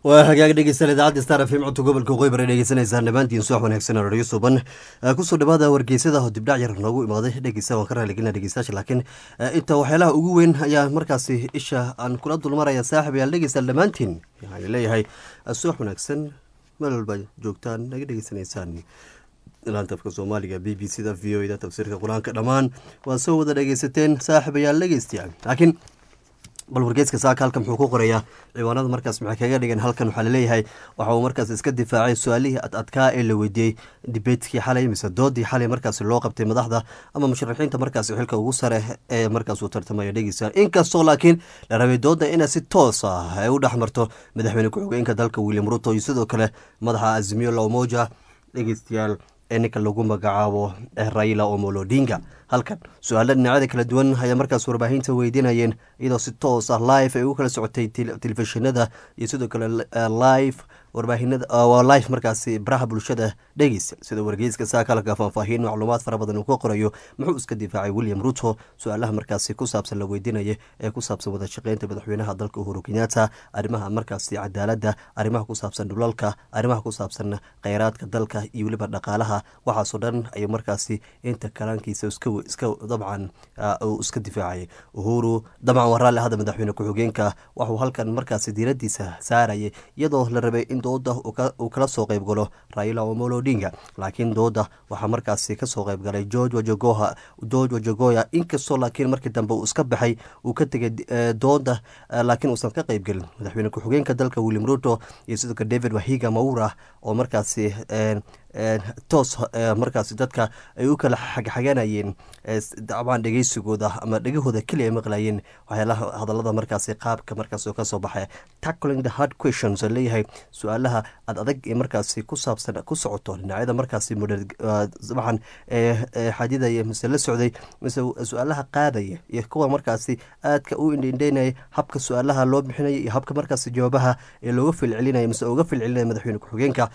waa hagaag dhegeystayaal idaacadda star f m codka gobolka waqooyi bari dhegeysanaysaan dhammaantiin subax wanaagsan oo radio suban kusoo dhawaada wargeysada oo dibdhac yar noogu imaaday dhegeysta waan ka raaligelina dhegeystayaasha laakiin inta waxyaalaha ugu weyn ayaa markaasi isha aan kula dulmaraya saaxib yaal dhegeystayaal dhammaantiin waxaan leeyahay subax wanaagsan meel walba joogtaan naga dhegeysanaysaan laanta afka soomaaliga b b c da v o da tafsiirka qur-aanka dhammaan waa soo wada dhegeysateen saaxiibayaal dhegeystayaal laakiin bal wargeeska saaka halkan muxuu ku qorayaa ciwaanada markaas maxay kaga dhigan halkan waxaa laleeyahay waxa uu markaas iska difaacay su-aalihii ad adkaa ee la weydiiyey dibeetkii xalay mise doodii xalay markaas loo qabtay madaxda ama musharaxiinta markaas xilka ugu sare ee markaas uu tartamaya dhegeysa inkastoo laakiin la rabay dooda inay si toos ah ay u dhex marto madaxweyne ku-xigeenka dalka william ruto iyo sidoo kale madaxa azimiyo lamoja dhegeystayaal ee ninka lagu magacaabo raila omolo odinga halkan su-aalo dhinacyada kala duwan ayaa markaas warbaahinta weydiinayeen iyadoo si toos ah live ay ugu kala socotay telefishinada iyo sidoo kale live warbaahinada waa live markaasi baraha bulshada dhegeysa sida wargeyska saakalka faahfaahiin macluumaad fara badan uu ka qorayo muxuu iska difaacay william ruto su-aalaha markaasi ku saabsan la weydiinaya ee ku saabsan wada shaqeynta madaxweynaha dalka uhuru kenyatta arrimaha markaasi cadaaladda arrimaha ku saabsan dhulalka arrimaha ku saabsan kheyraadka dalka iyo weliba dhaqaalaha waxaasoo dhan ayuu markaasi inta kalaankiisa iska dabcan uu iska difaacayay uhuru dabcan waa raalli hadda madaxweyne ku-xigeenka waxuu halkan markaasi diiradiisa saarayay iyadoo la rabay in dooda uu kala soo qeyb galo raila omolo odinga laakiin dooda waxaa markaasi kasoo qeyb galay george wajagoha george wajagoya inkastoo laakiin markii dambe uu iska baxay uu ka tegay dooda laakiin uusan ka qeyb gelin madaxweyne ku-xigeenka dalka william ruto iyo sidoo kale david wahiga maura oo markaasi toos markaasi dadka ay u kala xagxaganayeen dabcan dhegeysigooda ama dhegahooda keliya ay maqlayeen waxyaalaha hadalada markaasi qaabka markaas oo kasoo baxaya tackling the hard questions leeyahay su-aalaha ad adag ee markaasi ku saabsan ku socoto dhinacyada markaasi dabcan xadidaya mise la socday mise su-aalaha qaadaya iyo kuwa markaasi aadka u indhendheynaya habka su-aalaha loo bixinaya iyo habka markaasi jawaabaha ee looga filcelinaya mise uga filcelinaya madaxweyne ku-xigeenka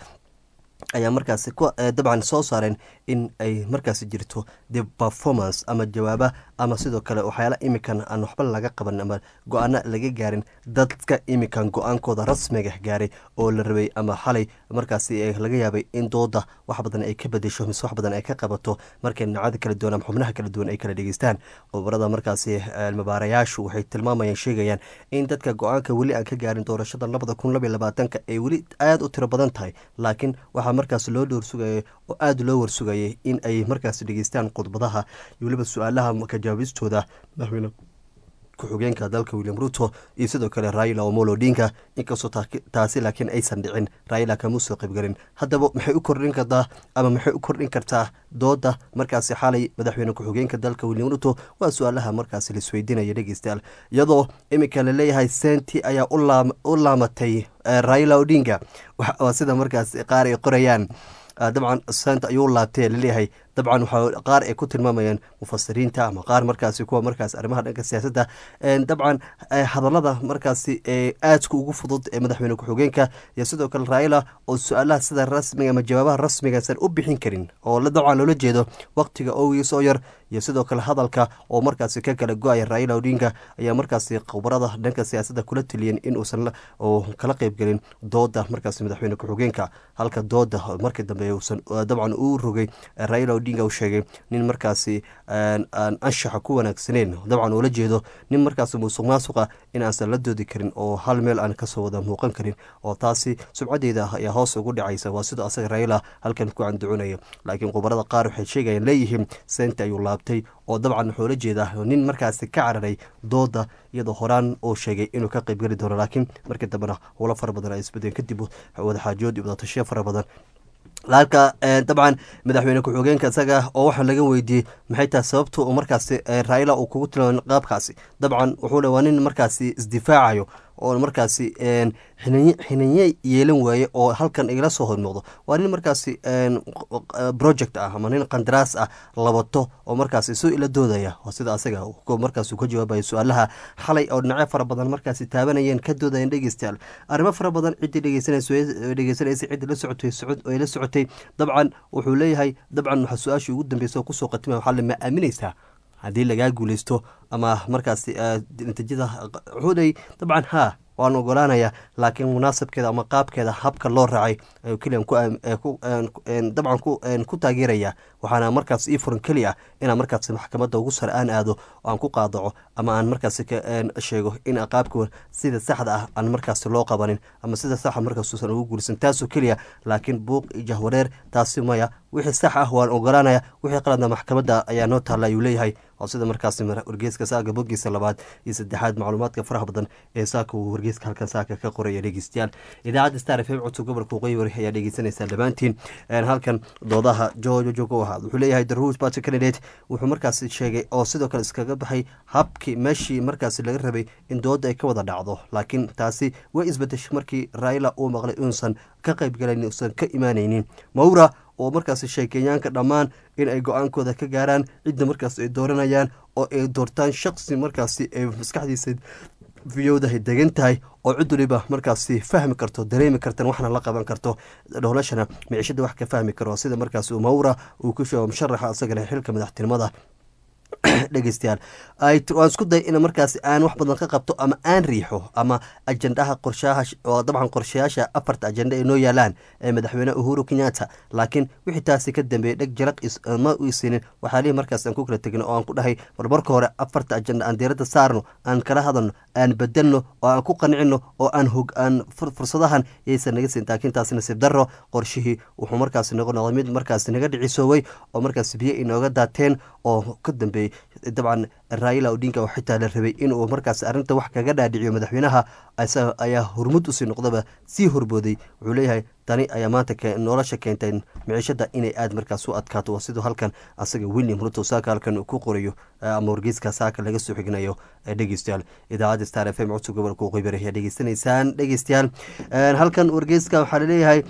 ayaa markaasi dabcan soo saareen in ay markaasi jirto the performance ama jawaaba ama sidoo kale waxyaala imikan aan waxba laga qaban ama go-aano laga gaarin dadka imikan go-aankooda rasmiga gaaray oo la rabay ama xalay markaasi laga yaabay in dooda wax badan ay ka bedesho mise wax badan ay ka qabato markay dhinacada kala duwan ama xubnaha kala duwan ay kala dhegeystaan khubarada markaasi mabaarayaashu waxay tilmaamayaan sheegayaan in dadka go-aanka weli aan ka gaarin doorashada labada kun labaiy labaatanka ay weli aada u tiro badan tahay laakiin waxaa markaas loo dhowrsugayay oo aada loo warsugayay in ay markaas dhegeystaan khudbadaha iyo weliba su-aalaha ka jawaabistooda madaxweyne ku-xigeenka dalka william ruto iyo sidoo kale raila omolo odinga inkastoo taasi laakiin aysan dhicin raila kama soo qaybgelin haddaba maxay u kordhin kartaa ama maxay u kordhin kartaa dooda markaasi xalay madaxweyne ku-xigeenka dalka william ruto waa su-aalaha markaasi laisweydiinaya dhegeystayaal iyadoo iminka laleeyahay senti ayaa u laamatay raila odinga waa sida markaas qaar ay qorayaan dabcan sent ayuu laabtay laleeyahay dabcan waxaa qaar ay ku tilmaamayaan mufasiriinta ama qaar markaasi kuwa markaas arrimaha dhanka siyaasadda dabcan hadallada markaasi aadka ugu fudud ee madaxweyne ku-xigeenka iyo sidoo kale raila oo su-aalaha sida rasmiga ama jawaabaha rasmigaasan u bixin karin oo dabcan loola jeedo waqtiga owiis oo yar iyo sidoo kale hadalka oo markaasi ka kala go-aya raila odinga ayaa markaasi khubarada dhanka siyaasadda kula teliyeen in uusan kala qeybgelin dooda markaasi madaxweyne ku-xigeenka halka dooda markii dambe uusan dabcan uu rogay raila odinga uu sheegay nin markaasi aan anshaxa ku wanaagsaneyn dabcan ula jeedo nin markaasi musuq maasuqa in aansan la doodi karin oo hal meel aan kasoo wada muuqan karin oo taasi subcadeeda ayaa hoos ugu dhacaysa waa sidoo asaga raila halkan ku canducunaya laakiin khubarada qaar waxay sheegayaan leeyihiin senti ayuu laabtay oo dabcan wuxuu la jeedaa nin markaasi ka cararay dooda iyadoo horaan uu sheegay inuu ka qeybgeli doono laakiin markii dambena howlo fara badan ay isbedeen kadib wadaxaajood iyo wadatashiya fara badan halka dabcan madaxweyne ku-xigeenka isaga oo waxaa laga weydiiyey maxay tahay sababta uu markaasi raila uu kugu tilmaamay qaabkaasi dabcan wuxuu le waa nin markaasi isdifaacayo oo markaasi xinanye yeelan waaye oo halkan igala soo hormuuqdo waa nin markaasi project ah ama nin qandaraas ah labato oo markaasi soo ila doodaya sida asaga markaas ka jawaabaya su-aalaha xalay oo dhinacyo fara badan markaasi taabanayeen ka doodayeen dhegeystayaal arrimo fara badan ciddii dhegeysanaysa ciddii la socotay ay la socotay dabcan wuxuu leeyahay dabcan waxa su-aashii ugu dambeysa oo kusoo qatimaya waxaa le ma aaminaysaa haddii lagaa guuleysto ama markaasi natiijada wuxuu leeyay dabcan haa waan ogolaanaya laakiin munaasabkeeda ama qaabkeeda habka loo raacay ayuu keliyan dabcan ku taageeraya waxaana markaas ii furan keli ah inaan markaas maxkamadda ugu sare aan aado oo aan ku qaadaco ama aan markaas sheego in qaabka sida saxda ah aan markaas loo qabanin ama sida saxa markaasuusan ugu guursan taasoo keliya laakiin buuq iyo jahwareer taasi maya wixii sax ah waan ogolaanaya wixii qaladna maxkamadda ayaa noo taalla ayuu leeyahay oo sida markaas wargeeska saaga bogiisa labaad iyo saddexaad macluumaadka faraha badan ee saaka uu wargeeska halkan saaka ka qoraya dhegeystayaal idaacadda star f m codka gobolka waqooyi ayaa dhegeysanaysaa dhammaantiin halkan doodaha jojojoog u ahaa wuxuu leeyahay the rules party candidate wuxuu markaas sheegay oo sidoo kale iskaga baxay habkii meeshii markaas laga rabay in dooda ay ka wada dhacdo laakiin taasi way isbedeshay markii raila uu maqlay inuusan ka qaybgalayn uusan ka imaanaynin mawra oo markaas sheekeeyaanka dhammaan in ay go-aankooda ka gaaraan cidda markaas ay dooranayaan oo ay doortaan shaqsi markaasi ay maskaxdiisa viyowdahay degan tahay oo cid waliba markaasi fahmi karto dareemi kartan waxna la qaban karto dholashana micishada wax ka fahmi karo sida markaas mawra uu ku sheego musharaxa isagana xilka madaxtinimada dhegeystayaal waan isku day in markaas aan wax badan ka qabto ama aan riixo ama ajendaha qorshaha oo dabcan qorshayaasha afarta ajenda ay noo yaalaan ee madaxweyne uhuru kenyatta laakiin wixii taasi ka dambeeyey dheg jaraq ma iisinin waxaalihi markaas aan ku kala tegno oo aan ku dhahay bal marka hore afarta ajenda aan diiradda saarno aan kala hadalno aan bedelno oo aan ku qancino oo aan hog aan fursadahan yaysan naga siin laakiin taasi nasiib darro qorshihii wuxuu markaas noqo noqday mid markaas naga dhicisoowey oo markaas biyo inooga daateen oo ka dambeeyey dabcan raila odinka oo xitaa la rabay inuu markaas arrinta wax kaga dhaadhiciyo madaxweynaha ayaa hormud usii noqdaba sii horbooday wuxuu leeyahay tani ayaa maanta nolosha keentay miciishada inay aad markaas u adkaato waa siduu halkan asaga william ruto saaka halkan ku qorayo ama wargeyska saaka laga soo xignayo dhegeystayaal idaacadda star f m codka gobolka waqooyi ayaa dhegeysanaysaan dhegeystayaal halkan wargeyska waxaa laleeyahay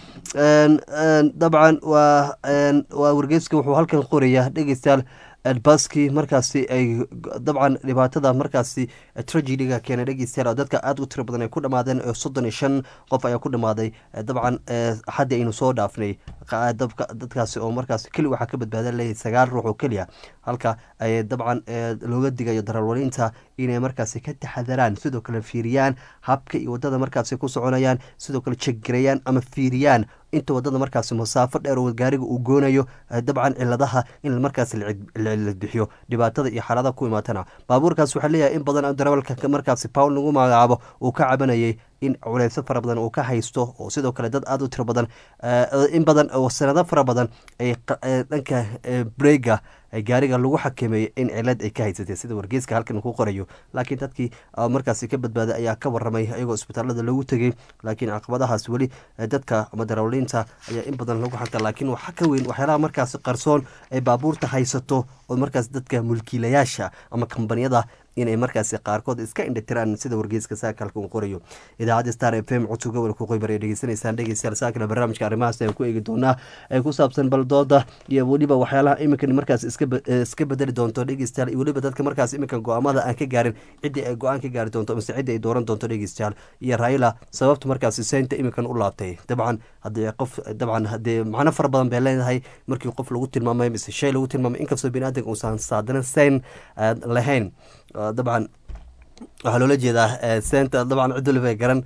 dabcan waa waa wargeyska wuxuu halkan qoraya dhegeystayaal baski markaasi ay dabcan dhibaatada markaasi tragediga keenay dhegeystayaal oo dadka aada u tiro badan ay ku dhamaadeen soddon iyo shan qof ayaa ku dhamaaday dabcan axaddii aynu soo dhaafnay dadkaasi oo markaas keli waxaa ka badbaada leeyahay sagaal ruux oo keliya halka ay dabcan looga digayo daraalwaliinta inay markaasi ka taxadaraan sidoo kale fiiriyaan habka iyo wadada markaasi ku soconayaan sidoo kale jeggarayaan ama fiiriyaan inta wadada markaasi masaafo dheer oo gaariga uu goonayo dabcan ciladaha in markaas la bixiyo dhibaatada iyo xaaladaha ku imaatana baabuurkaas waxaa leeyahay in badan darawalka markaasi powl lagu magacaabo uu ka cabanayay in culeyso fara badan uu ka haysto oo sidoo kale dad aada u tiro badan in badan oo sanado fara badan ay dhanka brega gaariga lagu xakameeyey in cilad ay ka haysatay sida wargeyska halkan ku qorayo laakiin dadkii markaasi ka badbaaday ayaa ka waramay iyagoo isbitaalada lagu tegey laakiin caqabadahaas weli dadka ama darawliinta ayaa in badan lagu xanta laakiin waxa ka weyn waxyaalaha markaasi qarsoon ay baabuurta haysato oo markaas dadka mulkiilayaasha ama kambaniyada inay markaasi qaarkood iska indhatiraan sida wargeyska saaka halka uu qorayo idaacadda star f m codka gobolka qoybar ay dhegeysanaysaan dhegeystayaal saakana barnaamijka arrimahaas ayaan ku eegi doonaa ee ku saabsan baldooda iyo weliba waxyaalaha iminkan markaas iska bedeli doonto dhegeystayaal iyo weliba dadka markaas iminkan go-aamada aan ka gaarin ciddii ay go-aan ka gaari doonto mise ciddii ay dooran doonto dhegeystayaal iyo raila sababta markaasi seynta iminkan u laabtay dabcan haddii qof dabcan haddii macno fara badan bay leedahay markii qof lagu tilmaamay mise shay lagu tilmaamay inkastoo bini aadanka uusan saadana seyn lahayn dabcan waxaa loola jeedaa seenta dabcan cid waliba garan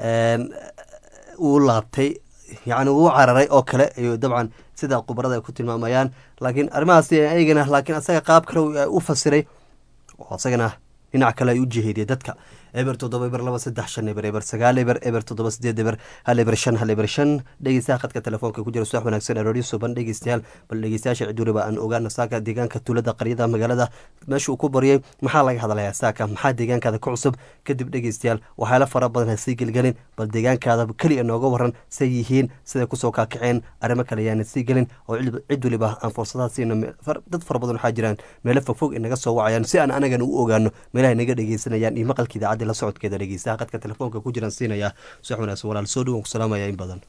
uu laabtay yacni wuu cararay oo kale iyo dabcan sida khubarada ay ku tilmaamayaan laakiin arrimahaasi ayagana laakiin asaga qaab kale u fasiray oo asagana dhinac kale ay u jiheediyay dadka eber toddoba eber laba saddex shan eber eber sagaal eber eber toddoba sideed eber hal eber shan hal eber shan dhegeystaha khadka telefoonka ku jira subax wanaagsan arooryo suban dhegeystayaal bal dhegeystayaasha cid waliba aan ogaana saaka deegaanka tuulada qaryada magaalada meesha uu ku baryay maxaa laga hadlayaa saaka maxaa deegaankaada ku cusub kadib dhegeystayaal waxyaala fara badan ha sii gelgelin bal deegaankaada keliya nooga waran say yihiin siday kusoo kaakaceen arrimo kale ayaana sii gelin oo cid waliba aan fursadaha siino dad fara badan waxaa jiraan meelo fogfog inaga soo wacayaan si aan anagana u ogaano meelaha naga dhegeysanayaan iyo maqalka idaacadda la socodkeeda dhegeystaha qadka telefoonka ku jiraan siinayaa subax wanaagsan walaal soo dhowan ku salaamaya in badan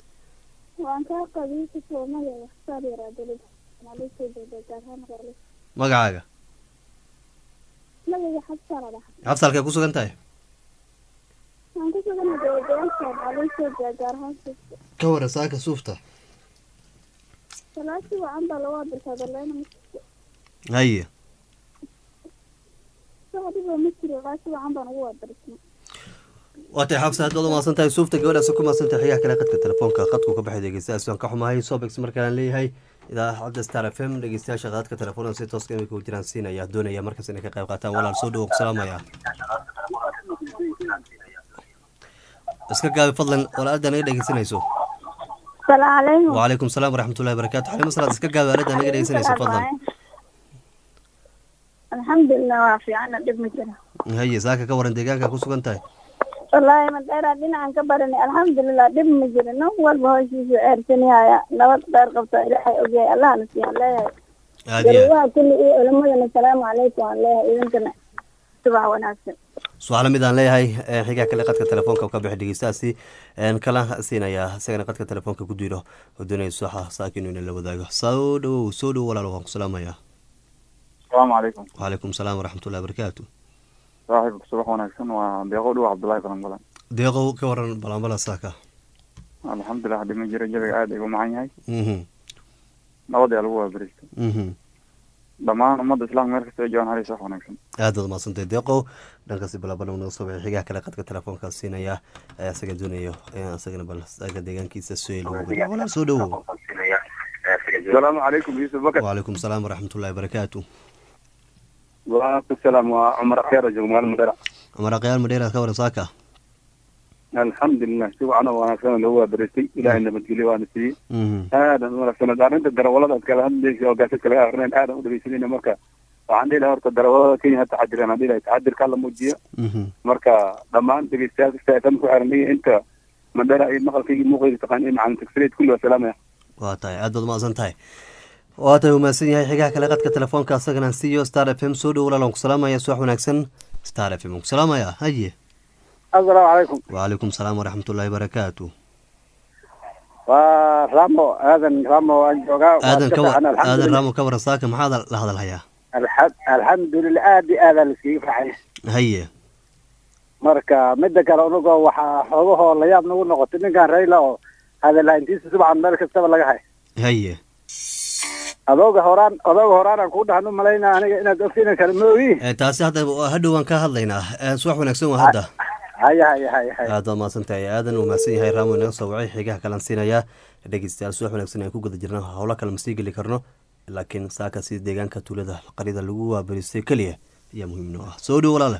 magacaaga xabsalkay ku sugan tahay ka wara saaka suufta haye waa tahay xabsa aad baad umahadsan tahay suufta gabadhaas ku mahadsan tahay xigaha kale qadka telefoonka qadku ka baxay dhegeystayaas waan ka xumahay sobex markaan leeyahay idaacadda star f m dhegeystayaasha qadadka telefoonada si tooska imika u jiraan siinaya doonaya markaas inay ka qayb qaataan walaal soo dhawo salaamaya iska gaabi fadlan walaalada naga dhegeysanayso السلام عليكم وعليكم السلام ورحمة الله وبركاته حليمة صلاة iska gaabi aalada naga dhegeysanayso fadlan الحمد لله وافي أنا دب مجرى haye saaka ka waran deegaanka ku sugan tahay والله ما داير دينا عن كبرني الحمد لله دب مجرى نو والبهوشي في أرسني هاي نبات دار قبطة إلهي أوجي الله نسي الله aad iyo aad جلوها كل إيه علمنا السلام عليكم الله إذن كنا صباح وناسب su-aalo mid aan leeyahay xigaa kale qadka telefoonka ka bixi dhegeystaasi kala siinayaa isagana qadka telefoonka ku diiro oo doonaya suaxa saakin inuu la wadaago soo dhawow soo dhawow walaal waan ku salaamayaa asalaamu calaykum وعليكم السلام ورحمة الله وبركاته saaxiibka subax wanaagsan waa deeqo dhow cabdullaahi balan balan deeqow ka waran balanbala saaka alxamdulilah dhima jiro jabiga aada igu macan yahay mhm nabadii lagu waabaristo mhm dhammaan ummadda islaamka meel kasta ay joogaan halis wax wanaagsan aad baad mahadsantahay deeqow dhankaasi balabala naga soo bixi xigaa kale qadka telefoonka siinaya ee isaga doonayo in isagana bal isaga deegaankiisa soo lagu geliyo walaal soo dhawow asalaamu calaykum yuusuf bakar وعليكم السلام ورحمة الله وبركاته waalaikum salaam waa cumar akheer joog maalin madera عمر قيال مديرة ka waran saaka alxamdulilah si wacan oo wanaagsan lagu waabaristay ilaahay nabadgelyo waana siiyey mhm aadan u wanaagsan arrinta darawalada aad kala hadlaysa oo gaasad kalaga aqrinayn aadan u dhegeysanayna marka waxaan dhihi lahaa horta darawalada kenya ha taxadiraan aan dhihi lahay taxadirka la muujiyo mhm marka dhammaan dhegeystayaal kasta fm ku xiran iyo inta madhara iyo maqalkayga muuqayga taqaan iyo macalin tagsreed kulli waa salaamaya waa tahay aad baad umahadsan tahay waa tahay umahadsan yahay xigaha kale qadka telefoonka asagana siiyo star f m soo dhow walaal waan ku salaamaya subax wanaagsan star f m waan ku salaamaya haye asalaamu calaykum وعليكم السلام ورحمة الله وبركاته waa ramo aadan ramo aan joogaa aadan ka wa- aadan raamo ka waran saaka maxaad la hadalhayaa alxamdulilah aad iyo aadaa laskaga farxay haye marka mida kale unagoo waxaa xoogahoo layaab nagu noqotay ninkan rayla oo hadalhayntiisa subcan meel kastaba laga hay haye adooga horaan adooga horaan aan kuu dhahan u malaynaa aniga inaad ogtiina kale ma ogi Eh, taasi hadda hadhow waan ka hadlaynaa Eh, subax wanaagsan waa hadda haya haya haya haya aad baad mahadsan tahay aadan uu mahadsan yahay raamo inaga soo wacay xigaha kalaan siinayaa dhegeystayaal subax wanaagsan aan ku guda jirna howlo kale ma sii geli karno laakiin saaka si deegaanka tuulada qarida lagu waabaristay keliya ayaa muhiim noo ah soo dhow walaale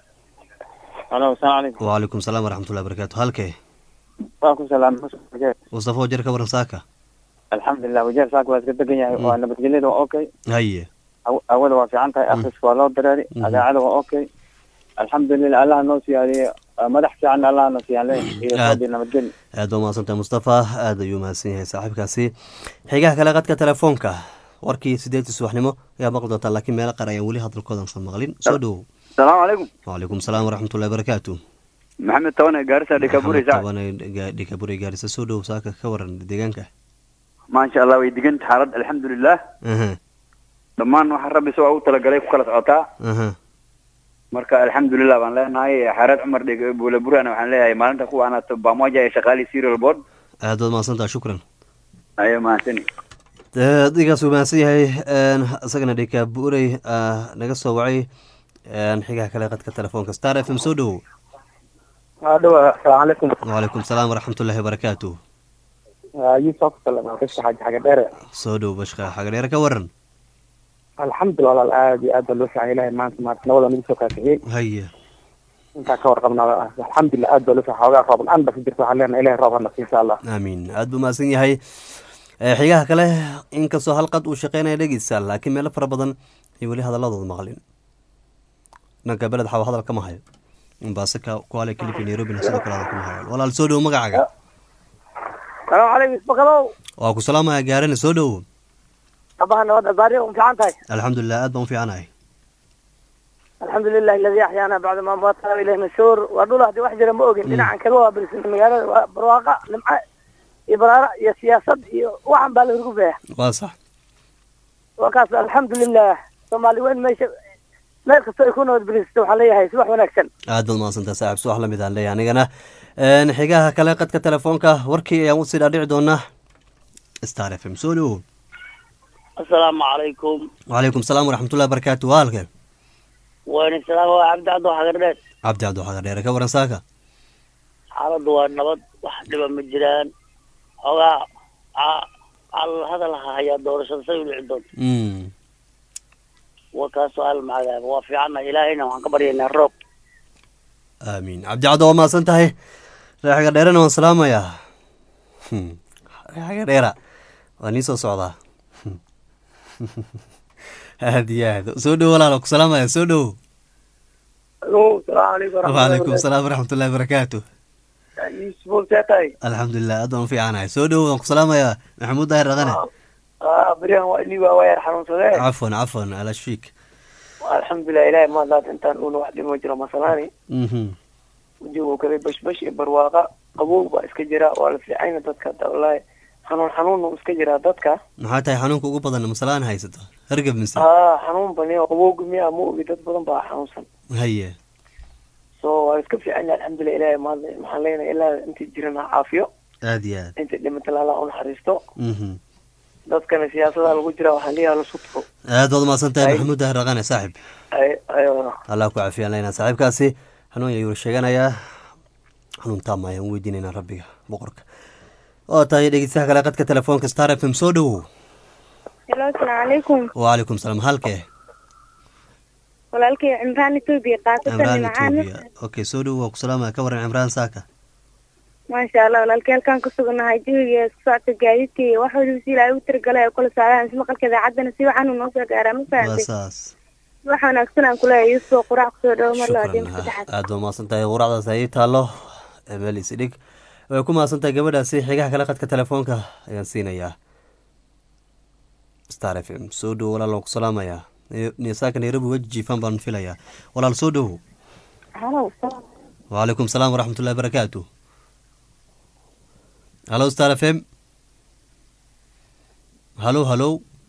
alo asalaamu calaykum وعليكم السلام ورحمة الله وبركاته halkee waan ku salaamay wajeer mustafa wajer ka waran saaka alxamdulilah wajeer saaka waa iska degan yahay waa nabadgelyada waa okay haye aw- awada waa fiican tahay akhriska waa loo dareeri Mhm. adaacada waa okay alxamdulilah allaha noo siyaadiye madax fiican allaha noo siyaale iyo Aad. soodii nabadgelyo aad baa mahadsantahay mustafa aad ayuu mahadsan yahay saaxiibkaasi xigaha kale qadka telefoonka warkii sideedii subaxnimo ayaa maqli doontaa laakiin meelo qaar ayaan weli hadalkoodan san maqlin soo dhowow asalaamu calaykum وعليكم السلام ورحمة الله وبركاته maxamed tabane gaarisa dhikaburi Maxamed Tabane, Ga- dhikaburi gaarisa soo dhowow saaka ka waran deegaanka maasha allah way degan xaalad alxamdulilah aha dhammaan waxa rabbi isagoo u talagalay ku kala socotaa aha marka alxamdulilah baan leenahay xareed cumar dhig buule burana waxaan leeyahay maalinta kuwa anato bamoja ee shaqaalii serial board aad baad mahadsantaha shukran ayo mahadsani adigaas uu mahadsan yahay een, isagana dhikaburey naga soo wacay een, xigaha kale qadka telefoonka star f m soo dhowow adhow asalaamu calaykum وعليكم السلام ورحمة الله وبركاته yusuf salaam kasha xaji xaga dheere soo dhow bashqa xagadheere ka waran alxamdulilah walaal aad iyo aad baa loo fiican ilahay maanta maarata nabada nagu soo kaafixiyey haye intaa ka warqabna alxamdulilah aad baa loo fiican xoogaa roob la-aan baa ka jirta waxaan leenahay ilahay roob hana siiyo insha allah aamiin aad buu mahadsan yahay Eh, xigaha kale inkastoo halqad uu shaqeynaya dhegeysa laakiin meelo fara badan ay weli hadaladooda maqlin dhanka beled xawa hadal kama hayo mombasa ka kuale kilifi nairobina sidoo kale hadal kama hayo walaal soo dhowo magacaaga salaamu calaykum isbakadow waa ku salaamaya gaarane soo dhowo abaha nabad baari u fiican tahay alxamdulilah aad baan u fiicanahay alxamdulilah aladi axyaana bacda ma matana ilayhi nashuur waa dhul haddii wax jira ma ogin dhinacan kaga waa barisan magaalada waa barwaaqa nimca iyo baraara iyo siyaasad iyo waxan baa la hurgufaya waa sax waa kaas alxamdulilah soomaali weyn meesha meel kastoo ay ku nabad barisato waxaan leeyahay subax wanaagsan aad baad mahadsantaha saaxib subax lamid aan leeyahay anigana Een, xigaha kale qadka telefoonka warkii ayaan usii dhaadhici doonaa star f m soo dhowo asalaamu calaykum وعليكم السلام ورحمة الله وبركاته waa halkee wayna salaam waa cabdi cabdo xagardheed cabdi cabdi xagadheere ka waran saaka xaaladdu waa nabad wax dhiba ma jiraan xoogaa ca- cal hadal ha hayaa doorashada say u dhici doonto mm wa kaasoo hal macadaaba waa fiicanna ilaahayna waxaan ka baryaynaa roob aamiin cabdicaddo waa mahadsan tahay reexiga dheerena waan salaamayaa Hmm. reexiga dheera waa nii soo socdaa Hmm. aad iyo aad soo dhowo walaal ku salaamaya soo dhowo alo salaamu calaykum waalaikum salaam waraxmatullahi wabarakaatu yuusuf see tahay alxamdulilah aad baan u fiicanahay soo dhowo waan ku salaamayaa maxamuud daahir dhaqane beriyan waa inii waa waayar xanuunsadee cafwan cafwan alashfiik alxamdulilah ilahay maadaad intaan uuna wax dhimo jiro masalaani mhm wajigu kale bashbash iyo barwaaqa qabow baa iska jira waa la fiicayna dadka hadda wallaahi xanuun xanuun uu iska jiraa dadka maxaa tahay xanuunka ugu badan masalaan haysato hargab mise haa xanuun bani oo qabowga miya ma ogi dad badan baa xanuunsan haye so waa iska fiican yahay alxamdulilah ilahay maadna maxaan leenahay ilaa intii jiran ha caafiyo aad iyo aad intii dhimatay allah u naxariisto mhm dadkana siyaasada lagu jira waxaan leeyahay la sutko aad baad umahadsan tahay Ay. maxamuud daahir dhaqane saaxib ay ay allah ku cafiyaan laynaa saaxiibkaasi xanuun ayuu sheeganayaa xanuun taama ayaan weydiinaynaa rabbiga boqorka oo tahay dhegeystaha kale qadka telefoonka star f m soo dhowow helo asalaamu calaykum wacalaykum salaam halkee walaalkay cimraan etoobiya qaasatan cimraan nimcaan etoobiya okay soo dhowow waa ku salaamaya ka waran cimraan saaka maasha allah walaalkay halkaan ku suganahay jawiga isku socodka gaadiidka iyo wax waliba si ilaahay u tiragalay oo kala socdaan ismaqalka idaacadana si wacan uu noo soo gaaraa ma waa fahamtay saas wax wanaagsan aan kuleeyahay yuusuf quraac kusoo dhawo mar laa shukran diin saddexaad aad baa umahadsan tahay quraacdaas ayay taallo meel isidhig way ku mahadsan tahay gabadhaasi xigaha kale qadka telefoonka ayaan siinayaa star f m soo dhowo walaal waan ku salaamayaa nisaaka nairobi weji jiifan baan filayaa walaal soo dhowo halo wcalaykum salaam waraxmatullahi barakaatu halo star f m halo halo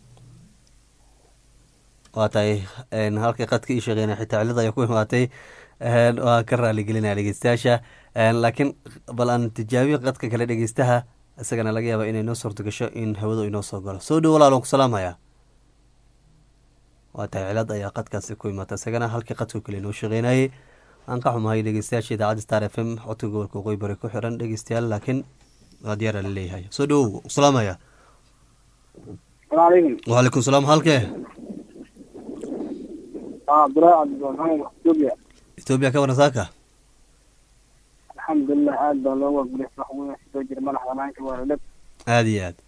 waa tahay n halkay qadka ii sheegeyna xitaa cilada ayaa ku imaatay n waa ka raaligelinaya dhegeystayaasha n laakiin bal aan tijaabiyo qadka kale dhegeystaha isagana laga yaaba inay noo suurto gasho in hawadu inoo soo galo soo dhow walaal waan ku salaamayaa waa tahay cilad ayaa qadkaasi ku imaata isagana halkii qadka kale inoo shaqeynayay aan ka xumahay dhegeystayaasha idaacadda star f m codka gobolka waqooyi bari ku xiran dhegeystayaal laakiin waa diyaara la leeyahay soo dhowow salaamaya salaamu calaykum wacalaykum salaam halkee cabdulaahi cabdiraxmaan etoobiya etoobiya ka waran saaka alxamdulilah aad baa loo wargulis wax weyn soo jira madax banaanka waa dhab aada iyo aad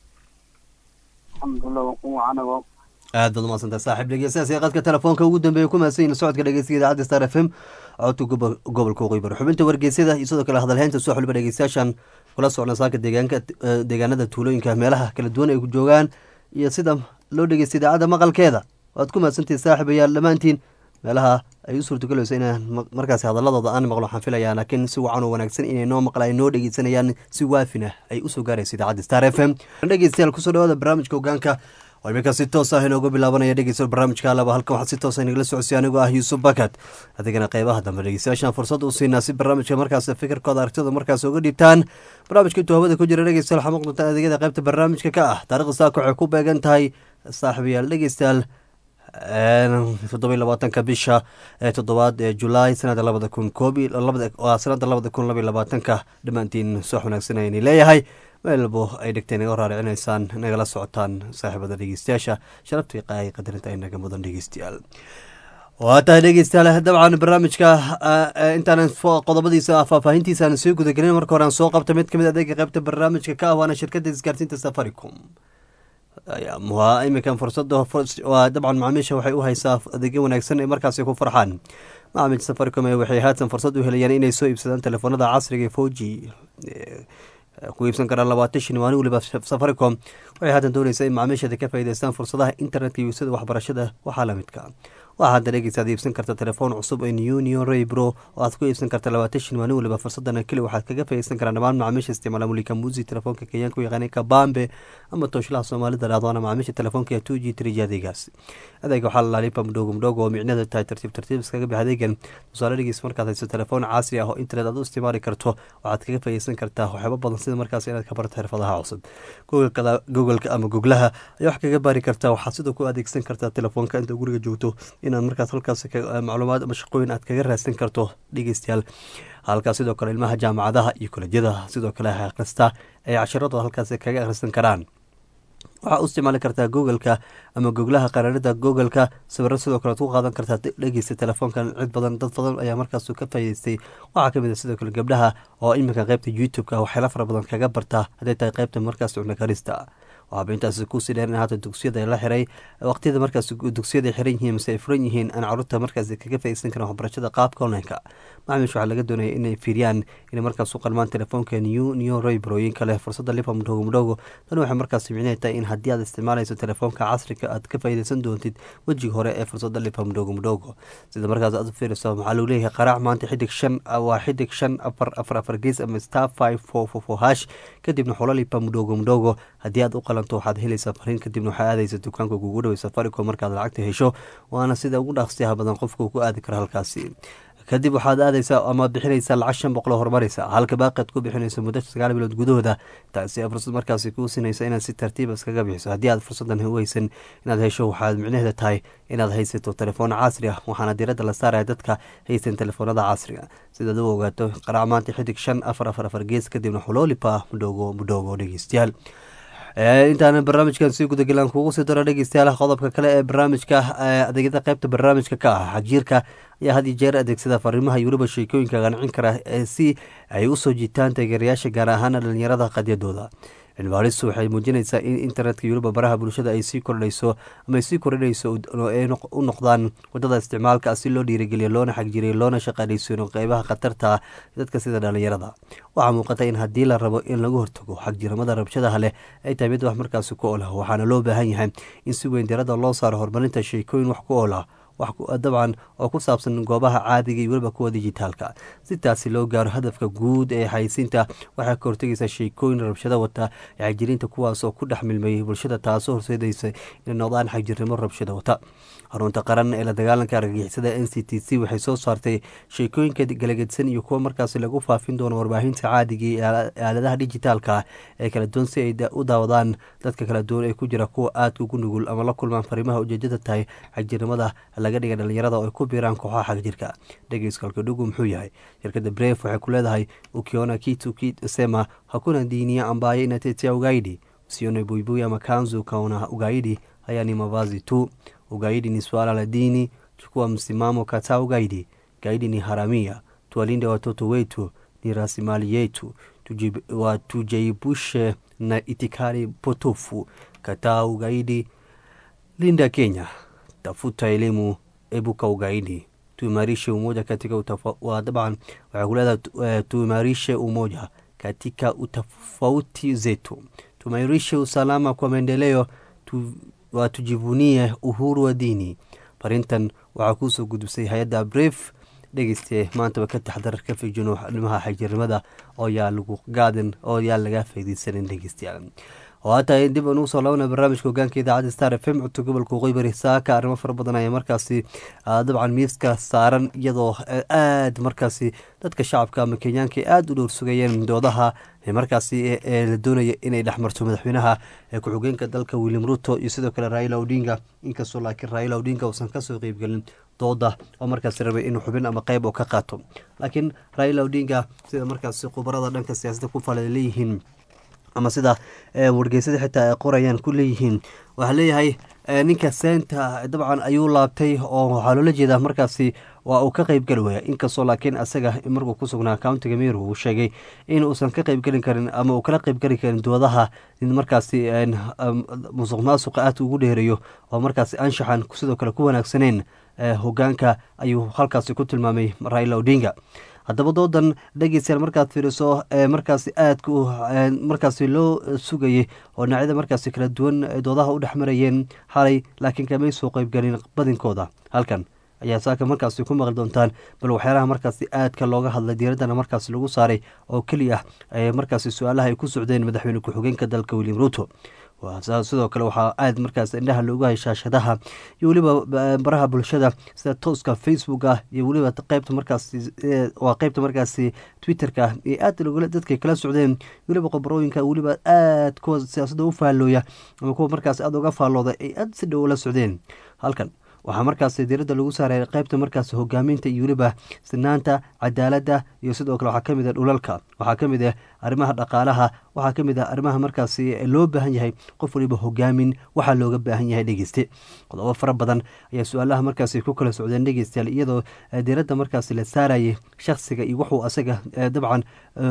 alxamdulilah waa kuwa anago aad baad umaadsantay saaxiib dhegeystayaas ee qadka telefoonka ugu dambeeya ku mahadsan yihin socodka dhegeystiga idaacadda star f m codka gobo- gobolka waqooyi bari xubinta wargeysyada iyo sidoo kale hadalheynta soo xulba dhegeystayaashan kula socna saaka deegaanka eh, deegaanada tuulooyinka meelaha kala duwan ay ku joogaan iyo sida loo dhegeysta idaacadda maqalkeeda waad ku mahadsantihin saaxiibayaal dhammaantiin meelaha ay u suurtagelayso inaan ma- markaasi hadaladooda aan maqlo waxaan filayaa laakiin si wacan oo wanaagsan inay noo maqla ay noo dhegeysanayaan si waafin ah ay usoo gaarayso idaacadda star f m dhegeystayaal kusoo dhawaada barnaamijka hogaanka oo iminka si toos ah inooga bilaabanaya dhegeysta barnaamijka alaba halkan waxaa si toos ah inagala socodsiya anigoo ah yuusuf bakat adigana qeybaha dambe dhegeystayaashan fursad u siinaa si barnaamijka markaas fikirkooda aragtida markaas uga dhiibtaan barnaamijka intuu hawada ku jira dhegeystayaal waxaa muuqdata adeegyada qeybta barnaamijka ka ah taarikhda saaka waxay ku beegan tahay saaxiibayaal dhegeystayaal toddoba iyo labaatanka bisha ee toddobaad ee julaay sanada labada kun koob iyo labada waa sanada labada kun laba iyo labaatanka dhammaantiin subax wanaagsan ayni leeyahay meel walbo ay dhegteen naga raaricinaysaan nagala socotaan saaxiibada dhegeystayaasha sharaftii qaay qadarinta ay naga mudan dhegeystayaal waa tahay dhegeystayaal dabcan barnaamijka intaanan qodobadiisa faahfaahintiisaan sii gudagelin marka hore aan soo qabta mid kamid adeega qeybta barnaamijka ka ah waana shirkadda isgaarsiinta safaricom waa iminkan fursada waa dabcan macaamiisha waxay u haysaa adeegyo wanaagsan ee markaasi ku farxaan macaamiisha safaricom ee waxay haatan fursad u helayaan inay soo iibsadaan telefoonada casriga ee foji ku iibsan karaan labaatan shan maalin waliba safaricom waxay haatan doonaysaa in macaamiisheeda ka faa'iideystaan fursadaha internetka iyo sida waxbarashada waxaa la midka waxaa hadda dhegeysaad iibsan karta telefoon cusub ee union raybro oo aad ku iibsan karta labaatan shan maalin waliba fursadana keli waxaad kaga faa'iideysan karaan dhammaan macaamiisha isticmaala mulika musi telefoonka kenyaanka u yaqaanay kabambe ama tooshlaha soomaalida dhahdoona macaamiisha telefoonka two g three g adeegaas adeega waxaa la laalipa mdhogo mdhogo oo micnada tahay tartiib tartiib iskaga bix adeegan tusaale dhegeys markaad hayso telefoon casri ah oo internet aad u isticmaali karto waxaad kaga faa'iideysan kartaa waxyaabo badan sida markaas inaad ka barto xirfadaha cusub googleka ama googlaha ayaa wax kaga baari kartaa waxaad sidoo ku adeegsan kartaa telefoonka inta guriga joogto inaad markaas halkaas macluumaad ama shaqooyin aad kaga raadsan karto dhegeystayaal halkaas sidoo kale ilmaha jaamacadaha iyo kolejyada sidoo kale akhrista ay casharadooda halkaas kaga akhrisan karaan waxaa u isticmaali kartaa googleka ama goglaha qaraarida googleka sawiro sidoo kale ad ku qaadan kartaa dhegeysta telefoonkan cid badan dad badan ayaa markaas ka faa'ideystay waxaa kamid a sidoo kale gabdhaha oo iminka qeybta youtube-ka waxyaala fara badan kaga barta hadday tahay qeybta markaas cunakarista waxaaba intaas kusii dheer in haata dugsiyada la xiray waqtiyada markaas dugsiyada xiran yihiin mase ay furan yihiin aan caruurta markaas kaga faaideysan karan waxbarashada qaabka onlineka macamish waxaa laga doonaya inay fiiriyaan inay markaas u qalmaan telefoonka new new roybrooyinka leh fursada lipa mudhogo mudhogo tan waxay markaas micnahay tahay in haddii aad isticmaalayso telefoonka casriga aad ka faaideysan doontid wejiga hore ee fursada lipa mudhogo mudhogo sida markaas aad u fiiriso maxaa lagu leeyahay qaraac maanta xidig shan waa xidig shan afar afar afar gees ama star five four four four hash kadibna xulo lipa mudhogo mudhogo haddii aad u qalanto waxaad helaysaa fariin kadibna waxaa aadaysa dukaanka kugu dhawey safaricom markaad lacagta hesho waana sida ugu dhaqsiyaha badan qofka ku aadi karo halkaasi kadib waxaad aadaysaa ama bixinaysaa lacag shan boqol horumaraysa halka baaqaad ku bixinayso muddo sagaal bilood gudahooda taasi fursad markaasi kuu sinaysa inaad si tartiiba iskaga bixiso haddii aad fursadan huweysan inaad hesho waxaad micnaheeda tahay inaad haysato telefoon casri ah waxaana diiradda la saaraya dadka haysan telefoonada casriga sidaad u ogaato qaraac maanta xidig shan afar afar afar gees kadibna xuloolipa mudhogo mudhogo dhegeystayaal intaana barnaamijkan sii gudagelaan kugu sii daro dhegeystayaal qodobka kale ee barnaamijka adeegyada qeybta barnaamijka ka ah xajiirka ayaa had iyo jeer adeegsada fariimaha iyo weliba sheekooyinka qancin kara si ay usoo jiitaan taageerayaasha gaar ahaana dhalinyarada qadyadooda cilbaaristu waxay muujinaysaa in internetka iyo weliba baraha bulshada ay sii kordhayso ama ay sii kordhinayso ay u noqdaan wadada isticmaalka si loo dhiirigeliyo loona xagjiriyo loona shaqaaleysiino qeybaha khatarta dadka sida dhalinyarada waxaa muuqata in haddii la rabo in lagu hortago xagjiramada rabshadaha leh ay tahay mid wax markaasi ku olah waxaana loo baahan yahay in si weyn diradda loo saaro horumarinta sheekooyin wax ku olah dabcan oo ku saabsan goobaha caadiga iyo weliba kuwa dijitaalka si taasi loo gaaro hadafka guud ee xaysiinta waxay ka hortegaysaa sheekooyin rabshado wata ee xagjiriinta kuwaas oo ku dhex milmayay bulshada taasoo horseedaysa inay noqdaan xagjirnimo rabshado wata xarunta qaran ee la dagaalanka argagixisada n c t c waxay soo saartay sheekooyinka galagedsan iyo kuwa markaasi lagu faafin doono warbaahinta caadiga iyo aaladaha dijitaalka ee kala duwan si ay u daawadaan dadka kala duwan ee ku jira kuwa aadka ugu nugul ama la kulmaan fariimaha ujeedada tahay xagjirnimada laga dhiga dhalinyarada oo ay ku biiraan kooxaha xagjirka dhegeyskaalka dhugu muxuu yahay shirkadda bref waxay ku leedahay ukiona kitu sema hakuna dinia ambaye inatetea ugaidi usione buibui ama kanzu ukaona ugaidi haya ni mavazi tu ugaidi ni suala la dini chukua msimamo kataa ugaidi gaidi ni haramia tuwalinde watoto wetu ni rasimali yetu tujaibushe na itikari potofu kataa ugaidi linda kenya tafuta elimu ebuka ugaidi tuimarishe umoja katika dabcan waxay kuleedahay tuimarishe umoja katika utofauti zetu tuimarishe usalama kwa maendeleo tu, tujivunie uhuru wa dini farintan waxaa kuusoo gudubsay hay-adda bref dhegeyste maantaba ka taxdar ka fiijino dhimaha xagjirnimada oo yaa lagu gaadan oo yaa laga faydeysanin dhegeystayaal oo hataa dib aan ugu soo laabana barnaamijka hogaanka idaacadda star f m codka gobolka qoybari saaka arrimo fara badan ayaa markaasi dabcan miiska saaran iyadoo aada markaasi dadka shacabka ama kenyaanka aada u dhowr sugayeen doodaha markaasi la doonaya inay dhexmarto madaxweynaha ku-xigeenka dalka william ruto iyo sidoo kale raila odinga inkastoo laakiin raila odinga uusan kasoo qeybgelin dooda oo markaasi rabay inuu xubin ama qeyb oo ka qaato laakiin raila odinga sida markaasi khubarada dhanka siyaasadda ku fala leeyihiin ama sida wargeysada xitaa ay qorayaan ku leeyihiin waxaa leeyahay ninka seenta dabcan ayuu laabtay oo waxaa loola jeedaa markaasi waa uu ka qeybgeli waya inkastoo laakiin asaga markuu ku sugnaa countiga miru uu sheegay in uusan ka qeybgeli karin ama uu kala qeybgeli karin doodaha in markaasi musuq maasuqa aad ugu dheereeyo oo markaasi anshaxan sidoo kale ku wanaagsaneen hogaanka ayuu halkaasi ku tilmaamay raila odinga haddaba doodan dhegeystayaal markaad fiiriso markaasi aadka markaasi loo sugayay oo dhinacyada markaasi kala duwan doodaha u dhex marayeen xalay laakiin kamay soo qeybgelin badinkooda halkan ayaa saaka markaasi ku maqli doontaan bal waxyaalaha markaasi aadka looga hadlay diiraddana markaasi lagu saaray oo keliya markaasi su-aalaha ay ku socdeen madaxweyne ku-xigeenka dalka william ruto sidoo kale waxaa aad markaas indhaha loogu hay shaashadaha iyo weliba baraha bulshada sida tooska facebook ah iyo weliba qeybta markaasi waa qeybta markaasi twitterka ee aad dadkay kala socdeen weliba qobarooyinka weliba aad kuwa siyaasadda u faallooya ama kuwa markaas aada uga faallooda ay aad si dhow la socdeen halkan waxaa markaasi diiradda lagu saaray qaybta markaasi hogaaminta iyo weliba sinaanta cadaaladda iyo sidoo kale waxaa kamid ah dhulalka waxaa kamid ah arrimaha dhaqaalaha waxaa kamid ah arrimaha markaasi loo baahan yahay qof waliba hogaamin waxaa looga baahan yahay dhegeyste qodobo fara badan ayaa su-aalaha markaasi ku kala socdeen dhegeystayaal iyadoo diiradda markaasi la saarayay shakhsiga iyo wuxuu asaga dabcan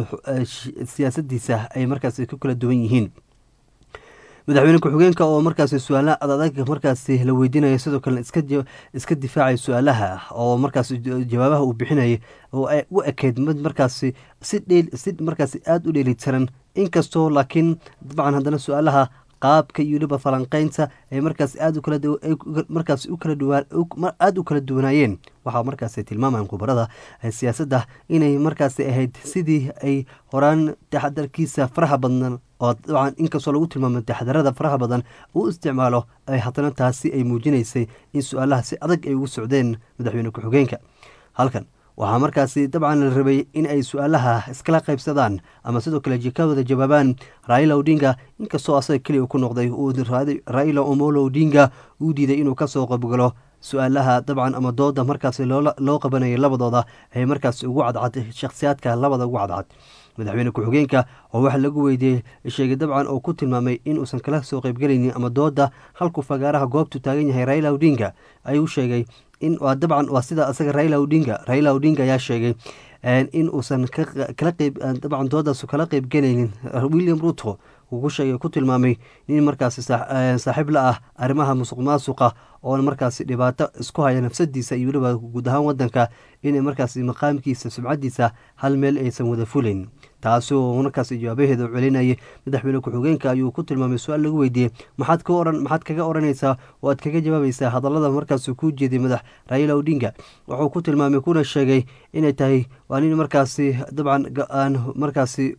siyaasadiisa ay markaasi ku kala duwan yihiin madaxweyne ku-xigeenka oo markaasi su-aalaha adadag markaasi la weydiinaya sidoo kalena iska difaacay su-aalaha oo markaasi jawaabaha uu bixinayay oo u ekeyd mid markaasi si si markaasi aada u dheelitiran inkastoo laakiin dabcan haddana su-aalaha qaabka iyo weliba falanqeynta ay markaas aad u kala markaas u kala duwaan aada u kala duwanaayeen waxaa markaasi tilmaamayaan khubarada siyaasadda inay markaasi ahayd sidii ay horaan taxadarkiisa faraha badan oo dabcan inkastoo lagu tilmaamo taxadarada faraha badan uu isticmaalo ay haddana taasi ay muujinaysay in su-aalaha si adag ay ugu socdeen madaxweyne ku-xigeenka halkan waxaa markaasi dabcan la rabay in ay su-aalaha iskala qaybsadaan ama sidoo kale ka wada jawaabaan raila odinga inkastoo asaga keliya ku noqday uu raila omolo odinga uu diiday inuu kasoo qaybgalo su-aalaha dabcan ama dooda markaasi loo qabanayay labadooda ay markaasi ugu cadcad shakhsiyaadka labada ugu cadcad madaxweyne ku-xigeenka oo waxa lagu weydiiyey sheegay dabcan oo ku tilmaamay in uusan kala soo qaybgelaynin ama dooda halkuu fagaaraha goobtu taagan yahay raila odinga ayuu sheegay in waa dabcan waa sida asaga raila odinga raila odinga ayaa sheegay in uusan kala qeyb dabcan doodaasu kala qeybgelaynin william ruto uu ku sheegay ku tilmaamay in markaasi saaxiib la ah arrimaha musuq maasuqa oona markaasi dhibaato isku haya nafsadiisa iyo weliba guud ahaan wadanka inay markaasi maqaamkiisa subcadiisa hal meel aysan wada fulayn taasi oo markaasi jawaabaheeda celinayay madaxweyne ku-xigeenka ayuu ku tilmaamay su-aal lagu weydiiyey maxaad ka oran maxaad kaga oranaysaa oo aad kaga jawaabaysaa hadallada markaasi ku jeeday madax raila odinga wuxuu ku tilmaamay kuna sheegay inay tahay waa nin markaasi dabcan aan markaasi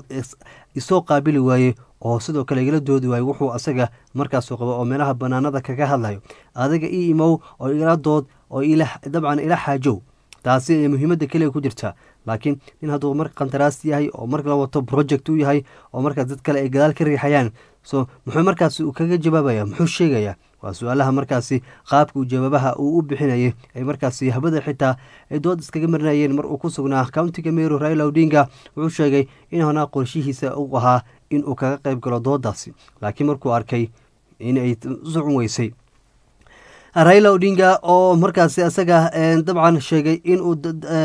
isoo qaabili waaye oo sidoo kale igala doodi waayo wuxuu asaga markaasu qabo oo meelaha banaanada kaga hadlayo adiga ii imow oo igala dood oo dabcan ila xaajow taasi ay muhiimadda keliya ku jirta laakiin nin hadduu mar qandaraas yahay oo mar la wato project u yahay oo markaas dad kale ay gadaal ka riixayaan so muxuu markaasi uu kaga jawaabaya muxuu sheegaya waa su-aalaha markaasi qaabka uu jawaabaha uu u bixinayay ay markaasi habada xitaa ay dood iskaga marinayeen mar uu ku sugnaa countiga meru raila odinga wuxuu sheegay in honaa qorshihiisa uu ahaa in uu kaga qayb galo doodaasi laakiin markuu arkay in ay socon weysay raila odinga oo markaasi asaga dabcan sheegay inuu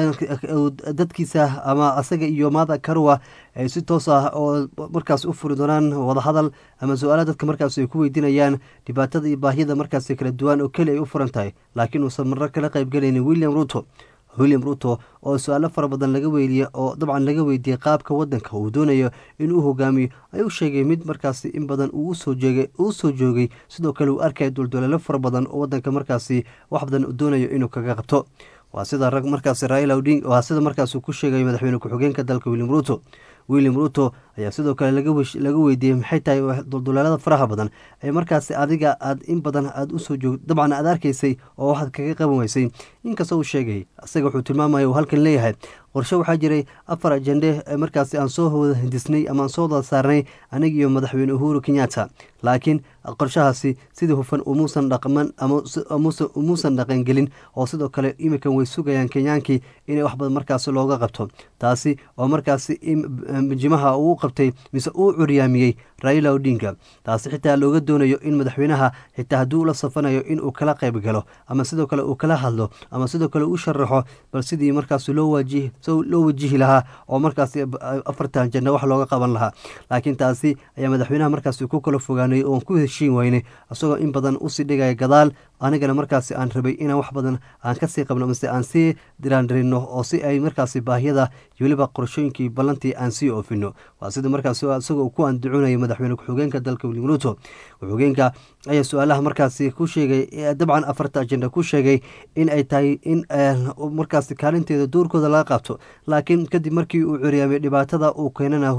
dadkiisa ama asaga iyo maada karwa ay si toos ah oo markaas u furi doonaan wadahadal ama su-aala dadka markaas ay ku weydiinayaan dhibaatada iyo baahiyada markaas kala duwan oo keli ay u furan tahay laakiin uusan marro kala qayb gelaynin william ruto william ruto oo su-aalo fara badan laga weydiye oo dabcan laga weydiiyey qaabka wadanka uu doonayo inuu hogaamiyo ayuu sheegay mid markaasi in badan uu soo jeegay uu soo joogay sidoo kale uu arkaya dulduleelo fara badan oo wadanka markaasi wax badan uu doonayo inuu kaga qabto waa sida rag markaasi raila oding waa sida markaasuu ku sheegay madaxweyne ku-xigeenka dalka william ruto william ruto ayaa sidoo kale laga weydiiyey maxay tahay dulduleelada faraha badan ee markaasi adiga aad in badan aad usoo joog dabcan aad arkaysay oo waxaad kaga qaban weysay inkastoo uu sheegay isaga wuxuu tilmaamaya uu halkan leeyahay qorshe waxaa jiray afar ajende markaasi aan soo wada hindisnay ama aan soo wada saarnay aniga iyo madaxweyne uhuru kenyatta laakiin qorshahaasi sidii hufan umuusan dhaqman umuusan dhaqangelin oo sidoo kale iminkan way sugayaan kenyaankii inay wax badan markaasi looga qabto taasi oo markaasi jimaha uu qabtay mise uu curyaamiyey raila odinga taasi xitaa looga doonayo in madaxweynaha xitaa hadduu la safanayo inuu kala qayb galo ama sidoo kale uu kala hadlo ama sidoo kale u sharaxo bal sidii markaas loo waajihi loo wajihi lahaa oo markaasi afartan janno wax looga qaban lahaa laakiin taasi ayaa madaxweynaha markaasi ku kala fogaanay oon ku heshiin weynay isagoo in badan usii dhigaya gadaal anigana markaasi aan rabay inaan wax badan aan kasii qabno mase aan sii diraandirino oo si ay markaasi baahiyada iyo weliba qorshooyinkii ballantii aan sii oofino waa sida markaas isagoo ku andacoonaya madaxweyne ku-xigeenka dalka william ruto ku-xigeenka ayaa su-aalaha markaasi ku sheegay dabcan afarta ajenda ku sheegay in ay tahay in markaasi kaalinteeda doorkooda laga qaabto laakiin kadib markii uu curyaamay dhibaatada uu keenana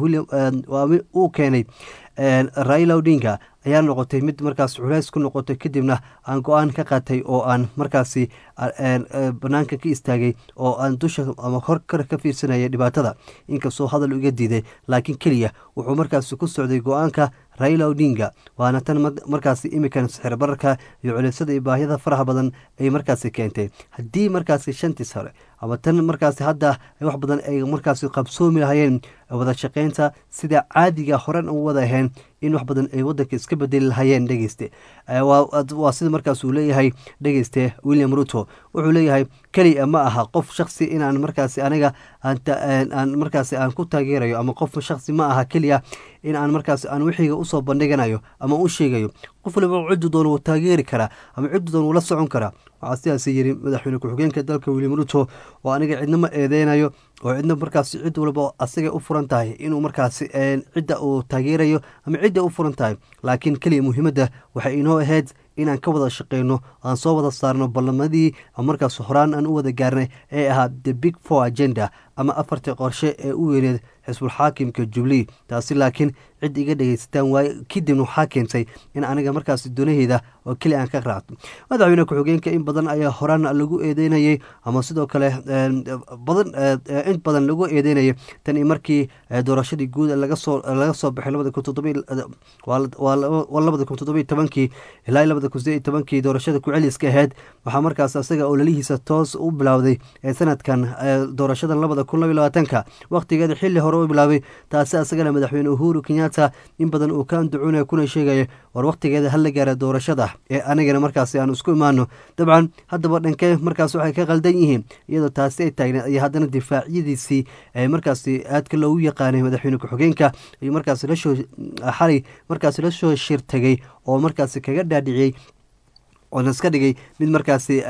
uu keenay raila odinga ayaa noqotay mid markaas culays ku noqotay kadibna aan go-aan ka qaatay oo aan markaasi banaanka ka istaagay oo aan dusha ama hor kar ka fiirsanaya dhibaatada inkastoo hadal iga diiday laakiin keliya wuxuu markaasi ku socday go-aanka raila odinga waana tan markaasi imikan sixir bararka iyo culiysada iyo baahiyada faraha badan ay markaasi keentay haddii markaasi shantiis hore ama tan markaasi hadda wax badan ay markaasi qabsoomi lahayeen wada shaqeynta sida caadiga horan u wada ahayn in wax badan ay wadanka iska bedeli lahayeen dhegeyste waa sida markaas uu leeyahay dhegeyste william ruto wuxuu leeyahay keliya ma aha qof shaksi inaan markaasi aniga aan markaasi aan ku taageerayo ama qof shaksi ma aha keliya in aan markaasi aan wixiga usoo bandhiganayo ama u sheegayo qof waliba ciddu doon wuu taageeri karaa ama ciddu doon wula socon karaa waxaa sidaas yiri madaxweyne ku-xigeenka dalka william ruto oo aniga cidna ma eedeynayo oo cidna markaasi cid walba asagay u furan tahay inuu markaasi cidda uu taageerayo ama cidda u furan tahay laakiin keliya muhiimadda waxay inoo ahayd inaan ka wada shaqeyno aan soo wada saarno ballamadii markaas horaan aan u wada gaarnay ee ahaa the big four agenda ama afartii qorshe ee u weyneed xisbul xaakimka jubilee taasi laakiin cid iga dhegeysataan waaye kadibna waxaa keentay in aniga markaasi donaheeda oo keli aan ka raacto madaxweyne ku-xigeenka in badan ayaa horaan lagu eedeynayay ama sidoo kale badan in badan lagu eedeynayay tan markii doorashadii guud laga soo laga soo baxay labada kun toddoba waa labada kun toddoba tobankii ilaa labada kun sideed tobankii doorashada ku-celiska ahayd waxaa markaas asaga oo lalihiisa toos u bilowday ee sanadkan doorashadan labada kun laba labaatanka waqtigeeda xili hore u bilaabay taasi asagana madaxweyne uhuru kenyatta in badan uu ka andacuunaya kuna sheegaya war waqtigeeda hala gaara doorashada ee anigana markaasi aan isku imaano dabcan haddaba dhankee markaas waxay ka qaldan yihiin iyadoo taasi ay taagneed iyo haddana difaacyadiisii markaasi aadka loogu yaqaanay madaxweyne ku-xigeenka iyo markaasi lasoo xalay markaasi lasoo shirtagay oo markaasi kaga dhaadhiciyey oona iska dhigay mid markaasi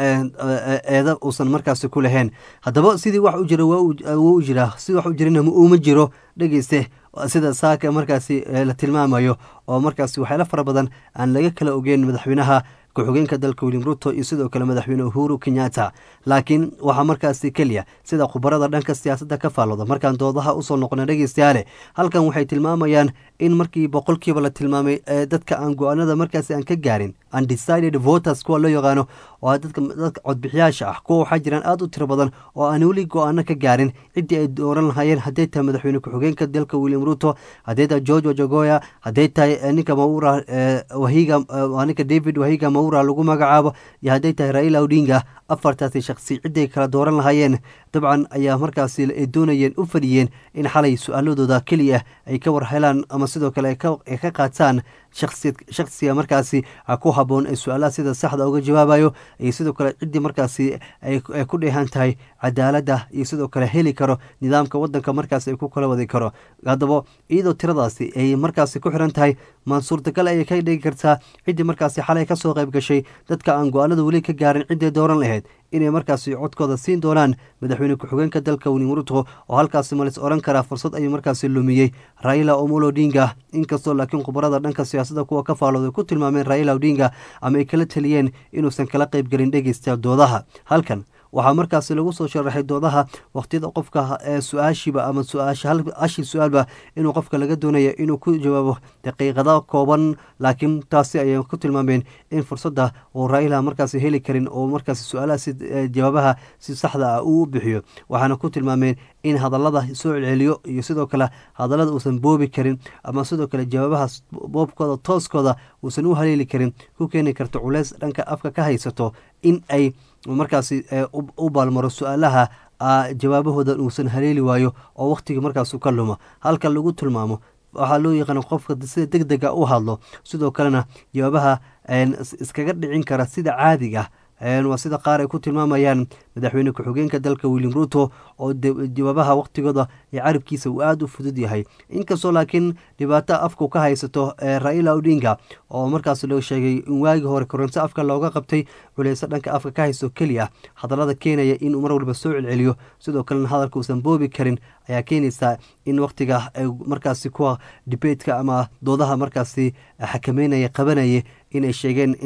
eeda uusan markaasi ku lahayn haddaba sidii wax u jira wuu u jiraa sidii wax u jirana uma jiro dhegeyste sida saaka markaasi la tilmaamayo oo markaasi waxyaala fara badan aan laga kala ogeyn madaxweynaha ku-xigeenka dalka william ruto iyo sidoo kale madaxweyne uhuru kenyatta laakiin waxaa markaasi keliya sida khubarada dhanka siyaasadda ka faallooda markaan doodaha usoo noqona dhegeystayaale halkan waxay tilmaamayaan in markii boqolkiiba la tilmaamay dadka aan go-aanada markaasi aan ka gaarin undecided voters kuwa loo yaqaano oo dadka dadka codbixiyaasha ah kuwa waxaa jiraan aada u tiro badan oo aan weli go-aano ka gaarin ciddii ay dooran lahayeen hadday tahay madaxweyne ku-xigeenka dalka william ruto hadday tahay george wajagoya hadday tahay ninka maura wahiga ninka david wahiga maura lagu magacaabo iyo hadday tahay raila odinga afartaasi shaksi cidday kala dooran lahaayeen dabcan ayaa markaasi ay doonayeen u fadhiyeen in xalay su-aaladooda keliya ay ka war helaan ama sidoo kale ay ka qaataan shaksiga markaasi ku haboon ee su-aalaha sida saxda uga jawaabayo iyo sidoo kale ciddii markaasi ay ku dheehan tahay cadaaladda iyo sidoo kale heli karo nidaamka wadanka markaasi ay ku kala wadi karo haddaba iyadoo tiradaasi ay markaasi ku xiran tahay ma suurtagal ayay ka dhigi kartaa ciddii markaasi xalay kasoo qayb gashay dadka aan go-aanada weli ka gaarin cidday dooran lahayd inay markaasi codkooda siin doonaan madaxweyne ku-xigeenka dalka william ruto oo halkaasi malis oran karaa fursad ayuu markaasi lumiyey raila omolo odinga inkastoo laakiin khubarada dhanka siyaasadda kuwa ka faalooday ku tilmaameen raila odinga ama ay kala teliyeen inuusan kala qaybgelin dhegeysta doodaha halkan waxaa markaasi lagu soo sharaxay doodaha waqtiyada qofka ee su-aashiiba ama su-aashii su-aalba inuu qofka laga doonaya inuu ku jawaabo daqiiqada kooban laakiin taasi ayay ku tilmaameen in fursadda uu raila markaasi heli karin oo markaasi su-aalaha si jawaabaha si saxda ah uu u bixiyo waxaana ku tilmaameen in hadallada soo celceliyo iyo sidoo kale hadallada uusan boobi karin ama sidoo kale jawaabaha boobkooda tooskooda uusan u haleeli karin ku keeni karto culeys dhanka afka ka haysato in ay markaasi u baalmaro su-aalaha jawaabahooda uusan haleeli waayo oo wakhtigii markaasu ka lumo halka lagu tilmaamo waxaa loo yaqaana qofka sida deg dega u hadlo sidoo kalena jawaabaha iskaga dhicin kara sida caadiga waa sida qaar ay ku tilmaamayaan madaxweyne ku-xigeenka dalka william ruto oo jawaabaha waqtigooda ee carabkiisa uu aada u fudud yahay inkastoo laakiin dhibaato afku ka haysato raila odinga oo markaas loo sheegay in waagii hore koronto afka looga qabtay culeyso dhanka afka ka haysto keliya hadallada keenaya inuu mar walba soo celceliyo sidoo kalena hadalka uusan boobi karin ayaa keenaysaa in waqtiga markaasi kuwa dibetka ama doodaha markaasi xakameynaya qabanaya inay sheegeen in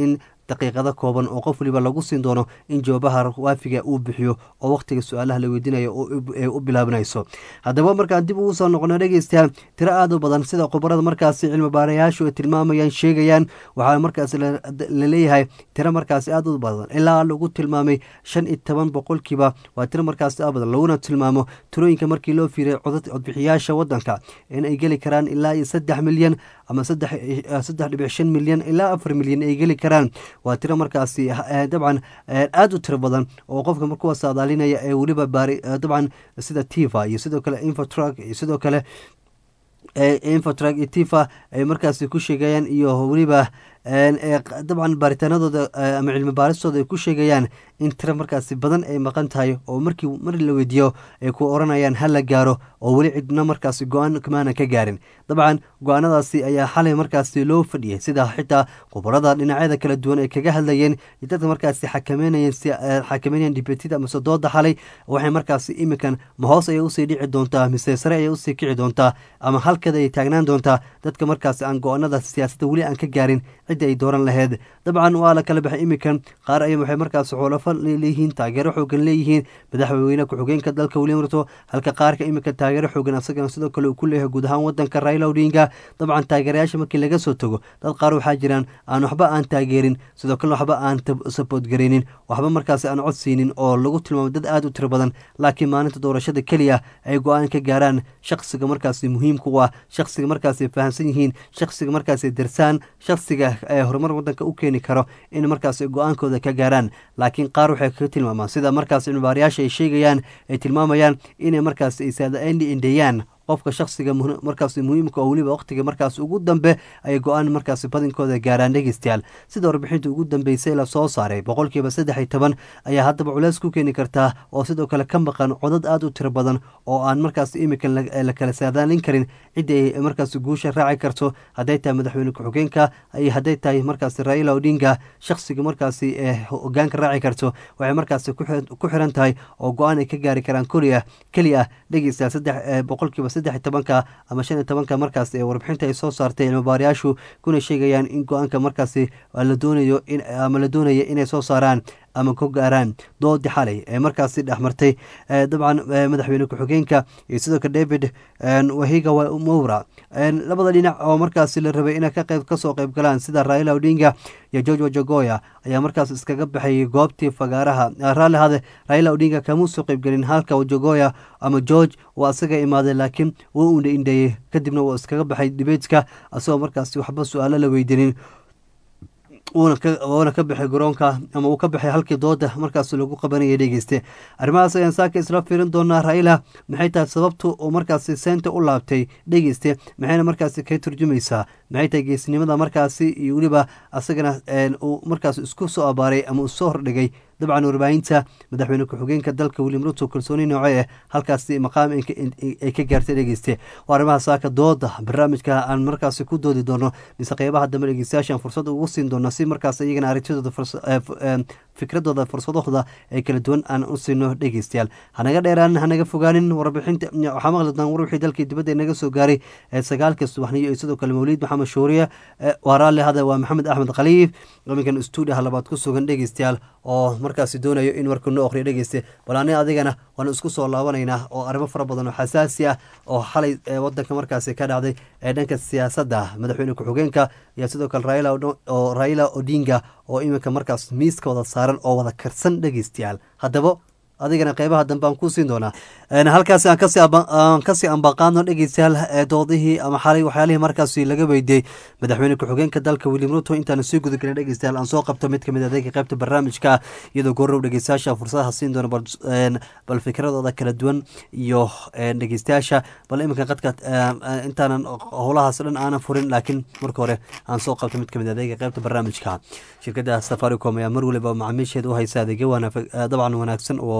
daqiiqado kooban oo qof waliba lagu siin doono in jawaabaha waafiga uu bixiyo oo wakhtiga su-aalaha la weydiinayo ee u bilaabanayso haddaba markaan dib ugu soo noqono dhegeystayaal tiro aad u badan sida khubarada markaasi cilmi baarayaashu ay tilmaamayaan sheegayaan waxaa markaasi la leeyahay tiro markaasi aad u badan ilaa lagu tilmaamay shan iyo toban boqolkiiba waa tiro markaasi aad badan laguna tilmaamo tirooyinka markii loo fiiriya codbixiyaasha wadanka in ay geli karaan ilaa iyo saddex milyan ama saddex dhibic shan milyan ilaa afar milyan ay geli karaan waa tiro markaasi dabcan aad u tiro badan oo qofka markuwa saadaalinaya ee weliba baari dabcan sida tiva iyo sidoo kale infotrug iyo sidoo kale infotrug iyo tiva ay markaasi ku sheegayaan iyo weliba dabcan baaritaanadooda ama cilmi baaristooda ay ku sheegayaan in tiro markaasi badan ay maqan tahay oo markii mar la weydiiyo ay ku oranayaan ha la gaaro oo weli cidna markaasi go-aan kamaanan ka gaarin dabcan go-aanadaasi ayaa xalay markaasi loo fadhiyay sida xitaa khubarada dhinacyada kala duwan ay kaga hadlayeen dadka markaasi xakameynayeen xakameynayeen dibetida amase dooda xalay waxay markaasi iminkan ma hoos ayay usii dhici doontaa mise sare ayay usii kici doontaa ama halkeeda ay taagnaan doontaa dadka markaasi aan go-aanada siyaasadda weli aan ka gaarin cidda ay dooran laheyd dabcan waa la kala baxay iminkan qaar ay waxay markaasi xoolafo leeyihiin taageero xoogan leeyihiin madaxweyne ku-xigeenka dalka william ruto halka qaarka iminka taageero xoogan asagana sidoo kale uu ku leeyahay guud ahaan wadanka raila odinga dabcan taageerayaasha markii laga soo tago dad qaar waxaa jiraan aan waxba aan taageerin sidoo kale waxba aan sabood garaynin waxba markaasi aan codsiinin oo lagu tilmaamo dad aad u tiro badan laakiin maalinta doorashada keliya ay go-aan ka gaaraan shaksiga markaasi muhiimka u ah shaksiga markaasi fahamsan yihiin shaksiga markaasi darsaan shaksiga ee horumar wadanka u keeni karo in markaasi go-aankooda ka gaaraan laakiin qaar waxay kaga tilmaamaan sida markaasi cilmibaarayaasha ay sheegayaan ay tilmaamayaan inay markaasi isaadaendi indheeyaan qofka shaksiga markaasi muhiimka oo weliba waqtiga markaas ugu dambe ay go-aan markaasi badinkooda gaaraan dhegeystayaal sida warbixinta ugu dambeysay la soo saaray boqolkiiba saddex iyo toban ayaa haddaba culeys ku keeni kartaa oo sidoo kale ka maqan codad aad u tiro badan oo aan markaasi imika la kala saadaalin karin ciddii ay markaasi guusha raaci karto hadday tahay madaxweyne ku-xigeenka iyo hadday tahay markaasi raila odinga shaksiga markaasi ee hogaanka raaci karto waxay markaasi ku xiran tahay oo go-aan ay ka gaari karaan koliya keli ah dhegeystayaal saddex boqolkiiba saddex iyo tobanka ama shan iyo tobanka markaas ee warbixinta ay soo saartay cilmibaarayaashu kuna sheegayaan in go-aanka markaasi la doonayo ama la doonaya inay soo saaraan ama ku gaaraan doodi xalay ee markaasi dhexmartay dabcan madaxweyne ku-xigeenka iyo sidoo kale david wahiga mowra labada dhinac oo markaasi la rabay inay ka qayb kasoo qayb galaan sida raila odinga iyo george wajagoya ayaa markaas iskaga baxayay goobtii fagaaraha raalli hade raila odinga kamuu soo qaybgelin halka wajagoya ama george waa isaga imaaday laakiin wuu una indheeyey kadibna wuu iskaga baxay dibeedka asagoo markaasi waxba su-aalo la weydiinin wuuna ka baxay garoonka ama uu ka baxay halkii dooda markaas lagu qabanayay dhegeyste arrimahaas ayaan saaka isla fiirin doonaa raila maxay tahay sababtu uu markaasi seynta u laabtay dhegeyste maxayna markaasi ka turjumaysaa maxay tahay geesnimada markaasi iyo weliba asagana uu markaas isku soo abaaray ama uu soo hordhigay dabcan warbaahinta madaxweyne ku-xigeenka dalka william ruto kalsooni nooce eh halkaasi maqaam ay ka gaartay dhegeyste waa arrimaha saaka dooda barnaamijka aan markaasi ku doodi doono mise qeybaha dambe dhegeystayaashan fursad ugu siin doona si markaas iyagana aragtidooda fikradooda fursadooda ee kala duwan aan u siino dhegeystayaal hanaga dheeraan hanaga fogaanin warbixinta waxaa maqli doon war wixii dalkii dibadda inaga soo gaaray ee sagaalka subaxniyo iyo sidoo kale mawliid maxamed shuuriye waa raalli hada waa maxamed axmed khaliif iminkan stuudiyaha labaad ku sugan dhegeystayaal oo markaasi doonayo in warka noo oqriyo dhegeyste bal ani adigana waanu isku soo laabanaynaa oo arrimo fara badan oo xasaasi ah oo xalay wadanka markaasi ka dhacday ee dhanka siyaasadda madaxweyne ku-xigeenka iyo sidoo kale raila oo raila odinga oo iminka markaas miiska wada saaran oo wada karsan dhegeystayaal haddaba adigana qeybaha dambe aan ku siin doonaa halkaasi aan kasii ambaqaadno dhegeystayaal doodihii ama xalay waxyaalihii markaasi laga weydiiyey madaxweyne ku-xigeenka dalka william ruto intaana sii guda gelin dhegeystayaal aan soo qabto mid kamid adeega qeybta barnaamijka iyadoo goorow dhegeystayaasha fursadaha siin doona bal fikradooda kala duwan iyo dhegeystayaasha bal iminka qadka intaanan howlahaas dhan aanan furin laakiin marka hore aan soo qabto mid kamid adeega qeybta barnaamijka shirkada safaricom ayaa mar waliba macaamiisheeda u haysa adeegyo dabcan wanaagsan oo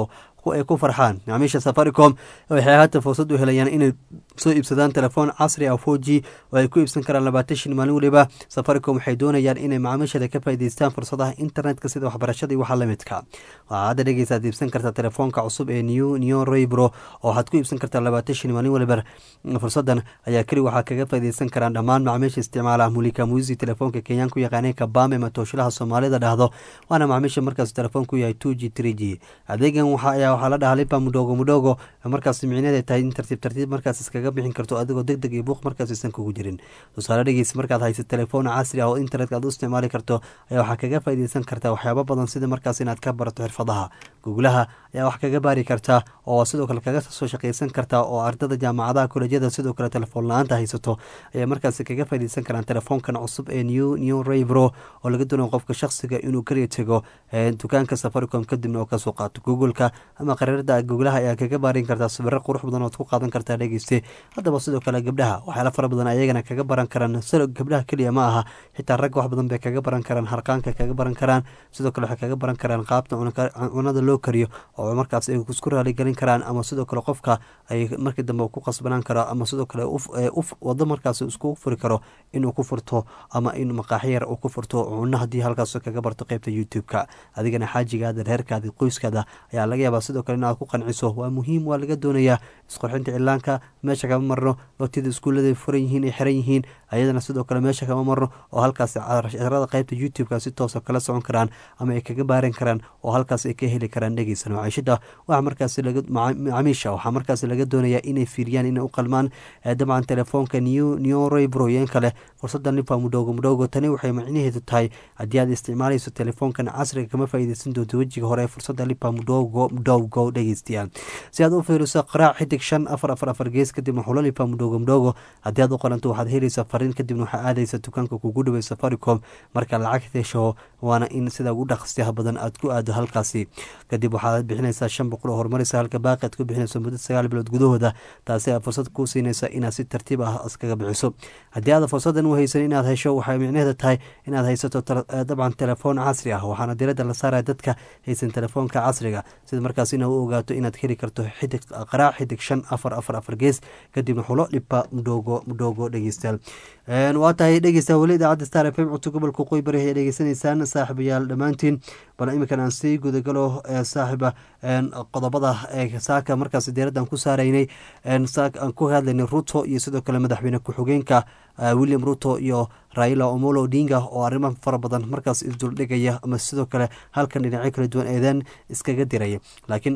ay ku farxaan macaamiisha safaricom waxay haatan fursad u helayaan inay soo iibsadaan telefoon casri ah four g oo ay ku iibsan karaan labaatan shin maalin weliba safaricom waxay doonayaan inay macaamiishada ka faa'iideystaan fursadaha internetka sida waxbarashada iyo waxa lamidka waxaa hadda dhegeysaad iibsan kartaa telefoonka cusub ee new new roybro oo waxaad ku iibsan kartaa labaatan shin maalin weliba fursadan ayaa keli waxaa kaga faa'iideysan karaan dhammaan macaamiisha isticmaala mulika muisi telefoonka kenyaan ku yaqaanay kabame matooshalaha soomaalida dhahdo waana macaamiisha markaas telefoonku yahay two g three g adeegan waxa ayaa waxaa la dhahaa lipa mudhogo mudhogo markaas micneed ay tahay in tartiib tartiib markaas iskaga bixin karto adigoo deg deg iyo buuq markaas isan kugu jirin tusaale dhegeysa markaad haysa telefoon casri ah oo internetka aad u isticmaali karto ayaa waxaa kaga faa'iideysan kartaa waxyaabo badan sida markaas inaad ka barato xirfadaha guglaha ayaa wax kaga baari kartaa oo sidoo kale kaga soo shaqeysan kartaa oo ardada jaamacadaha kolejyada sidoo kale telefoon la-aanta haysato ayaa markaasi kaga faa'iideysan karaan telefoonkan cusub ee new new raybro oo laga doonayo qofka shakhsiga inuu kaliya tego dukaanka safaricom kadibna oo kasoo qaato googleka ama qariirada guglaha ayaa kaga baarin kartaa sawiro qurux badan ood ku qaadan kartaa dhegeyste haddaba sidoo kale gabdhaha waxyaala fara badan ayagana kaga baran karaan gabdhaha keliya ma aha xitaa ragga wax badan bay kaga baran karaan harqaanka kaga baran karaan sidoo kale waxay kaga baran karaan qaabta cunada loo kariyo oo markaas ay isku raaligelin karaan ama sidoo kale qofka ay markii dambe ku qasbanaan karo ama sidoo kale wado markaas iskugu furi karo inuu ku furto ama in maqaaxyar uu ku furto cuno haddii halkaas kaga barto qeybta youtube-ka adigana xaajigaada reerkaada qoyskaada ayaa laga yaabaa sidoo kale inaad ku qanciso waa muhiim waa laga doonayaa isqorxinta cilaanka meesha kama marno waqtiyada iskuullada furan yihiin ay xiran yihiin ayadana sidoo kale meesha kama marno oo halkaas casharada qeybta youtube-ka si toosa kala socon karaan ama ay kaga baaran karaan oo halkaas ay ka heli karaan dhegeysan maciishada waxa markaas macaamiisha waxaa markaas laga doonayaa inay fiiriyaan inay u qalmaan dabcan telefoonka new new roybroyen kale fursadan lipa mudhogo mudhogo tani waxay macnaheedu tahay haddii aad isticmaalayso telefoonkan casriga kama faa'iideysan doonto wejiga hore fursada lipa mudhogo mudhogo dhegeystayaal si aad u fiiriso qaraac xidig shan afar afar afar gees kadibna xulo lipa mudhogo mudhogo haddii aad u qalanto waxaad helaysaa fariin kadibna waxaa aadaysa dukaanka kugu dhaway safaricom marka lacag hesho waana in sida ugu dhaqsiyaha badan aad ku aado halkaasi kadib waxaad bixinaysaa shan boqol oo horumaraysa halka baaqi aad ku bixinayso muddo sagaal bilood gudahooda taasi aad fursad kuu siinaysa inaad si tartiib ah iskaga bixiso haddii aad fursadan u haysan inaad hesho waxay micnaheeda tahay inaad haysato dabcan telefoon casri ah waxaana diradda la saaraya dadka haysan telefoonka casriga sida markaas ina u ogaato inaad heli karto xidig qaraac xidig shan afar afar afar gees kadibna xulo dhiba mudhogo mudhogo dhegeystayaal waa tahay dhegeysta weli idaacadda star f m codka gobolka qoybari ay dhegeysanaysaan saaxiibayaal dhammaantiin bal iminkan aan sii gudagalo saaxiiba qodobada saaka markaas diiraddan ku saaraynay aan ku hadlaynay ruto iyo sidoo kale madaxweyne ku-xigeenka william ruto iyo raila omolo odinga oo arrimo fara badan markaas isduldhigaya ama sidoo kale halkan dhinacyo kala duwan eedeen iskaga diraya laakiin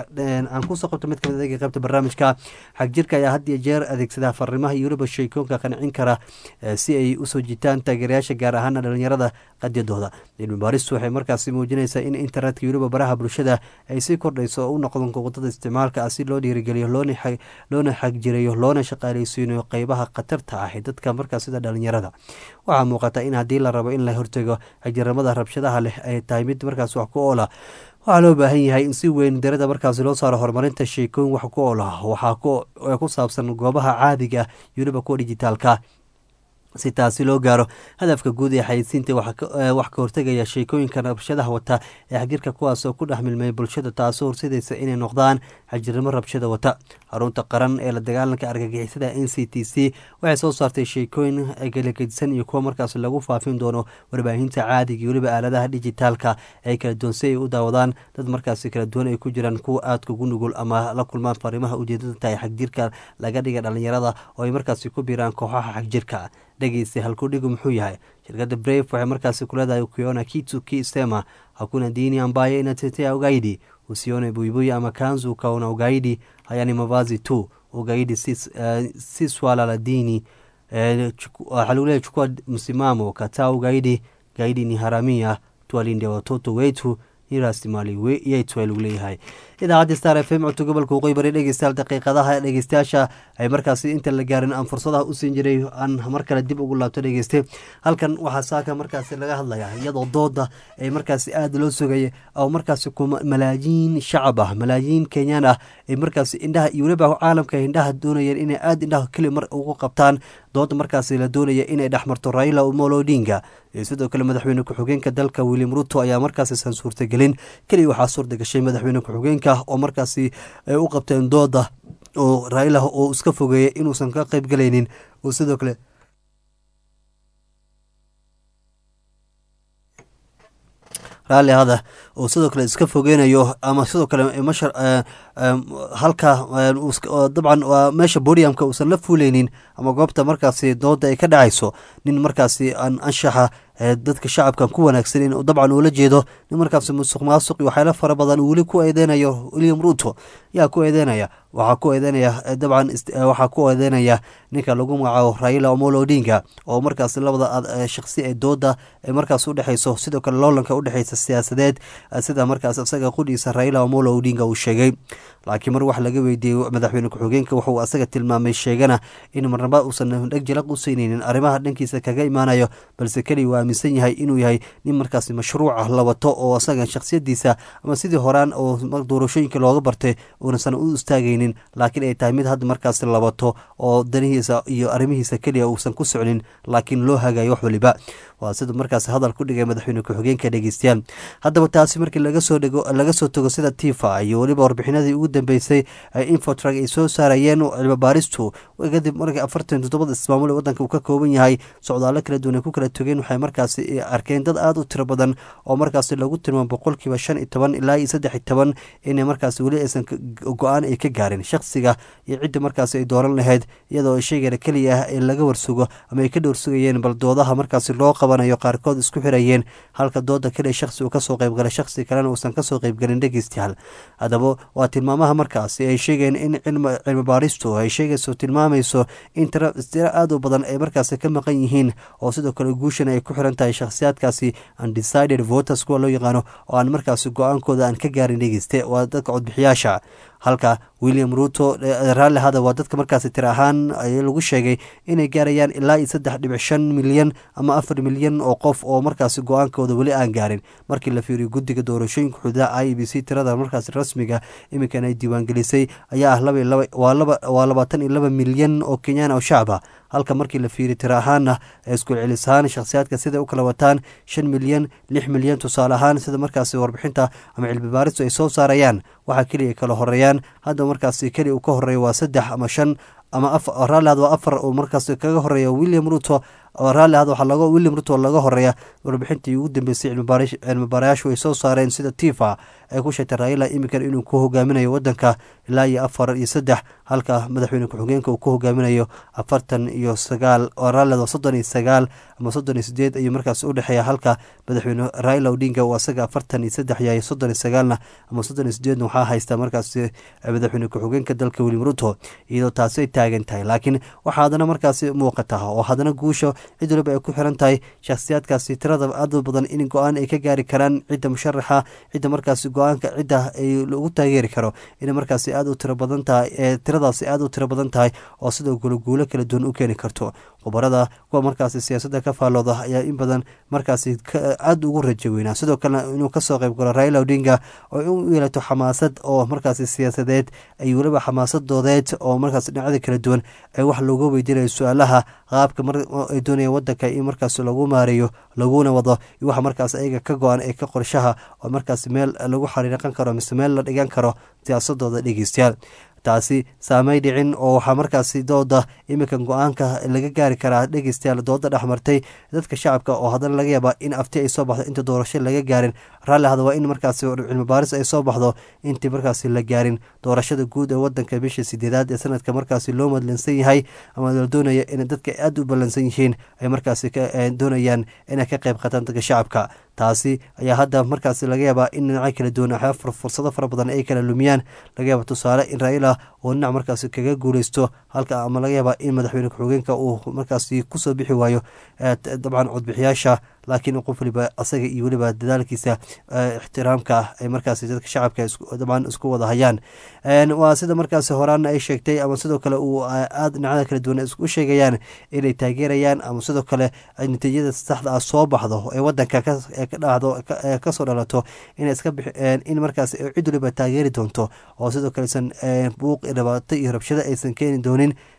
aan kusoo qabto mid kamid adeega qaybta barnaamijka xagjirka ayaa had iyo jeer adeegsada fariimaha iyo weliba sheekoonka qancin kara si ay usoo jitaan taageerayaasha gaar ahaana dhalinyarada qadyadooda cilmi baaristu waxay markaasi muujinaysaa in internetka iyo weliba baraha bulshada ay sii kordhayso oo u noqdon wadada isticmaalka ah si loo dhiirigeliyo loona xagjirayo loona shaqaaleysiinayo qeybaha khatarta ah ee dadka markaas sida dhalinyarada waxaa muuqata in haddii la rabo in la hortego xagjirnimada rabshadaha leh ay tahay mid markaas wax ku oola waxaa loo baahan yahay in si weyn darada markaasi loo saaro horumarinta sheekooyin wax ku ool ah waxaa ku saabsan goobaha caadiga iyo weliba kuwa dijitaalka si taasi loo gaaro hadafka guud ee xayeysiinta wax ka hortegaya sheekooyinka rabshadaha wata ee xagjirka kuwaasoo ku dhex milmay bulshada taasoo horsidaysa inay noqdaan xagjirnimo rabshada wata xarunta qaran ee la dagaalanka argagixisada n c t c waxay soo saartay sheekooyin galagedisan iyo kuwa markaas lagu faafin doono warbaahinta caadiga iyo weliba aaladaha dijitaalka ay kala duwan si ay u daawadaan dad markaasi kala duwan ay ku jiraan kuwa aadka ugu nugul ama la kulmaan fariimaha ujeedada tahay xagjirka laga dhiga dhalinyarada oo ay markaasi ku biiraan kooxaha xagjirka dhegeysta halkudhigu muxuu yahay shirkadda brave waxay markaasi ku leedahay ukiona kitu ki sema hakuna dini ambaye inatetea ugaidi usione buibui ama kanzu ukaona ugaidi haya ni mavazi tu ugaidi si, uh, si swala la dini waxaa lagu leeyahy chukua msimamo kataa ugaidi gaidi ni haramia tuwalinde watoto wetu ni raasimali yetu ay lagu leeyahay idaacadda star f m codka gobolka waqooyi bari dhegeystayaal daqiiqadaha dhegeystayaasha ay markaasi inta la gaarin aan fursadaha u siin jiray aan mar kale dib ugu laabto dhegeyste halkan waxaa saaka markaasi laga hadlaya iyadoo dooda ay markaasi aada loo sugaya oo markaasi malaayiin shacab ah malaayiin kenyaan ah ay markaasi indhaha iyo weliba caalamka indhaha doonayeen inay aada indhaha keli mar ugu qabtaan dooda markaasi la doonaya inay dhexmarto raila omolo odinga iyo sidoo kale madaxweyne ku-xigeenka dalka william ruto ayaa markaasi san suurtagelin keliya waxaa suurta gashay madaxweyne ku-xigeenka oo markaasi ay u qabteen dooda oo raila oo iska fogeeyay inuusan ka qayb galaynin oo sidoo kale raalli hada oo sidoo kale iska fogeynayo ama sidoo kale mashar halka dabcan waa meesha bodiamka uusan la fuuleynin ama goobta markaasi dooda ay ka dhacayso nin markaasi aan anshaxa dadka shacabkan ku wanaagsanin dabcan uula jeedo nin markaasi musuq maasuq iyo waxyaala fara badan weli ku eedeynayo william ruto yaa ku eedeynaya waxaa ku eedeynaya dabcan waxaa ku eedeynaya ninka lagu magacaabo raila omolo odinga oo markaasi labada shaqsi ee dooda ee markaas udhexeyso sidoo kale loolanka udhexeysa siyaasadeed sida markaas isaga qudhiisa raila omolo odinga uu sheegay laakiin mar wax laga weydiiyey madaxweyne ku-xigeenka wuxuu asaga tilmaamay sheegana in marnaba uusan dheg jalaq u siineynin arrimaha dhankiisa kaga imaanayo balse keliya waa aaminsan yahay inuu yahay nin markaasi mashruuca la wato oo asaga shakhsiyadiisa ama sidii horaan oo doorashooyinka looga bartay uunasan u istaagaynin laakiin ay tahay mid hadda markaasi la wato oo danihiisa iyo arrimihiisa keliya uusan ku socnin laakiin loo hagayo wax waliba waa sida markaasi hadal ku dhigay madaxweyne ku-xigeenka dhegeystayaal haddaba taasi markii lagasoo dhego laga soo tago sida tifa iyo weliba warbixinadii ugu dambeysay infotrag ay soo saarayeen cilmi baaristu kadib markii afartan toddobada ismaamul ee wadanka uu ka kooban yahay socdaalo kala duwan ay ku kala togeen waxay markaasi arkeen dad aada u tiro badan oo markaasi lagu tilmaamo boqolkiiba shan iyo toban ilaa iyo saddex iyo toban inay markaasi weli aysan go-aan ay ka gaarin shakhsiga iyo cidda markaasi ay dooran lahayd iyadoo sheegana keliya ah ee laga warsugo ama ay ka dhowrsugayeen bal doodaha markaasi loo qabanayo qaarkood isku xirayeen halka dooda keliya shakhsi uu kasoo qaybgalay shakhsi kalena uusan kasoo qaybgalin dhegeystayaal haddaba waa tilmaamaha markaasi ay sheegeen in cilmi baaristu ay sheegayso tilmaamayso in tiro aada u badan ay markaasi ka maqan yihiin oo sidoo kale guushan ay ku xiran tahay shakhsiyaadkaasi undecided voters kuwa loo yaqaano oo aan markaasi go-aankooda aan ka gaarin dhegeyste waa dadka codbixiyaasha halka william ruto raalli hada waa dadka markaasi tir ahaan lagu sheegay inay gaarayaan ilaa iyo saddex dhibic shan milyan ama afar milyan oo qof oo markaasi go-aankooda weli aan gaarin markii la fiiriyo guddiga doorashooyinka xuduudaha i b c tirada markaasi rasmiga iminkan ay diiwaangelisay ayaa ah waa labaatan iyo laba milyan oo kenyaan oo shacaba halka markii la fiiriy tira ahaana isku celis ahaan shakhsiyaadka siday u kala wataan shan milyan lix milyan tusaale ahaan sida markaasi warbixinta ama cilmi baaristu ay soo saarayaan waxaa keliya kala horeeyaan hadda markaasi keliya uu ka horeeya waa saddex ama shan ama raalli had waa afar uu markaasi kaga horeeya william ruto raalli had waxaa laga william ruto laga horeeya warbixintii ugu dambeysay cilmi baarayaashu ay soo saareen sida tifa ay ku sheegtay raila iminkan inuu ku hogaaminayo wadanka ilaa iyo afar iyo saddex halka madaxweyne ku-xigeenka uu ku hogaaminayo afartan iyo sagaal raalli waa soddon iyo sagaal ama soddon iyo sideed ayuu markaas udhexeeya halka madaxweyne raila odinga uu asaga afartan iyo saddex yahay soddon iyo sagaalna ama soddon iyo sideedna waxaa haysta markaasi madaxweyne ku-xigeenka dalka william ruto iyadoo taasi ay taagan tahay laakiin waxaa haddana markaasi muuqata oo haddana guusha cid waliba ay ku xiran tahay shakhsiyaadkaasi tirada aada badan in go-aan ay ka gaari karaan cidda musharaxa cidda markaasi go-aanka cidda ay lagu taageeri karo inay markaasi aada u tiro badan tahay ee tiradaasi aada u tiro badan tahay oo sidoo kale guulo kala duwan u keeni karto khubarada kuwa markaasi siyaasadda ka faallooda ayaa in badan markaasi aada ugu rajo weynaa sidoo kalena inuu kasoo qayb galo raila odinga oo u yeelato xamaasad oo markaasi siyaasadeed ay weliba xamaasadoodeed oo markaas dhinacyada kala duwan ay wax looga weydiinayo su-aalaha qaabka ay doonayaan wadanka in markaas lagu maareeyo laguna wado iyo waxa markaas ayaga ka go-an ee ka qorshaha oo markaas meel lagu xariiqan karo mise meel la dhigan karo siyaasadooda dhegeystayaal taasi saamay dhicin oo waxaa markaasi dooda iminkan go-aanka laga gaari karaa dhegeystayaal dooda dhexmartay dadka shacabka oo haddana laga yaabaa in afti ay soo baxdo inta doorasho laga gaarin raalli hada waa in markaasi cilmi baaris ay soo baxdo intii markaasi la gaarin doorashada guud ee wadanka bisha sideedaad ee sanadka markaasi loo madlansan yahay ama la doonaya in dadka aada u ballansan yihiin ay markaasi doonayaan inay ka qayb qaataan dadka shacabka taasi ayaa hadda markaasi laga yaabaa in dhinacyo kala duwan fursado fara badan ay kala lumiyaan laga yaaba tusaale in raila oo dhinac markaasi kaga guuleysto halka ama laga yaabaa in madaxweyne ku-xigeenka uu markaasi kusoo bixi waayo dabcan codbixiyaasha laakiin qof waliba asaga iyo weliba dadaalkiisa ixtiraamka ay markaasi dadka shacabka dabcan isku wada hayaan waa sida markaasi horaana ay sheegtay ama sidoo kale uu aada dhinacyada kala duwan isku sheegayaan inay taageerayaan ama sidoo kale natiijada saxda ah soo baxdo ee wadanka ka dhacdo kasoo dhalato in iska in markaas cid waliba taageeri doonto oo sidoo kalesan buuq dhibaato iyo rabshado aysan keeni doonin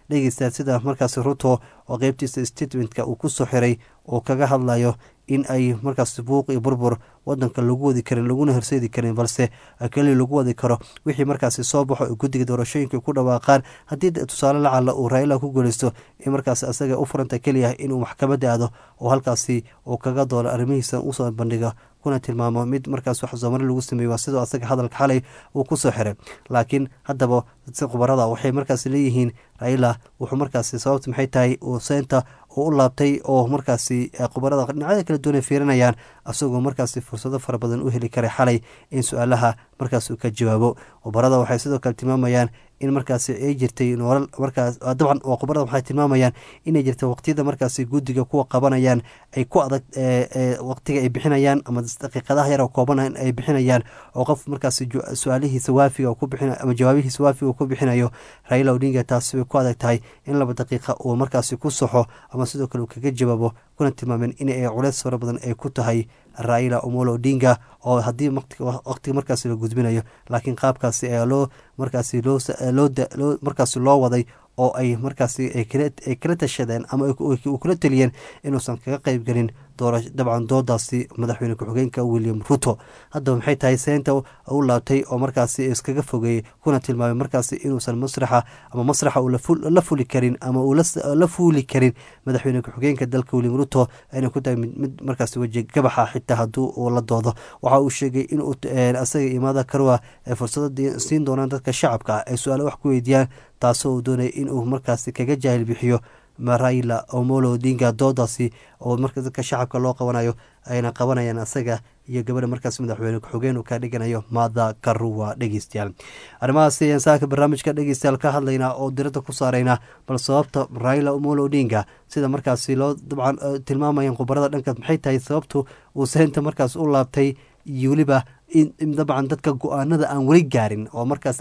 dhegeysta sida markaasi ruto oo qeybtiisa statementka uu kusoo xiray oo kaga hadlayo in ay markaas buuq iyo burbur wadanka lagu wadi karin laguna horseedi karin balse keli lagu wadi karo wixii markaasi soo baxo oo guddiga doorashooyinka ku dhawaaqaan haddii tusaale lacala uu raila ku guuleysto in markaas asaga u furanta keliya inuu maxkamadda aado oo halkaasi uu kaga doono arrimihiisa usoo bandhiga kuna tilmaamo mid markaas wax soomari lagu sameeye waa sidoo asaga hadalka xalay uu kusoo xiray laakiin haddaba si khubarada waxay markaas leeyihiin raila wuxuu markaasi sababta maxay tahay uu seynta u laabtay oo markaasi khubarada dhinacyada kala duwan ay fiirinayaan asagoo markaasi fursado fara badan u heli karay xalay in su-aalaha markaas uu ka jawaabo khubarada waxay sidoo kale tilmaamayaan in markaasi ay jirtay noolal markaas dabcan waa khubarada waxay tilmaamayaan inay jirta waqtiyada markaasi guddiga kuwa qabanayaan ay ku adag waqtiga ay bixinayaan ama daqiiqadaha yar oo kooban ay bixinayaan oo qof markaasi su-aalihiisa waafiga ku bixin ama jawaabihiisa waafiga ku bixinayo raila odinga taasi way ku adag tahay in laba daqiiqa uu markaasi ku saxo ama sidoo kale uu kaga jawaabo kuna tilmaameen in ay culeys fara badan ay ku tahay raila omolo odinga oo haddii waqtiga markaasi la gudbinayo laakiin qaabkaasi ayaa loo markaasi loo markaasi loo waday oo ay markaasi ay kala tashadeen ama uu kula teliyeen inuusan kaga qeybgelin dabcan doodaasi madaxweyne ku-xigeenka william ruto haddaba maxay tahay seynta u laabtay oo markaasi iskaga fogeeyey kuna tilmaamay markaasi inuusan masraxa ama masraxa uu la fuli karin ama uu la fuuli karin madaxweyne ku-xigeenka dalka william ruto inay ku tahay mid markaasi weji gabaxa xitaa hadduu uu la doodo waxa uu sheegay inuu asaga imaada karwa ay fursado siin doonaan dadka shacabka ay su-aale wax ku weydiiyaan taasoo uu doonaya inuu markaasi kaga jaahil bixiyo raila omolo odinga doodaasi oo marka dadka shacabka loo qabanayo ayna qabanayaan asaga iyo gabadha markaas madaxweyne ku-xigeen uu ka dhiganayo maada karuwa dhegeystayaal arrimahaasi ayaan saaka barnaamijka dhegeystayaal ka hadlaynaa oo diradda ku saaraynaa bal sababta raila omolo odinga sida markaasi loo dabcan tilmaamayaan khubarada dhankaas maxay tahay sababtu uu seynta markaas u laabtay iyo weliba dabcan dadka go-aanada aan weli gaarin oo markaas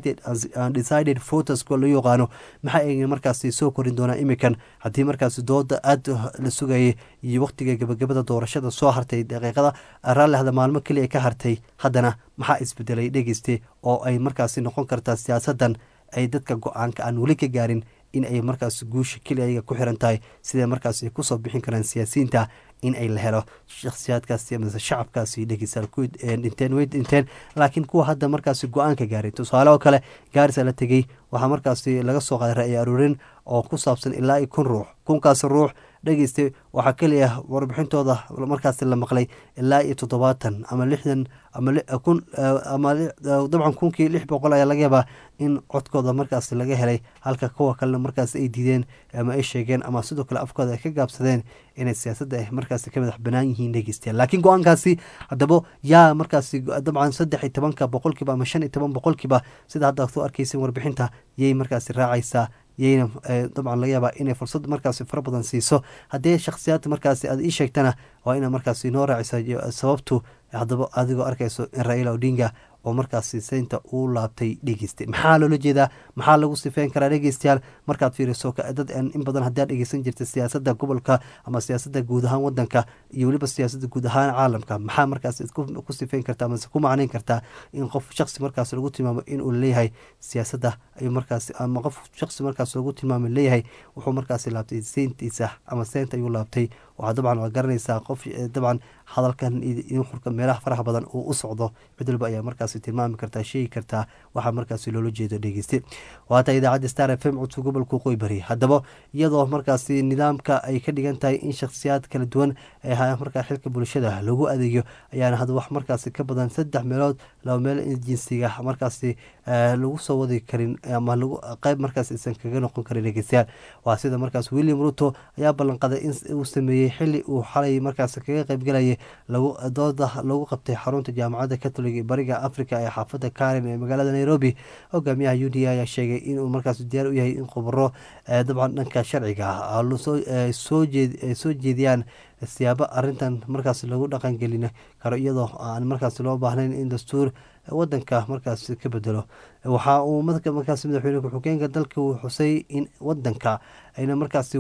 undecided photoska loo yaqaano maxaa ay markaasi soo korin doonaa imikan haddii markaasi dooda aada la sugayay iyo waqtiga gabagabada doorashada soo hartay daqiiqada raallihda maalmo keliya ka hartay haddana maxaa isbedelay dhegeyste oo ay markaasi noqon kartaa siyaasadan ay dadka go-aanka aan weli ka gaarin in ay markaas guusha keliya ayaga ku xiran tahay sidee markaas ay kusoo bixin karaan siyaasiyiinta in ay la helo shakhsiyaadkaasi amase shacabkaasi dhegeystayaal ku dhinteen way dhinteen laakiin kuwa hadda markaasi go-aanka gaaray tusaale oo kale gaarisa la tegey waxaa markaasi laga soo qaaday ra-i aruurin oo ku saabsan ilaa iyo kun ruux kunkaasi ruux dhegeystay waxaa keliya warbixintooda markaasi la maqlay ilaa iyo toddobaatan ama lixdan ama kun ama dabcan kunkii lix boqol ayaa laga yaabaa in codkooda markaasi laga helay halka kuwa kalena markaasi ay diideen ama ay sheegeen ama sidoo kale afkooda ay ka gaabsadeen inay siyaasadda ay markaasi ka madax banaan yihiin dhegeystayaal laakiin go-aankaasi haddaba yaa markaasi dabcan saddex iyo tobanka boqolkiiba ama shan iyo toban boqolkiiba sida hadda soo arkeysa warbixinta yay markaasi raacaysaa yayna dabcan laga yaabaa inay fursad markaasi fara badan siiso haddii shakhsiyaad markaasi aad ii sheegtana waa ina markaasi noo raacisa sababtu haddaba adigoo arkayso in raila odinga oo markaasi seynta uu laabtay dhegeystay maxaa loola jeedaa maxaa lagu sifeyn karaa dhegeystayaal markaad fiiriso dad in badan haddii aad dhegeysan jirta siyaasadda gobolka ama siyaasadda guud ahaan wadanka iyo weliba siyaasadda guud ahaan caalamka maxaa markaas ku sifeyn kartaa amase ku macnayn kartaa in qof shaksi markaas lagu tilmaamo inuu leeyahay siyaasadda ayuu markaas ama qof shaksi markaas lagu tilmaamo leeyahay wuxuu markaasi laabtay seyntiisa ama seynta ayuu laabtay waxaa dabcan waa garanaysaa qof dabcan hadalkan xurka meelaha faraha badan uu u socdo cid walba ayaa markaasi tilmaami kartaa sheegi kartaa waxaa markaasi loola jeedo dhegeyste waata idaacadda star f m codka gobolka qoy bari haddaba iyadoo markaasi nidaamka ay ka dhigan tahay in shakhsiyaad kala duwan ay hayaan markaa xilka bulshada lagu adeeyo ayaana hadda wax markaasi ka badan saddex meelood laba meel in jinsiga markaasi lagu soo wadi karin ama lagu qeyb markaas aysan kaga noqon karin dhegeystayaal waa sida markaas william ruto ayaa ballanqaday in uu sameeyey xili uu xalay markaas kaga qeybgalayay dooda lagu qabtay xarunta jaamacadda catholic ee bariga africa ee xaafadda karen ee magaalada nairobi hogaamiyaha u d ayaa sheegay inuu markaas diyaar u yahay in khubaro dabcan dhanka sharciga soo jeediyaan siyaabo arintan markaas lagu dhaqangelin karo iyadoo aan markaas loo baahnayn in dastuur wadanka markaas ka bedelo waxa uu markaas madaxweyne ku-xigeenka dalka uu xusay in wadanka ayna markaas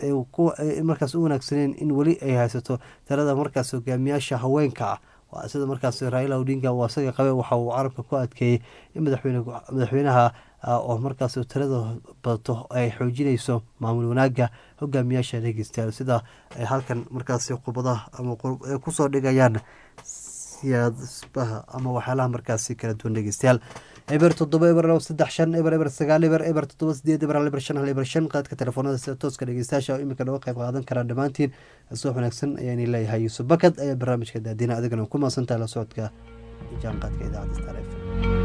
markaas u wanaagsaneen in weli ay haysato talada markaas hogaamiyaasha haweenka sida markaas raila odinga uu asaga qabe waxa uu carabka ku adkeeyey in madaxweynaha oo markaas tirada badato ay xoojinayso maamul wanaagga hogaamiyaasha dhegeystayaal sida ay halkan markaasi qubadaha ama ay kusoo dhigayaan siyaasbaha ama waxyaalaha markaasi kala duwan dhegeystayaal eber toddoba eber labo saddex shan eber eber sagaal eber eber toddoba sideed eber hal eber shan hal eber shan qaadka telefoonada sida tooska dhegeystayaasha oo iminka nooga qayb qaadan karaan dhammaantiin suux wanaagsan ayaani leeyahay yuusuf bakad ayaa barnaamijka daadina adigana ku maasantahay la socodka jaanqaadka idaacadda star f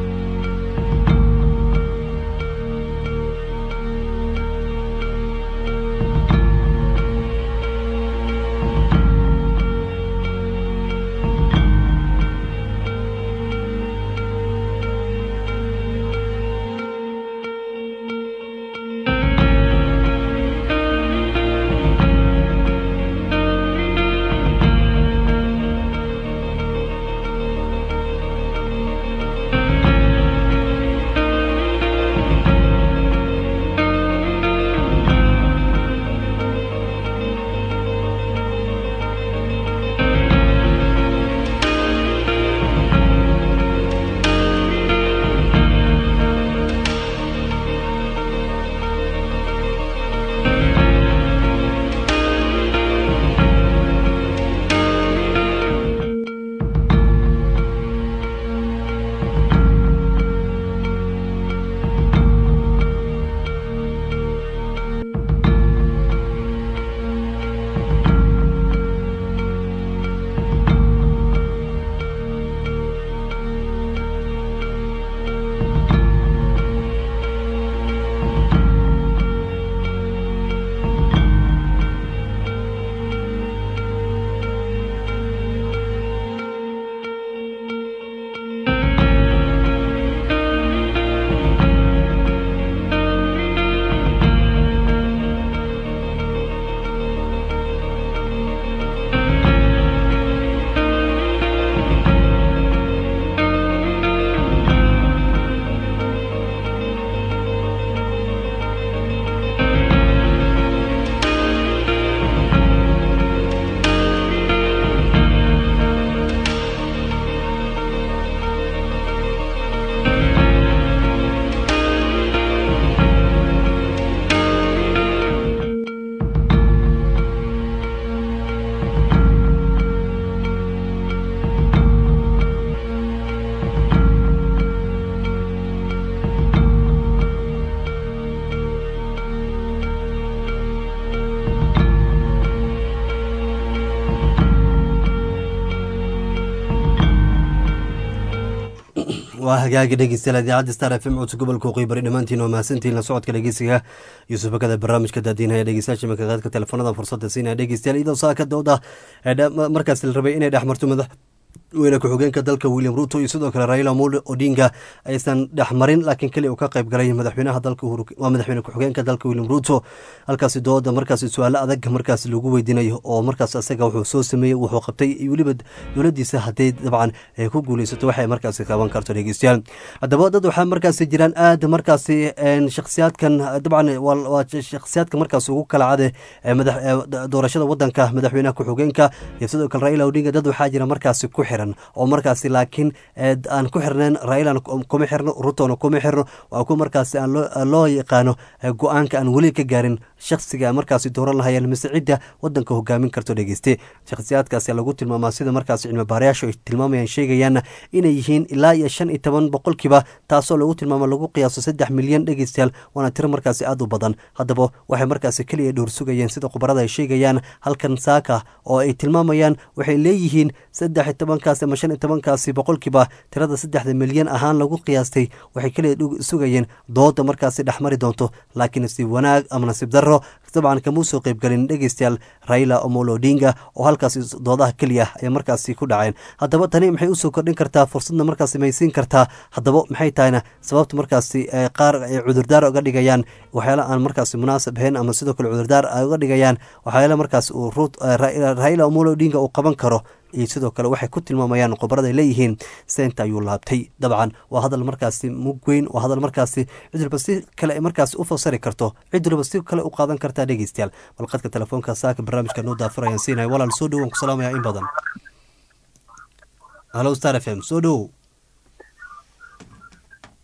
waa hagaagi dhegeystayaal idaacadda star f m codsa gobolka waqooyi bari dhammaantiin waa mahadsantihiin la socodka dhegeysiga yuusuf bakada barnaamijka daadiinaya dhegeystayaasha makaqaadka telefoonada fursada siinaya dhegeystayaal iyadoo saaka dooda markaas la rabay inay dhex marto madax weyne ku-xigeenka dalka william ruto iyo sidoo kale raila mole odinga aysan dhexmarin laakiin keli uu ka qayb galay madaxweynaha dalka waa madaxweyne ku-xigeenka dalka william ruto halkaasi dooda markaasi su-aalo adag markaas lagu weydiinayo oo markaas isaga wuxuu soo sameeyey wuxuu qabtay weliba dowladiisa hadday dabcan ay ku guuleysato waxay markaasi qaban karto dhegeystayaal haddaba dad waxaa markaasi jiraan aad markaasi shakhsiyaadkan dabcan waa shakhsiyaadka markaas ugu kala cade doorashada wadanka madaxweynaha ku-xigeenka iyo sidoo kale raila odinga dad waxaa jira markaasi ku xiran oo markaasi laakiin aan ku xirnayn railana kuma xirno rutona kuma xirno waa ku markaasi aan loo yaqaano go-aanka aan weli ka gaarin shaksiga markaasi dooran lahayeen mise cidda wadanka hogaamin karto dhegeyste shakhsiyaadkaasi lagu tilmaamaa sida markaasi cilmi baarayaashu ay tilmaamayaan sheegayaanna inay yihiin ilaa iyo shan iyo toban boqolkiiba taasoo lagu tilmaamo lagu qiyaaso saddex milyan dhegeystayaal waana tiro markaasi aad u badan haddaba waxay markaasi keliya dhowr sugayeen sida khubarada ay sheegayaan halkan saaka oo ay tilmaamayaan waxay leeyihiin saddex iyo tobankaasi ama shan iyo tobankaasi boqolkiiba tirada saddexda milyan ahaan lagu qiyaastay waxay keliya sugayeen dooda markaasi dhexmari doonto laakiin nasiib wanaag ama nasiib darro dabcan kamuu soo qeybgelin dhegeystayaal raila omolo odinga oo halkaasi doodaha keliya ay markaasi ku dhaceen haddaba tani maxay usoo kordhin kartaa fursadna markaasi maysiin kartaa haddaba maxay tahayna sababta markaasi qaar ay cudurdaar uga dhigayaan waxyaala aan markaasi munaasab ahayn ama sidoo kale cudurdaar ay uga dhigayaan waxyaala markaas uu raila omolo odinga uu qaban karo iyo sidoo kale waxay ku tilmaamayaan khubarada ay leeyihiin seynta ayuu laabtay dabcan waa hadal markaasi mug weyn waa hadal markaasi cid walba si kale markaasi u fasari karto cid walba si kale u qaadan kartaa dhegeystayaal bal qadka telefoonka saaka barnaamijka noo daafurayaan siinaya walaal soo dhowoan ku salaamaya in badan halo star f m soo dhowow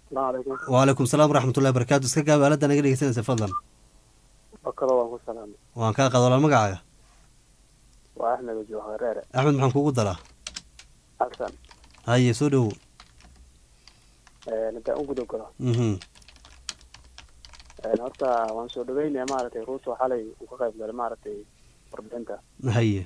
asalaamu calaykum wacalaykum salaam waraxmatullahi barakaatu iska gaab aalada naga dhegeysanaysa fadlan bakado waan ku salaamay waan kaa qada walaal magacaaga waa axmed ojo hareere axmed maxaan kugu daraa xasan haye soo dhowow intaan u guda galo mhm horta waan soo dhaweynaya maaragtay ruuto xalay uu ka qayb galay maaragtay warbixinta haye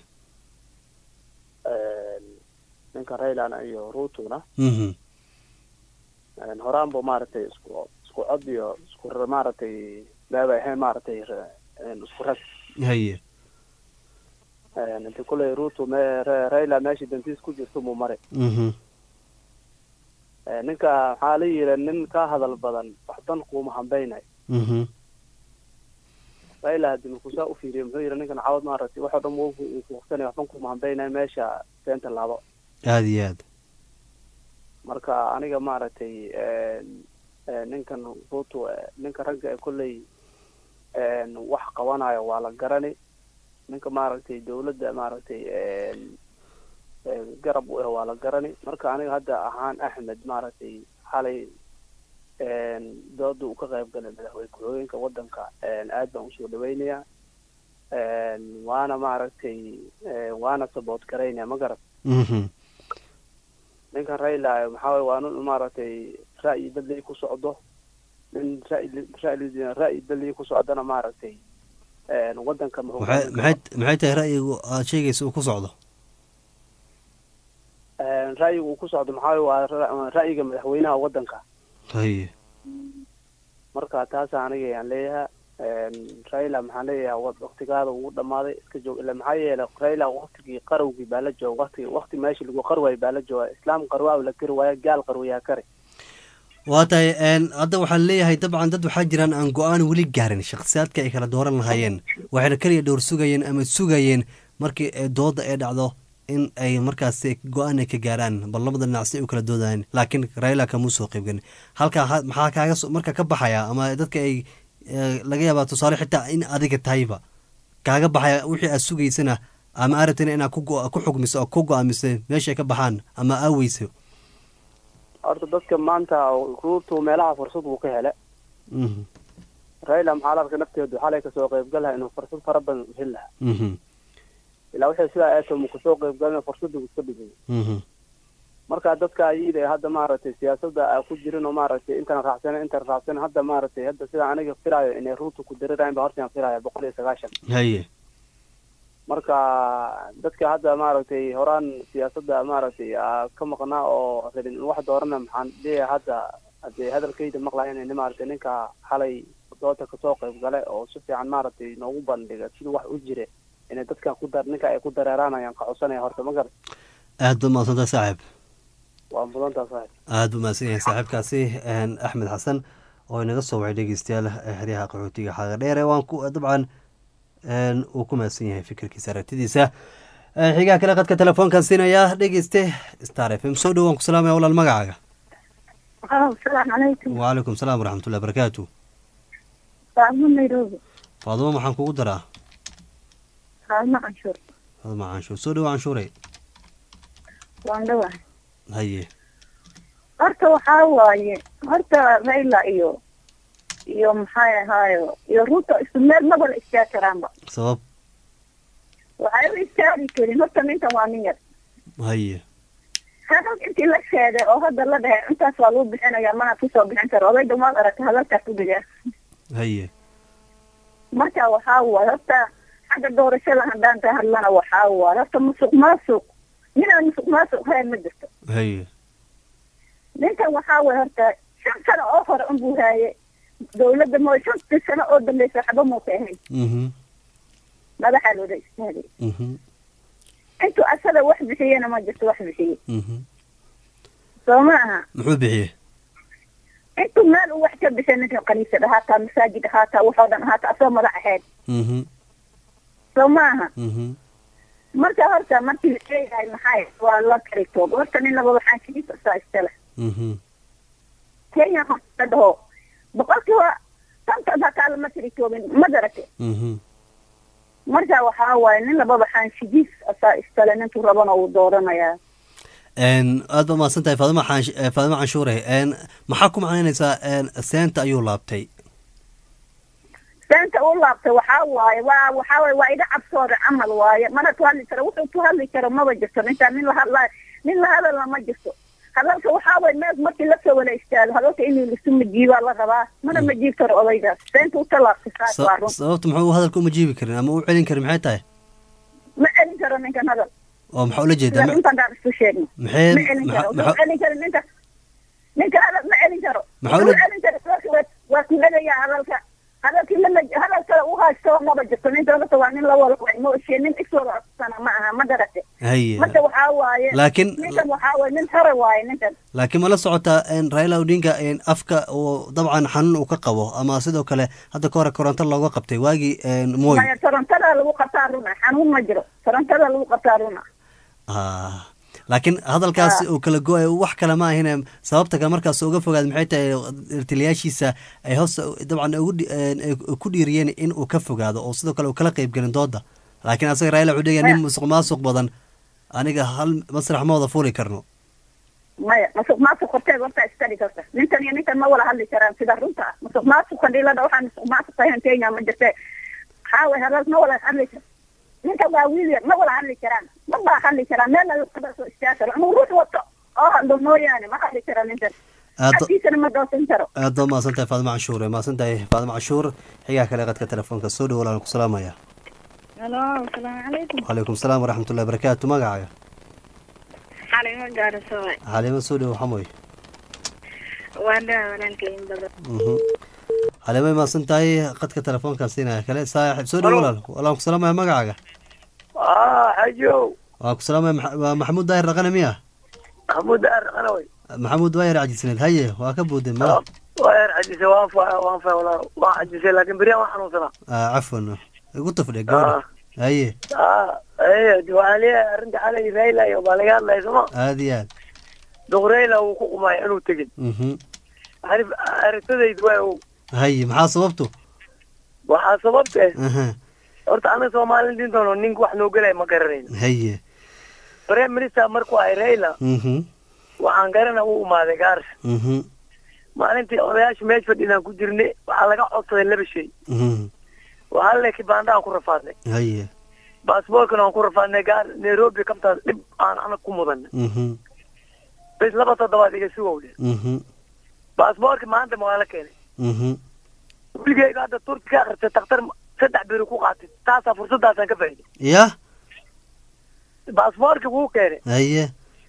ninka raylana iyo ruutuna mhm horaan bu maaragtay isku isku cod iyo isku r- maaragtay baabay ahayn maaragtay r- isku rag haye inti kuley ruuto me Ra- rayla meeshii dantiis ku jirto muu maray mhm ninka maxaa la yidhi nin ka hadal badan wax dan kuuma hambaynay mhm rayla hadii markuusaa u fiiriyo muxuu yidhi ninkan cawad maaragtay waxoo dhan wuu kuuqsanay wax dan kuuma hambaynay meesha seenta laabo aada iyo aad marka aniga maaragtay ninkan ruuto ninka ragga ee kolley wax qabanayo waa la garani ninka maaragtay dawladda maaragtay garab u ah waa la garani marka aniga hadda ahaan axmed maaragtay xalay dooda uu ka qayb galay madaxweyne ku-xigeenka wadanka aad baan usoo dhaweynaya waana maaragtay waana saboot garaynaya ma garat mhm ninkan rayla maxaa waye waa nin maaragtay ra'yi dadlii ku socdo nin ra'yi ra'yi ra'yi dadlii ku socdana maaragtay wadanka muxuu maxay maxay maxay tahay ra'yigu aad sheegaysa uu ku socdo ra'yiga uu ku socdo maxaa waye waa ra- ra'yiga madaxweynaha wadanka haye marka taasa aniga ayaan leeyahay rayla maxaan leeyahay wa- waktigaada ugu dhamaaday iska joog ila maxaa yeelay rayla waktigii qarowgii baa la jooga wakti wakti meeshii lagu qarwaay baa la jooga islaam qarwaa la kari waayo gaal qarwayaa kari waa tahay een, hadda waxaan leeyahay dabcan dad waxaa jiraan aan go-aan weli gaarin shakhsiyaadka ay kala dooran lahaayeen waxayna keliya dhowr sugayeen ama sugayeen markii ay dooda ay dhacdo in ay markaasi go-aan ay ka gaaraan bal labada dhinac si ay u kala doodayaan laakiin raila kamuu soo qaybgan halkaa ha- maxaa kaaga soo- marka ka baxaya ama dadka ay eh, laga yaabaa tusaale xitaa in adiga tahayba kaaga baxaya wixii aad sugaysana ama arabtina inaad ku go- ku xugmiso oo ku go-aamiso meesha ay ka baxaan ama aaweyso horta dadka maanta ruutu meelaha fursad uu ka hele Mhm, rayla maxaa la arkay nafteedu xalay kasoo qayb lahaa inuu fursad fara badan u heli lahaa mhm, ilaa waxay sidaa eeto mu kasoo qayb galina fursadda uu iska dhigay mhm, marka dadka ayida ee hadda maaragtay siyaasadda aa ku jirin oo maaragtay intan raacsan intan raacsan hadda maaragtay hadda sida aniga filaayo inay ruutu ku dirirayn ba horta aan filaya boqol iyo sagaashan haye marka dadka hadda maaragtay horaan siyaasadda maaragtay aa ka maqnaa oo rabin in wax doorana maxaan leeyahay hadda hadee hadalkayda maqlayan in maaragtay ninka xalay dooda kasoo qayb gale oo si fiican maaragtay noogu bandhiga siduu wax u jire inay dadkan ku dar ninka ay ku dareeraanayaan ka codsanaya horta ma garan aad ba mahadsantahay saaxiib waa mudantaa saaxib aad buu mahadsan yahay saaxiibkaasi een, axmed xasan oo inaga soo wacay dhegeystayaal ee xeryaha qaxootiga xaaga dheere waan ku dabcan een, uu ku mahadsan yahay fikirkiisa aragtidiisa Ee, xigaha kale qadka telefoonkan siinayaa dhegeyste star f m soo dhowaan ku salaamaya walaal magacaaga asalaamu calaykum wacalaykum salaam waraxmatullahi barakaatu saamo nairobi faadumo maxaan kugu daraa saamo canshuur faadumo canshuur soo dhowo canshuure waan dhawahay haye horta waxaa waaye horta rayla iyo iyo maxay ahaayo iyo ruuto isku meel maba la istaagi karaanba sabab waxay u istaagi karin horta ninkan waa nin yar haye hadal intii la sheegay oo hadda la dhahay intaas waa lagu bixinaya mana kusoo bixin karo odayga maad aragta hadalkaas u dhigaa haye marka waxaa waaye horta xagga doorashada haddaan ka hadlana waxaa waaye horta musuq maasuq ninaan musuq maasuq hayn ma jirto haye ninkan waxaa waaye horta shan sano oo hore unbuu haaye dawladda mo shantii sano oo dambeysa waxba muuka ahayn mhm madaxaa looda istaagay mhm intuu asaga wax bixiyena ma jirto wax bixiye mhm soo ma aha muxuu bixiyey intuu meel uu wax ka bixiya ninkan kaniisad ahaataa masaajid ahaataa waxoo dhan ahaataa asagoo madax ahayd mhm soo ma aha mhm marka horta markii la sheegahay maxay waa la kari toob horta nin laba waxaan kiliisa saa iskale mhm kenya horta dhaho boqolkiiba tantan hataa lama tiri toobin ma darate mhm marka waxaa waaye nin lababa xaanshigiis asaa iskale ninkuu rabana uu dooranayaa Een, aad ba mahadsan tahay faadima xaan- eh, faadima canshuure Een, maxaa ku macnaynaysaa een, seenta ayuu laabtay seenta u laabtay waxaa waaye waa waxaa waaye waa iga cabsooda camal waaye mana ku hadli karo wuxuu ku hadli karo maba jirto ninkaan nin la hadla nin la hadalna ma jirto hadalka waxaa waaye mees markii lasoo wala istaago hadalka inuu lisu majiibaa la rabaa mana majiib karo odaygaas seenta u talaabtay saas waa Sa- run sababta muxuu hadalka uma jiibi karin ama u celin karin maxay tahay ma celin karo ninkan hadal oo maxaa ula jeedaa sida Ma- runtan daan isku sheegno maxay ma celin karo maxa- wuxuu celin karo ninka ninka hadal ma celin karo Maxaa wuxuu ula- celin karo sababta waa- waa ku dhagayaa hadalka hadalkii lama hadal kale u haysto maba jirto ninka horta waa nin la wala ma oshee nin iswada codsana ma aha ma garate haye marka waxaa waaye laakiin ninkan waxaa waaye nin hore waaye ninkan laakiin ma la socotaa een, raila odinga een, afka uu dabcan xanuun uu ka qabo ama sidoo kale hadda ka hore koronto looga qabtay waagii een, moy maya torontada lagu qabtaa runa xanuun ma jiro torontada lagu qabtaa runa Ah, laakiin hadalkaas uu kala go-ay wax kale ma ahine sababta kale markaas uga fogaad maxay tahay taliyaashiisa ay hoos dabcan ugu dhi- een, ay ku dhiiriyeen in uu ka fogaado oo sidoo kale uu kala qeybgelin dooda laakiin asaga raila wuxuu dhigaya nin musuq maasuq badan aniga hal masrax ma wada fuuli karno maya masuq maasuq horteed horta istari karta ninkan iyo ninkan ma wala hadli karaan sida runta ah masuq maasuqan dhilada waxaan masuq maasuq ahayn kenya ma jirte waxaa waye hadal ma wala hadli kar ninkan waa wiil yar ma wala hadli karaan ma baa hadli karaan meelna kada soo istaagi karo inuu ruux wato oo hadlo mooyaane ma hadli karo ninkan aad agtiisana ma doosan karo aad baa mahadsan tahay faadima canshuur mahadsan tahay faadima canshuur xigaa kale qadka telefoonka soo dhowo walaan ku salaamaya halo asalaamu calaykum wacalaykum salaam waraxmatullahi barakaatu magacaaga xalimo gaarasooy xaliimo soo dhowo xamoy waa dhaa walaalkayin badan Mhm. xaliimay mahadsan tahay qadka telefoonkan siinaya kale saaxib soo dhowo walaal walaan ku salaamaya magacaaga ah xajow waan ku salaamaya Max- waa maxamuud daahir dhaqane miya maxamuud aar qanaway maxamuud waayar cajisneed haye waa ka buuday ma waa yar cajisay waan fa waan fa walaa waan cajisay laakiin beriyaan waan xanuunsanaa Ah, cafwan igu tafdhe gabadha haye ah ee waxaan leeyahay arrinta xalay rayla iyo baa laga hadlaya sooma aad iyo aad duq rayla wuu ku qumaya inuu tegin Mhm. arif aragtadaydu waa ow haye maxaa sababtu waxaa sababta Aha. horta anaga soomaalin dintoono ninka wax noo gelaya ma garanayno haye prime minister markuu ahay rayla Mhm. waxaan garana u imaaday gaars Mhm. maalintii odayaasha meesh fadhinaan ku jirnay waxaa laga codsaday laba shay Mhm. waxaa le kibaanda aan ku rafaadnay haye baasboorkana aan ku rafaadnay gaar nairobi kabtaas dhib aan anag ku mudanay Mhm. bes laba toddobaad iga sugowle Mhm. baasboorki maanta ma waa la keenay Mhm. wiligeyga hadda turki ka akristay daktar saddex beri ku qaatay taasaa fursadaasaan ka faa'iday ya baasboorki wuu keenay haye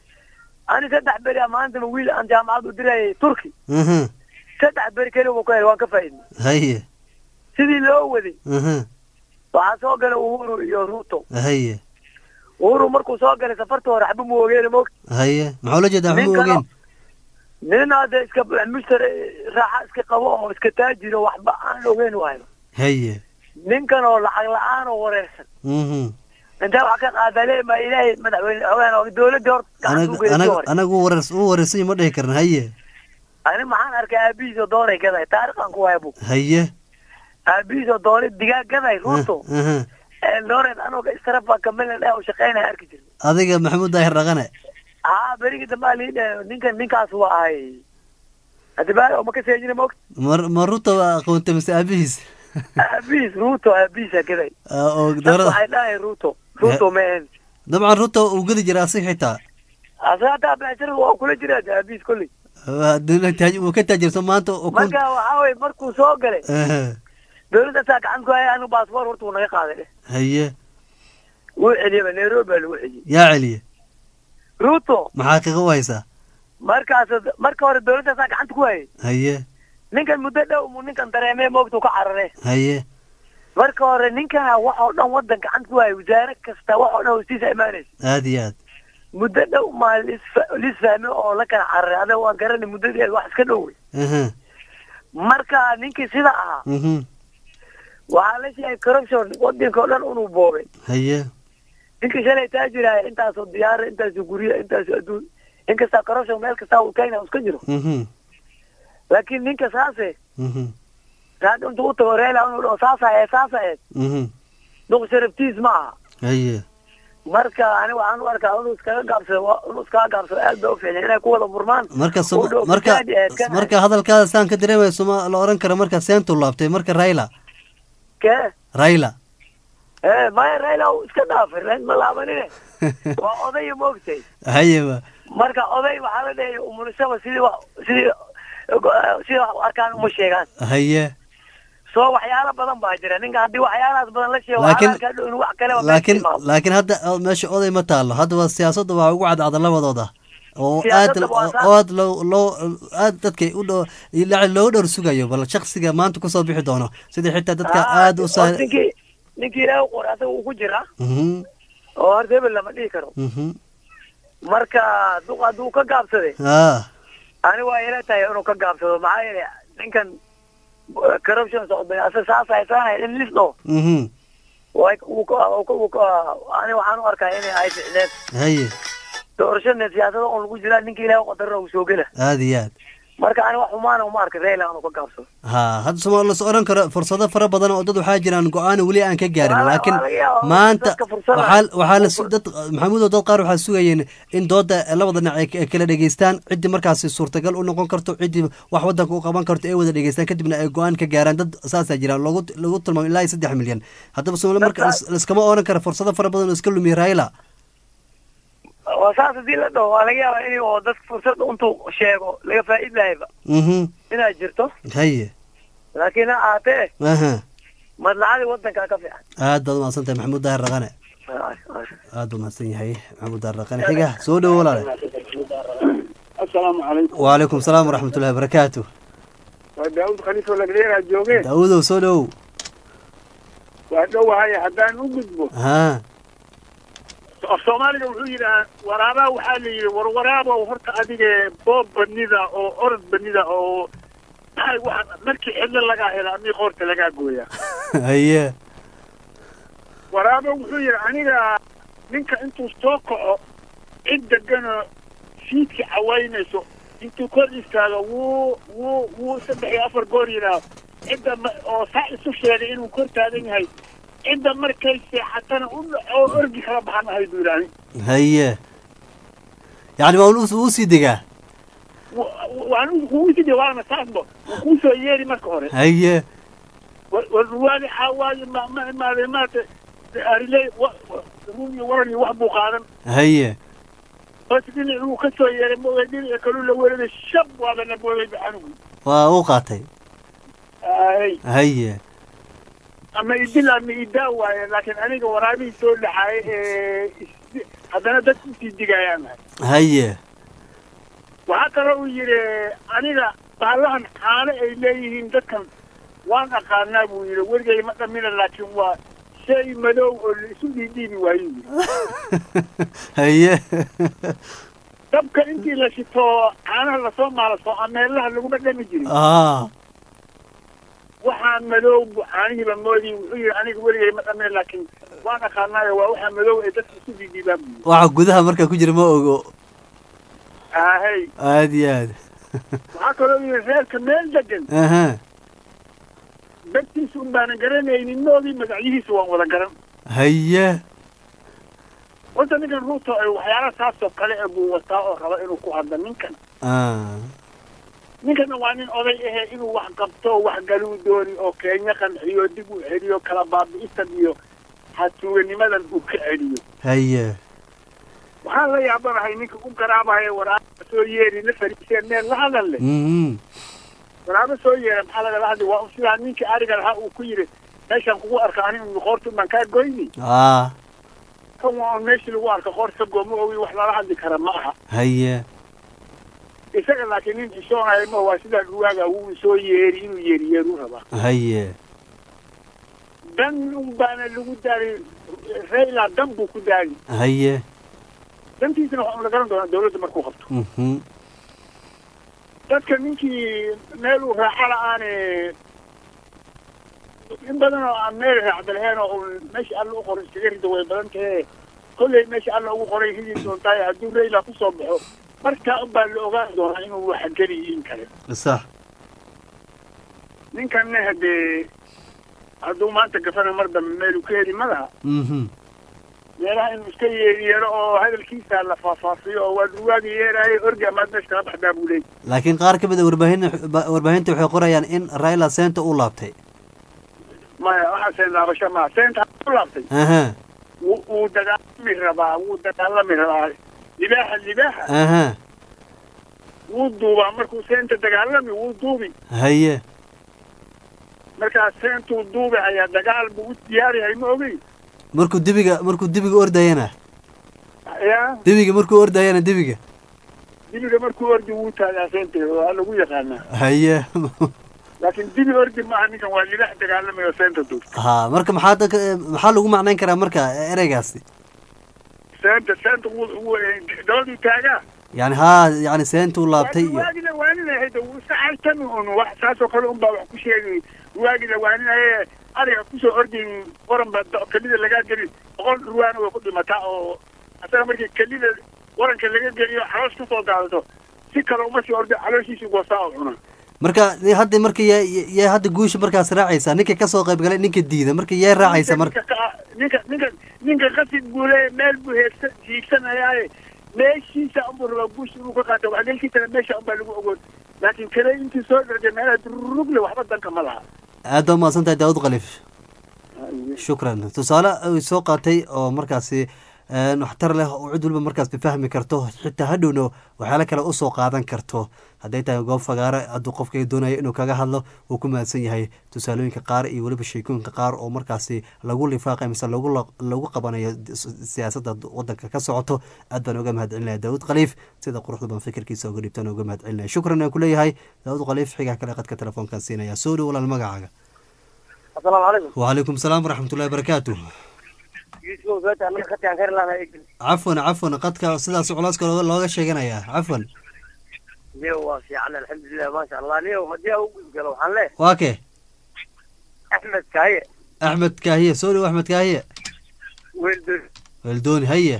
ani saddex beri a maantama wiil aan jaamacad u dirayay turki Mhm. saddex beri keli buu ka helay waan ka faa'iidnay haye sidii loo waday Mhm. waxaa soo galay uhuru iyo ruto haye uhuru markuu soo galay safarta hore xaba mu ogeena moogta haye maxaa ula jeedaa waxba Ninkan- ogeen nin hadda iska mushtari raaxa iska qabo oo iska taajiro waxba aan ogeyn waayo haye ninkan oo lacag la-aan oo wareersan Mhm. intee wax ka qaadale ma ilaahay madaxweyne ogaan oo dowladda hor gacan Anag- u gelisay anag- hore anagu wareers u wareersan ma dhihi karna haye ani maxaan arkay aabihiis oo doonay gaday taariikhan ku waaya bu haye aabihiis oo doonay digaag gaday ruuto Aha. eldoret anoo istarafa kamila dheh oo shaqeynaya arki jirnay adiga maxamuud daahir dhaqane haa berigii dambe aa lii dheh ninkan ninkaas waa ahay haddi baa oo ma ka seejina moogta mar ma ruta waa aqoonta mise aabihiis aabihiis ruuto aabihiisa gaday Ah, oo dad dowladda waxay dhahay ruuto ruuto ma ahayn dabcan ruta uu gedi jiray asig xitaa asaga hataa beecshirada waa kula jiraa aabihiis kolley Waa dowlad taaj- uu ka taajirso maanta oo kun marka waxaa weye markuu soo galay Aha. dowladda saa gacan ku haya anigu baasboor horta wuu naga qaaday dheh haye wuu celiyaba nairobi baa lagu celiyey yaa celiye ruto maxaa qiiqa u haysaa markaas marka hore dowladda saa gacanta ku hayay haye ninkan muddo dhow muu ninkan dareemee moogtuu ka carare haye marka hore ninkana wax oo dhan waddan gacanta ku hayay wasaare kasta wax oo dhan hoostiisa imaanaysa aad iyo aad muddo dhow maa lisfa- lisfahme oo la kala cararay adaga waan garanay muddadeed wax iska dhow wey Aha. marka ninkii sida ahaa Mhm. waxaa la sheegay corruption wadanka oo dhan inuu boobay haye ninkii shalay taajiraya intaasoo diyaara intaasoo gurya intaasoo adduun inkastaa corruption meel kastaa uu kenya uu iska jiro Mhm. laakiin ninka saase Mhm. raad intuu u tago reela inuu dhaho saasa ee saasa ee Mhm. duq sharaftiis ma aha haye marka ani waxaan u arkaa inuu iskaga gaabsado waa- inuu iskaga gaabsado aad ba u fiicnay inay ku wada murmaan marka u sum- dhow marka fisaadi ee kan- marka hadalkaada saan ka dareemaya suma la oran karo marka seentu laabtay marka raila kee raila ee maya raila uu iska dhaafay rail ma laabanine waa odaya moogtay hayeba marka oday waxaa la dhahaya umulisaba sidii wa sidii sidii wax u arkaan uma sheegaan haye soo waxyaalo badan baa jira ninka haddii waxyaalahaas badan la sheego Laakiin- waxaa arkaa dhow in wax kaleba laakiin meesha timaado. laakiin hadda o- meesha oday ma taalo hadda waa siyaasadda waa ugu cadcada labadooda oo aad Siyaasadda waa saa- oo aad loo loo aad dadka u dho ilaa loo dhowr sugayo bal shaksiga maanta kusoo bixi doono sidii xitaa dadka Ah, aad u oo saa ninkii ninkii ilaahay u qoray asaga uu ku jiraa Mhm, oo horta hebel lama dhihi karo mhm. marka duq hadduu ka gaabsaday ah ani waa ila tahay inuu ka gaabsado maxaa yeelay ninkan uh, corruption socday asa saas haysaanaya in lisdho mhm way uu ka uu ka- uu ka- ani waxaan u arkaa inay ay ficneed haye doorashada siyaasada oo lagu jiraa ninka ilaahay u qadarna uu soo gela aad iyo aad marka ani wax xumaana uma arka Raila inuu ka gaabsado ha hadda soma las oran karo fursado fara badan oo dad waxaa jiraan go-aan weli aan ka gaarin Waa- laakiin waa laga yaabaa maanta dadka fursada- waxaa waxaa la su- dad maxamuud oo dad qaar waxaa sugayeen in dooda labada dhinac ay ay kala dhegeystaan ciddii markaasi suurtagal u noqon karto ciddii wax wadanka u qaban karto ay wada dhegeystaan kadibna ay go-aan ka gaaraan dad saasaa jiraan loogu lagu tilmaamo ilaa iyo saddex milyan haddaba somali marka Dadka- lis- liskama oran karo fursado fara badan oo iska lumiya raila waa saas haddii la dhaho waa laga yaabaa in oo dadka fursad intuu sheego laga faa'id lahayba mhm inay jirto haye laakiin ha ahaatee aha madlacadii wadankaa ka fiican aad baad umahadsan tahay maxamuud daahir raqane aad buu mahadsan yahay maxamuud daahir raqane xiga soo dhowo walaale asalaamu calaykum وعليكم السلام ورحمة الله وبركاته waa daawud khaliifo lagdheeraa jooge داود وسولو waa dhowahay haddaan u gudbo ها af soomaaliga wuxuu yidhahaa waraabaa waxaa la yidhi war waraabow horta adige boob banida oo orod banida oo maxay waxa markii cidlo lagaa hela amii qoorta lagaa gooyaa هيا waraabo wuxuu yidhi aniga ninka intuu soo kaco cid deganoo fiidka cawaynayso intuu kor istaago wuu wuu wuu saddex iyo afar goor yidhaaho cidda ma- oo saa isu sheegay inuu kor taagan yahay cidda markay seexatana u dhaco oo orgi kala baxan ahay buu yidhaani هيا يعني ما ولوس وسي دقا waan kugu sidi waana saasba wuu kuu soo yeeri marka hore هيا warwaadi xawaaye ma ma imaadeen maata ariley rumi waran iyo wax buu qaadan هيا bas dhinacuu ka soo yeeray mooga dhinaca kaluu la weeraday shab waaba la booday baxanugu وقاتي ay هيا ama idil ama idaa waaye laakiin aniga waraabihii soo dhaxaay ee is- haddana dadku usii digayaan nahay هيا waxaa kaloo uu yidhi aniga bahallahan caano ay leeyihiin dadkan waan aqaanaa buu yidhi weligay ma dhamina laakiin waa shay madow oo la isu dhiidhiibi waayu yidhi هيا dabka intii la shito caanaha lasoo maalaso ameelaha laguma dhami jirin اه waxaa madow bu caanihiiba moodi wuxuu yidhi aniga weligay ma dhamina laakiin waan aqaanaayo waa waxaa madow ee dadka isu dhiidhiibaan buu yidhi waxa gudaha marka ku jira ma ogo ahey aad iyo aad waxaa kaloo yidhi reerka meel degan aha dadkiisa un baanan garanaynin moodii magacyihiisa waan wada garan هيا horta ninkan ruuto ay waxyaala saasoo kale ee buu wataa oo raba inuu ku hadlo ninkan اه ninkana waa nin oday ahe inuu wax qabto oo wax galuu dooni oo kenya qanciyo dib u celiyo kala baabi'isan iyo hatuuganimadan uu ka celiyo هيا waxaan la yaabanahay ninka u garaabaya waraaba soo yeeri la fariiseen meel la hadal leh امم waraaba soo yeera maxaa lagala hadli waa un sidaa ninkii ariga lahaa uu ku yidhi meeshaan kugu arka anigu qoorta baan kaa goyni اه kan waa un meeshii lagu arka qoorta gooma ogi wax lala hadli kara ma aha هيا isaga laakiin nin xishoonayo ma waa sidaa dhuwaaga wuu soo yeeri inuu yeeriyeeruu rabaa هيا dan un baana lagu daari rayla dan buu ku daari هيا dantiisana waxaa la garan doonaa dawladda markuu qabto mhm dadka ninkii meel uu raaxa la-aane in badan oo aan meel raacda lahayn oo un meesha alla u qoray iskaga rida way badan tahe kolley meesha alla ugu qoray ridi doontaay hadduu rayla kusoo baxo markaa un baa la ogaan doonaa inuu waxa geliyiin kale صح ninkanna hadee hadduu maanta gafana mar dambe meeluu ka heli ma laha mhm meelaha inuu iska yeeriyeelo oo hadalkiisa la faahfaafiyo oo waa durwaagi yeeraayo orgi amaad meesha kala baxdaa buu leeyay laakiin qaar ka mid a warbaahin warbaahinta waxay qorayaan in raila seenta uu laabtay maya waxaa seen laabasho maa seenta u laabtay aha wuu wuu dagaalami rabaa wuu dagaalami rabaa libaaxa libaaxa aha wuu duubaa markuu seenta dagaalami wuu duubi haye markaa seentuu duubi ayaa dagaal buu u diyaar yahay ma ogey markuu dibiga markuu dibiga ordayana ya dibiga markuu ordayana dibiga dibiga markuu ordi wuu taagaa seenta waa lagu yaqaanaa haye laakiin dibi ordi maaha ninkan waa libaax dagaalamayo seenta duub ha marka maxaa dadka maxaa lagu macnayn karaa marka ereygaasi seenta seenta wuu wuu dabaduu taagaa yani haa yani seentuu laabtay iyo waagida waaninahayda wuu iska caytami un wax saasoo kale un baa wax ku sheegay waagida waaninaye ariga kusoo ordin waran ba do- kelida lagaa gelin boqol dhurwaana way ku dhimataa oo asaga markii kelida waranka laga geliyo caloosh kasoo daadato si kale uma sii ordi calooshiisii goosaa oo cuna marka hadda marka yaa yaa hadda guusha markaas raacaysa ninka kasoo qayb galay ninka diida marka yaa raacaysa marka ninka ka- ninka ninka ninka qasid buu leeyahay meel buu heegsa hiigsanayaaye meeshiisa unbuu rabaa guusha inuu ka qaato waxgelkiisana meesha unbaa lagu ogoon laakiin kale intii soo dhargay meelaha dururugle waxba danka ma laha aad baa umahadsan tahay daawud khaliif shukran tusaale ay soo qaatay oo markaasi een, waxtar leh oo cid walba markaas fahmi karto xitaa hadhowna waxyaalo kale usoo qaadan karto hadday tahay goob fagaare hadduu qofka doonaya inuu kaga hadlo wuu ku mahadsan yahay tusaalooyinka qaar iyo weliba sheekooyinka qaar oo markaasi lagu lifaaqay mise lagu la- lagu qabanayo siyaasadda wadanka ka socoto aad baan uga mahadcelinaya daawud khaliif sida quruxda baan fikirkiisa uga dhibtaan uga mahadcelinaya shukran aan kuleeyahay daawud khaliif xigaa kale qadka telefoonkan siinaya soo dhow walaal magacaaga asalaamu calaykum وعليكم السلام ورحمة الله وبركاته yuusuf beeta anaga khatiyan khayr laana عفوا عفوا قدك sidaas culeyska looga looga sheeganaya عفوا niyo waa fiican alxamdulilah maasha allah niyo haddii aan u gudgalo waxaan leehay waa kee axmed kaaye أحمد كاهية سوري وأحمد كاهية weeldo ولدوني هيا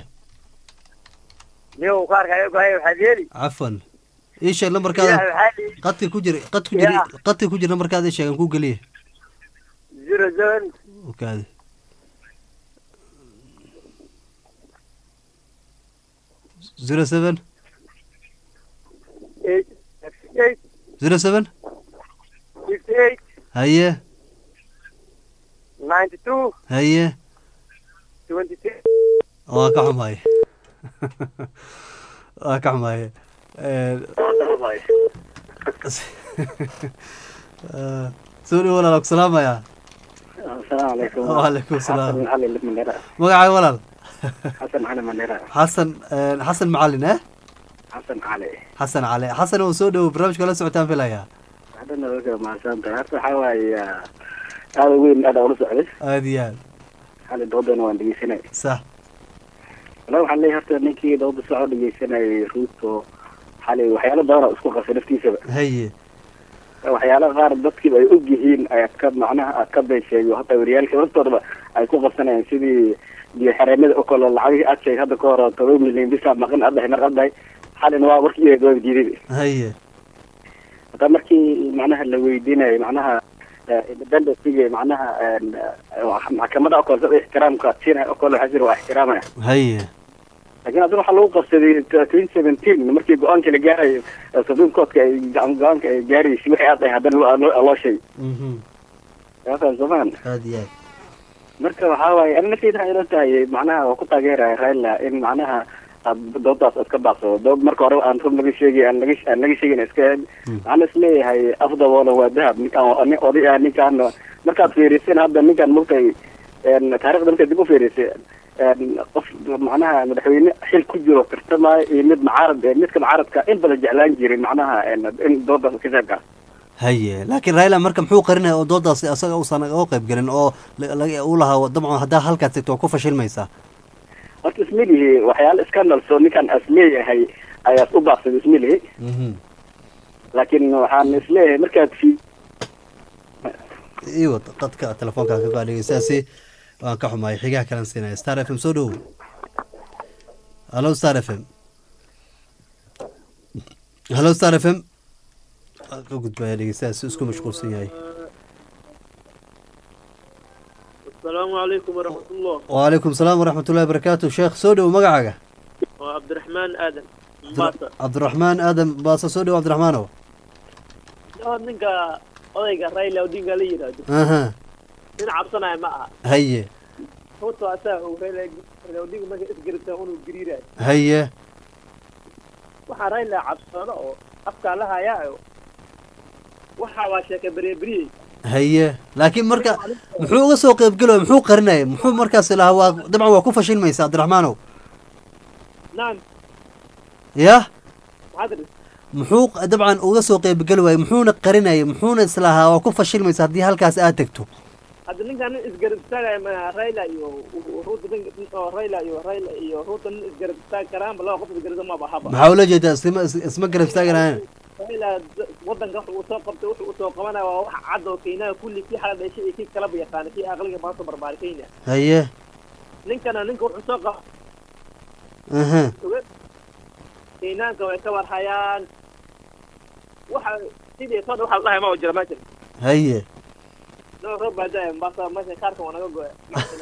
niyo kaarkaayo kaaye waxaad yeeli عفوا إيش اللمبر ilaah كذا waxaa li قدك كجري قدك كجري يا. قدك كجري نمبر كذا إيش كان كوجليه zero seven وكذا زيرو سفن eight eight زيرو سفن fifty eight هيا ninety two هيا twenty six waa ka xumahay waa ka xumahay soo dhow walaal ku salaamaya asalaamu calaykum وعليكم السلام xali mandera magacaaga walaal xasan cali mandera xasan xasan macalin eh xasan cali xasan cali xasan oo soo dhowo barnaamijka la socotaan filaya hadana oga mahadsantahay horta waxaa waaye aada weyn aada ula socday aada iyo aad xali doodana waan dhegeysanay sax wala waxaan leeyahay horta ninkii dooda socod dhegeysanayay ruuto xali waxyaalo badan oo isku qasay naftiisaba haye waxyaalaha qaar dadkiiba ay og yihiin ayaa ka macnaha aad ka beesheeyo hataa wariyaalka laftoodaba ay ku qabsanayaan sidii biyo xareemada oo kale lacagihii aad sheegay hadda ka hor todoba milyan bisa maqan addahay mar addahay xalina waa warkii waa diiday haye hataa markii macnaha la weydiinayo macnaha independencyga macnaha maxkamada oo kale sida ixtiraamka siinaya oo kale waxaa jira waa ixtiraamaya haye laakiin haddana waxaa lagu qabsaday twenty seventeen markii go-aanka la gaarayo supreme courtka ay go-aanka ay gaaraysay wixii aad ahay haddana loo- loo loo sheegay mhm yaasan somaan aada iyo aad marka waxaa waaye ani nafteyda waxay ila tahay macnaha waa ku taageeraya raila in macnaha aad doodaas iska baaqsado dood marka hore aan run laga sheegay aan laga aan laga sheegin iska waxaan isleeyahay afdaboola waa dahab ninkaan nin oday ah ninkaan markaad fiirisin hadda ninkaan mugtay taarikhda markaad dib u fiirisay qof macnaha madaxweyne xil ku jiro tartamaayo iyo mid mucaarad eh, midka mucaaradka in badan jeclaan jirin macnaha in doodaas ka qayb gala haye laakiin raila marka muxuu qarinaya oo doodaasi asaga uusan uga qayb gelin oo la- laga- uu lahaa dabcan haddaa halkaas tegto waa ku fashilmaysaa horta ismilihi waxyaala scandalso ninkaan as leeyahay ayaas u baaqsaday ismilihi mhm laakiin waxaan isleeyahay markaad fi iyo qadka telefoonka ka qaadhegeysaasi waan ka xumaay xigaha kalan siinaya star f m soo dhowo hallo star f m hallo star f m ka gudbaya dhegeystahaasi isku mashquulsan yahay asalaamu calaykum waraxmatullah wacalaykum salaam waraxmatullahi barakaatu sheekh soo dhow magacaaga waa cabdiraxmaan aadan mombasa cabdiraxmaan aadan baasa soo dhow cabdiraxmaanow oo ninka odayga raila odinga la yidhaahdo aha nin cabsanaya ma aha haye ruto asaa og raila raila odinga marka isgarabtaa unuu gariirayo haye waxaa raila cabsano oo afkaa la hayaayo waxa waa sheeka bereberiyey haye laakiin marka muxuu uga soo qeybgelaya muxuu qarinaya muxuu markaas lahaa waa dabcan waa ku fashilmaysa cabdiraxmaanow naam yah maxaad ri muxuu dabcan uga soo qeybgeli waayey muxuuna qarinaya muxuuna islahaa waa ku fashilmaysa haddii halkaas aad tegto hadda ninkaan nin isgarab istaagaya ma raila iyo ruto nin oo raila iyo raila iyo ruto nin isgarab istaagi karaanba laba qof isgarabta maba haba maxaa ula jeedaa isma isma garab istaaganayan raila wadanka wuxuu usoo qabtay wuxuu usoo qabanaya waa wax cad oo keenaha kulli kii xala dhashay iyo kii kalaba yaqaana kii aqliga maanta barbaari kenya haye ninkana ninka wuxuu soo qaba aha keenaanka way ka warhayaan waxa sidii soo dha waxa la dhahay ma jira meeshan haye noo roob baa daaya mombasa meesha kaarka waa naga goya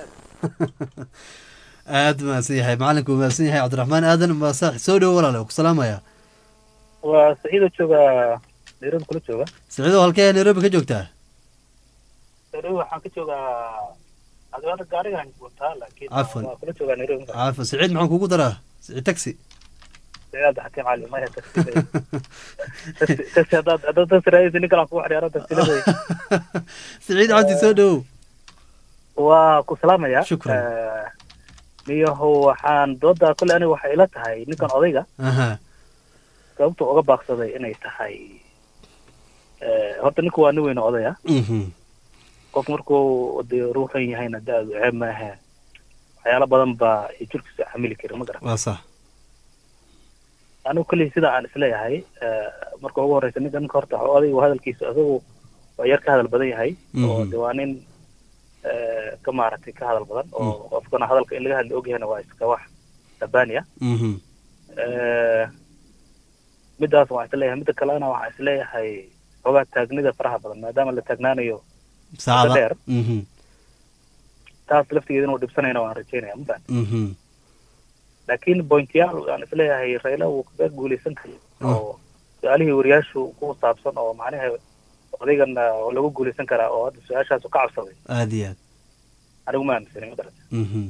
aad mahadsan yahay macalinku mahadsan yahay cabdiraxmaan aadan baasa soo dhowo walaale ku salaamaya waa saciido jooga nairobi kula jooga saciidow halkee nairobi ka joogtaa nairobi waxaan ka joogaa adwaada gaarigaan wataa laakiin Cafwan. waa kula joogaa nairobi caafa saciid maxaan kugu daraa saciid taxi saciid xakiim cali maya taxi taxi haddaad haddaad taxi raadaysa nin kalaan kugu xidhiyaaro taxilada saciid cabdi soo dhowow waa ku salaamaya Shukran. Eh, niyahow waxaan dooda kole aniga waxay ila tahay ninkan odayga aha sababta uga baaqsaday inay tahay eh, horta ninku waa nin weyn oo odaya mhm qof markuu dee ruuxan yahayna da-du ceeb maahe waxyaalo badan baa ay jirkiisa xamili karin ma garan waa sax anigu kolley sida aan isleeyahay eh, marka ugu horeysa ninka ninka horta waxa odaygu hadalkiisa isagu waa yar ka hadal badan yahay oo Mhm. de waa nin eh, ka maaragtay ka hadal badan oo qofkana hadalka in laga hadli ogyahayna waa iska wax tabaaniya mhm Eh, midaas waan isleeyahay midda kalena waxaan isleeyahay xoogaa taagnida faraha badan maadaama la taagnaanayo saacada dheer. mhm taas laftigeeda inuu dhibsanayna waan rajeynaya ma fahan mhm laakiin pointyaal aan isleeyahay rayla wuu kaga guuleysan kara oo su-aalihii wariyaashu ku saabsan oo macnaha odaygan ah, lagu guuleysan karaa oo hadda su-aashaas ka cabsaday aad iyo aad anigu ma aaminsanay ma garata mhm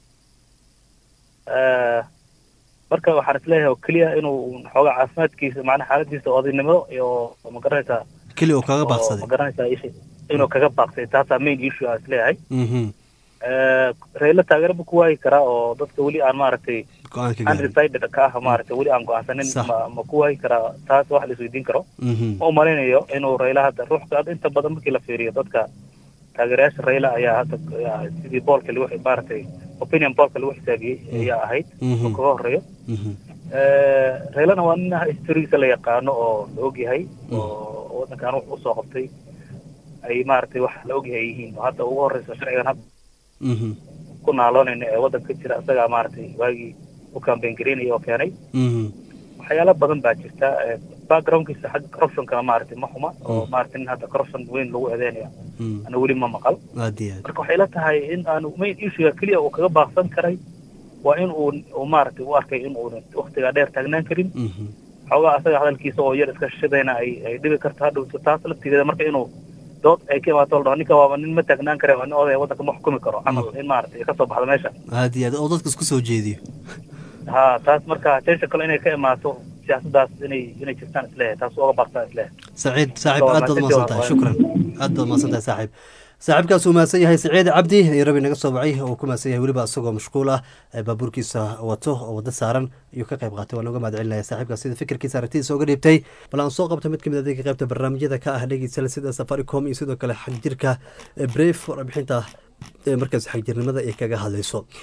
Eh, marka waxaan isleeyahay oo keliya inuu xoogaa caafimaadkiisa macnaha xaaladiisa odaynimo iyo ma garanaysaa keli uu kaga oo baaqsaday ma garanaysaa ishi inuu kaga baaqsay taasaa main issue aan isleeyahay mhm Eh, rayla taageero buu ku waayi karaa oo dadka weli aan maaragtay go-aanka gaaray undecided ka ah maaragtay weli aan go-aansanin Sax. ma ma ku waayi karaa taas wax la isweydiin karo mhm ma umalaynayo inuu rayla hadda ruuxka hadda inta badan markii la fiiriyo dadka taageerayaasha rayla ayaa hadda ayaa sidii boolka lagu maaragtay opinion boolka lagu xisaabiyey ayaa ahayd Mhm. oo kaga horeeyo mhm Eh, raylana waa nin historigiisa la yaqaano oo la ogyahay oo wadankan wax usoo qabtay ay maaragtay wax la ogyahay yihiin oo hadda ugu horeysa sharcigan hadda mhm ku naaloonayna ee wadanka ka jira isagaa maaragtay waagii u campaign gareynaya oo keenay mhm waxyaalo badan baa jirta eh, backgroundkiisa xagga corruptionkana maaragtay ma xuma oo maaragtay nin hadda corruption weyn lagu eedeynaya mhm ana weli ma maqal aad iyo aad marka waxay la tahay in aanu main issue keliya uu kaga baaqsan karay waa in uu uu maaragtay u arkay in uunan waktigaa dheer taagnaan karin mhm xoogaa asaga hadalkiisa oo yar iska shishadayna ay ay dhibi karto hadhowto taas laftigeeda marka inuu dood ay ka imaato la dhaho ninka waaba nin ma taagnaan kare waa nin odaya wadanka ma xukumi karo camal in maaragtay ay kasoo baxdo meesha aad iyo aad oo dadka isku soo jeediyo ha taas marka tension kale inay ka imaato siyaasaddaas inay inay jirtaan isleeyahay taas uga baaqtaan isleeyahay saciid saaxiib Waa aad baad mahadsantihiin, umahadsan tahay waa- shukran aad baad umahadsan tahay saaxiib saaxiibkaas uu mahadsan yahay saciid cabdi nairobi naga soo wacay oo ku mahadsan yahay weliba isagoo mashquul ah ee baabuurkiisa wato oo wado saaran ayuu ka qayb qaatay waan uga mahad celinaya saaxiibkaas sida fikirkiisa aragtidiisa uga dhiibtay bal aan soo qabta mid kamid ah dadka qaybta barnaamijyada ka ah dhegeysa sida safaricom iyo sidoo kale xagjirka bref warbixinta ee markaas xagjirnimada ay kaga hadlayso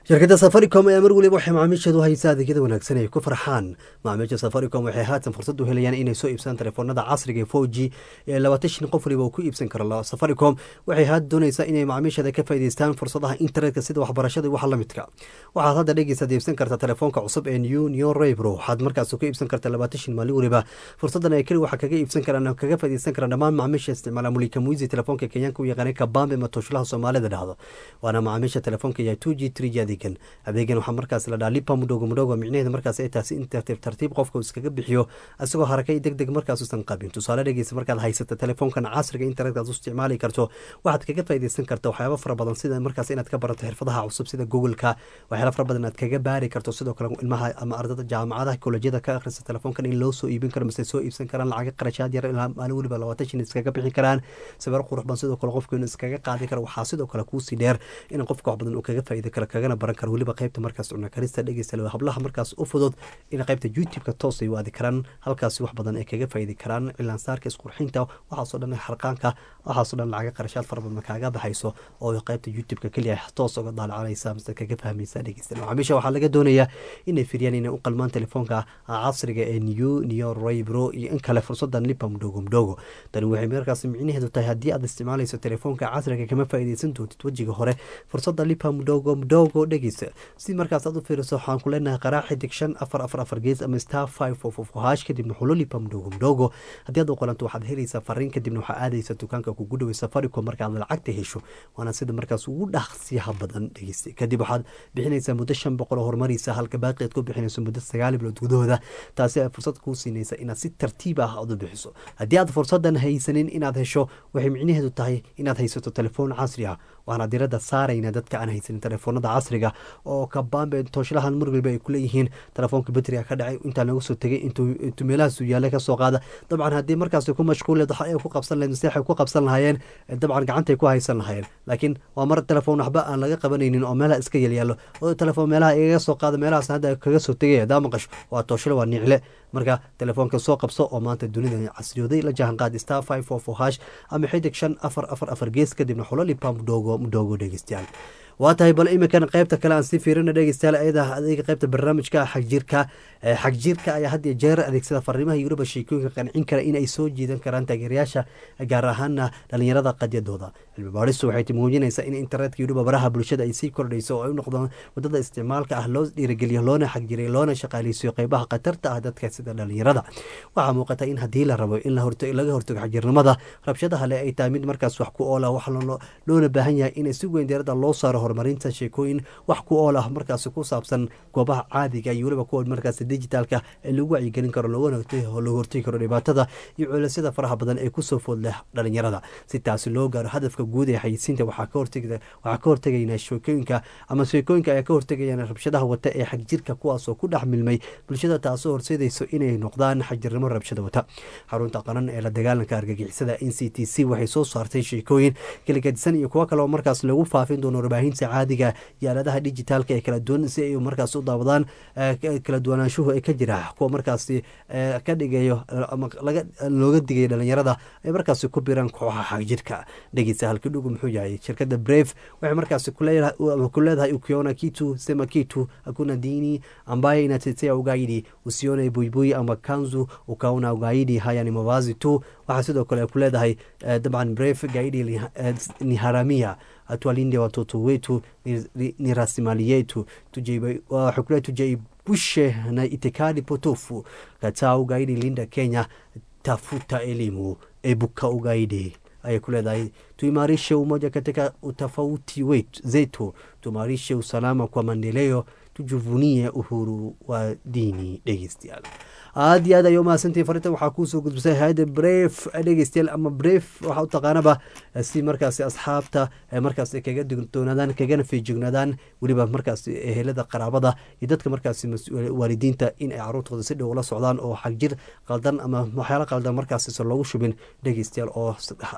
shirkadda safaricom ayaa mar weliba waxay macaamiisheedu haysaa adeegyada wanaagsan ay ku farxaan macaamiisha safaricom waxay haatan fursad u helayaan inay soo iibsadaan telefoonada casriga ee four g ee labaatan shan qof waliba uu ku iibsan karo safaricom waxay haatan doonaysaa inay macaamiisheeda ka faa'iidaystaan fursadaha internetka sida waxbarashada iyo waxa la midka waxaad hadda dhegeysaad iibsan kartaa telefoonka cusub ee new new rebro waxaad markaas ku iibsan kartaa labaatan shan maalin weliba fursadan ay keli waxaa kaga iibsan karaan kaga faa'iidaysan karaan dhammaan macaamiisha isticmaala mulika muizi telefoonka kenyaanka u yaqaanay kabambe matoshlaha soomaalida dhahdo waana macaamiisha telefoonka yahay two g three g adeegan adeegan waxaa markaas la dhaha lipa mudhogo mudhogo micnaheeda markaas ay taasi in tartiib tartiib qofka iskaga bixiyo isagoo harakay deg deg markaas usan qabin tusaale dhegeysa markaad haysata telefoonkan casriga internetka aad u isticmaali karto waxaad kaga faa'iidaysan karta waxyaaba fara badan sida markaas inaad ka barato xirfadaha cusub sida googleka waxyaala fara badan aad kaga baari karto sidoo kale ilmaha ama ardada jaamacadaha kolejyada ka akhrista telefoonkan in loo soo iibin karo mise soo iibsan karaan lacaga qarashaad yar ilaa maalin weliba labaatan shin iskaga bixi karaan sawir qurux badan sidoo kale qofku inuu iskaga qaadi karo waxaa sidoo kale kuusii dheer in qofka wax badan uu kaga faa'iidi karo kagana baran karo weliba qaybta markaas cuna karista dhegeysta hablaha markaas u fudud in qaybta youtube-ka toos ay u aadi karaan halkaasi wax badan ay kaga faa'iidi karaan cilaansaarka isqurxinta waxaasoo dhan xarqaanka waxaasoo dhan lacaga qarashaad fara badan kaaga baxayso oo qaybta youtube-ka keliya toos uga daalacanaysa mise kaga fahmaysa dhegeysta macaamiisha waxaa laga doonayaa inay firiyaan inay u qalmaan telefoonka casriga ee new new raybro iyo in kale fursadan lipa mudhogo mudhogo tani waxay markaas micnaheedu tahay haddii aad isticmaalayso telefoonka casriga kama faa'iidaysan doontid wejiga hore fursada lipa mudhogo mudhogo dhegeysa si markaas aad u fiiriso waxaan ku leenahay qaraac xidig shan afar afar afar gees ama star five of of hash kadibna xulo lipa mudhogo mudhogo haddii aad u qolanto waxaad helaysaa fariin kadibna waxaa aadaysa dukaanka kugu dhaway safaricom markaad lacagta hesho waana sida markaas ugu dhaqsiyaha badan dhegeysta kadib waxaad bixinaysaa muddo shan boqol oo horumaraysa halka baaqi aad ku bixinayso muddo sagaal bilood gudahooda taasi ay fursad kuu siinaysa inaad si tartiib ah aad u bixiso haddii aad fursadan haysanin inaad hesho waxay micnaheedu tahay inaad haysato telefoon casri ah waxaana diradda saarayna dadka aan haysanin telefoonada casriga oo kabambe tooshlahan mar waliba ay kuleeyihiin telefoonka batriga ka dhacay intaa laga soo tegay intuu meelahaasu yaalla kasoo qaada dabcan haddii markaas ku mashquuleed waxa ay ku qabsan lahayd maseexay ku qabsan lahaayeen dabcan gacantay ku haysan lahaayeen laakiin waa mar telefoon waxba aan laga qabanaynin oo meelaha iska yalyaallo oo telefoon meelaha igaga soo qaada meelahaas hadda kaga soo tegay hadaa maqasho waa tooshle waa nicle marka telefoonka soo qabso oo maanta dunida casriyooday la jahan qaad star five four four hash ama xidig shan afar afar afar gees kadibna xulo lipa mudhoogo mudhoogo dhegeystayaal waa tahay bal iminkan qaybta kale aan sii fiirina dhegeystayaal ayada adeega qaybta barnaamijka xagjirka xagjirka ayaa had iyo jeer adeegsada fariimaha iyo weliba sheekooyinka qancin kara in ay soo jiidan karaan taageerayaasha gaar ahaana dhalinyarada qadyadooda cilmi baadhistu waxay muujinaysaa in internetka iyo weliba baraha bulshada ay sii kordhayso oo ay u noqdaan wadada isticmaalka ah loo dhiirigeliyo loona xagjiray loona shaqaaleysiyo qeybaha khatarta ah dadka sida dhalinyarada waxaa muuqata in haddii la rabo in laga hortago xagjirnimada rabshadaha le ay tahay mid markaas wax ku oola wax loona baahan yahay in si weyn diirada loo saaro horumarinta sheekooyin wax ku ool ah markaas ku saabsan goobaha caadiga iyo weliba kuwa markaas digitaalka ee lagu wacyigelin karo looga hortegi karo dhibaatada iyo culisyada faraha badan ee kusoo food leh dhalinyarada si taasi loo gaaro hadafka guud ee xayisiinta waxaa ka hortegaynaa sheekooyinka ama sheekooyinka ayaa ka hortegayaan rabshadaha wata ee xagjirka kuwaasoo ku dhex milmay bulshada taasoo horseedayso inay noqdaan xagjirnimo rabshada wata xarunta qaran ee la dagaalanka argagixisada n c t c waxay soo saartay sheekooyin kaligadisan iyo kuwo kale oo markaas lagu faafin doono warbaahinta caadiga iyo aaladaha dijitaalka ee kala duwan si ay markaas u daawadaan kala duwanaanshuhu ee ka jira kuwa markaasi ka dhigayo ama looga digayo dhalinyarada ay markaasi ku biraan kooxaha xagjirka dhegeysa halkii dhugu muxuu yahay shirkada brave waxay markaasi ku leedahay ukiona kitu sema kitu hakuna dini ambaye inatetea ugaidi usione buibui ama kanzu ukaona ugaidi haya ni mavazi tu waxaa sidoo kale ku leedahay dabcan brave gaidi ni haramia tuwalinde watoto wetu ni, ni, ni rasimali yetu waxay tujaibushe na itikadi potofu kataa ugaidi linda kenya tafuta elimu ebuka ugaidi ayay ku leedahay tuimarishe umoja katika utofauti wetu zetu tuimarishe usalama kwa maendeleo tujuvunie uhuru wa dini dhegeystayaal aad iyo aad ay umahadsantihin farinta waxaa kuusoo gudbisay hay-adda bref dhegeystayaal ama bref waxaa u taqaanaba si markaasi asxaabta markaas kaga digtoonaadaan kagana feejignaadaan weliba markaas ehelada qaraabada iyo dadka markaasi waalidiinta in ay caruurtooda si dhow la socdaan oo xagjir qaldan ama waxyaalo qaldan markaas loogu shubin dhegeystayaal oo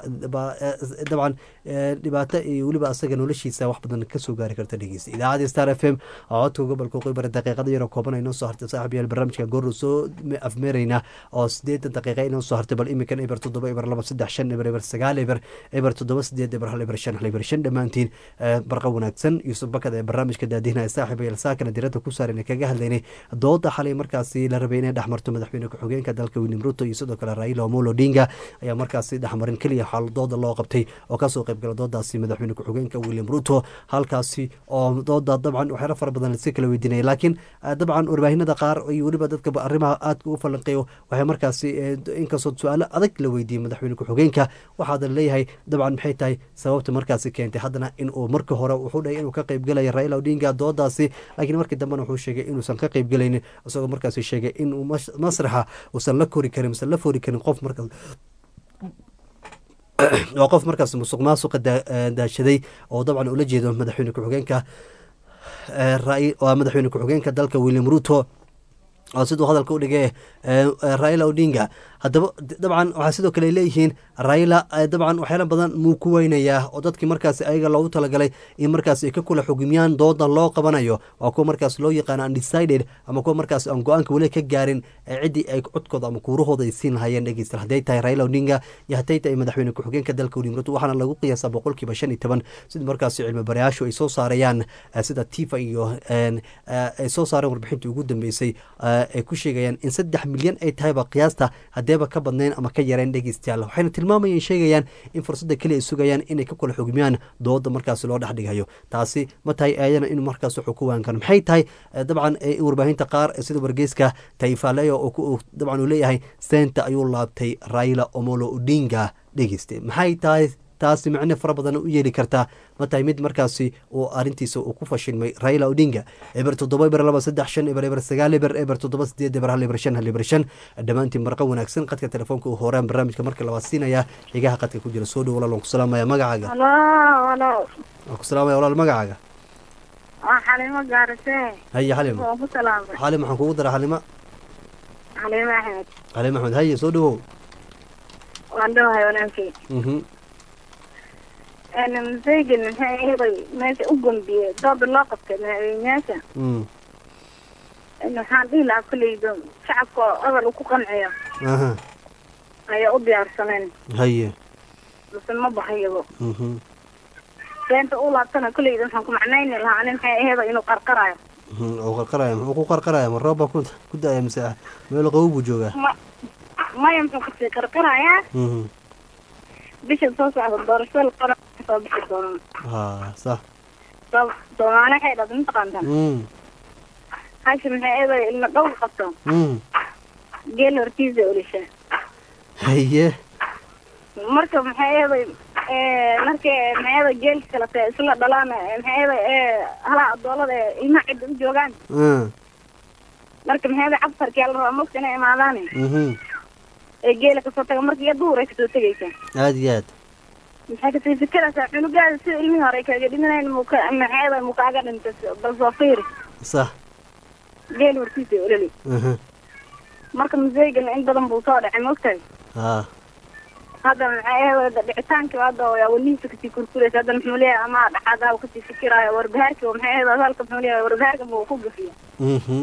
dabcan dhibaato iyo weliba asaga noloshiisa wax badan kasoo gaari karta dhegeysta idaacadda star f m codka gobolka qoybara daqiiqada yaro kooban ay noo soo hartay saaxib yaal barnaamijka goor soo afmeeraynaa oo sideetan daqiiqa inoo soo hartay bal iminkan eber toddoba eber laba saddex shan eber eber sagaal eber eber toddoba sideed eber hal eber shan hal eber shan dhammaantiin barqa wanaagsan yuusuf bakad ee barnaamijka daadihinaya saaxiib ayal saakana diradda ku saaran kaga hadlaynay dooda xalay markaasi la rabay inay dhexmarto madaxweyne ku-xigeenka dalka william ruto iyo sidoo kale raila omolo odinga ayaa markaasi dhexmarin keliya xaal dooda loo qabtay oo kasoo qaybgala doodaasi madaxweyne ku-xigeenka william ruto halkaasi oo dooda dabcan waxyaalo fara badan lasi kala weydiinaya laakiin dabcan warbaahinada qaar iyo weliba dadka arrimaha aadka u falanqeeyo waxay markaasi inkastoo su-aalo adag la weydiiyey madaxweyne ku-xigeenka waxaada leeyahay dabcan maxay tahay sababta markaasi keentay haddana inuu markii hore wuxuu dhahay inuu ka qaybgelaya raila odinga doodaasi laakiin markii dambena wuxuu sheegay inuusan ka qaybgelaynin isagoo markaasi sheegay inuu masraxa uusan la kori karin mise la fori karin qof markaas waa qof markaas musuq maasuqa daashaday oo dabcan ula jeedo madaxweyne ku-xigeenka waa madaxweyne ku-xigeenka dalka william ruto oo siduu hadalka u dhigay raila odinga haddaba dabcan waxaa sidoo kale leeyihiin raila dabcan waxyaala badan muu ku weynayaa oo dadkii markaas ayaga loogu talagalay in markaas ay ka kula xugmiyaan doodan loo qabanayo waa kuwa markaas loo yaqaano undecided ama kuwa markaas aan go-aanka weli ka gaarin ciddii ay codkooda ama kuurahooda ay siin lahayeen dhegeysta hadday tahay raila odinga iyo hadday tahay madaxweyne ku-xigeenka dalka william ruto waxaana lagu qiyaasaa boqolkiiba shan iyo toban sida markaas cilmi barayaashu ay soo saarayaan sida tifa iyo ay soo saareen warbixintii ugu dambeysay ay ku sheegayaan in saddex milyan ay tahayba qiyaasta hadeeba ka badnayn ama ka yareen dhegeystayaal waxayna tilmaamayeen sheegayaan in fursadda keliya ay sugayaan inay ka kula xugmiyaan dooda markaas loo dhexdhigayo taasi ma tahay ayadana in markaas wuxuu ku waan karo maxay tahay dabcan warbaahinta qaar sida wargeyska taifaleyo oo dabcan uu leeyahay seenta ayuu laabtay raila omolo odinga dhegeyste maxay tahay taasi macne fara badan u yeeli kartaa ma tahay mid markaasi uu arintiisa uu ku fashilmay raila odinga eber toddoba eber laba saddex shan eber eber sagaal eber eber toddoba sideed eber hal eber shan hal eber shan dhammaantiin marqa wanaagsan qadka telefoonka uu horaan barnaamijka marka labaad siinaya xigaha qadka ku jira soo dhow walaal waan ku salaamaya magacaaga waan ku salaamaya walaal magacaaga waa xalimo gaarise haye xalimo waan ku salaamay xalim waxaan kugu dara xalima xalimo axmed xalim axmed haye soo dhawow waan dhowahay wanaagkii mhm masaygan maxay ahaday meesha u gambiyey dooda loo qabtay madaxweyneyaasha mm waxaan dhihi lahaa kolleyda shacabka oo odol ku qanciyo aha ayaa u diyaarsaneen haye mase ma baxayabo mhm beenta u laabtana kolleyda waxaan ku macnayni lahaa ani maxay ahaday inuu qarqarayo mhm oo qarqaraya muxuu ku qarqaraya ma roob baa ku ku da-aya mise meel qabow buu joogaa ma maya muxuu kasii qarqarayaa mhm bisha soo socda doorashada qora soo bixi doona ha sax soo soomaali waxay dhahda mataqaantaa mm hashi maxay ahaday ilma dhowr qabto mm geel hortiisa olisha haye marka maxay ahaday markay maxay ahaday geelka kalete isla dhalaan maxay ahaday halaha adoolada ee ilmaha cidda u joogaan mm marka maxay ahaday cabsarkiyaa la rabaa mogta inay imaadaan mhm ee geela kasoo taga marka iyo duhur ay kasoo tegaysa aada iyo aad maxay kasii fikiraysaa cunugaada sida ilmihii hore ay kaaga dhimanayeen muka maxay ahaday mukaaga dhintay bal soo fiiri sax geel hortiisa ololi mhm marka museygan in badan buu soo dhacay mogtahay ha hadda maxay ahayd dhicitaankii hadda yaa welihiisa kasii kurkuraysa hadda muxuu leeyahay ama dhaxadaa uu kasii fikiraayo warbahaarki maxay ahayd hadalka muxuu leeyahay warbahaarka buu ku gafiya mhm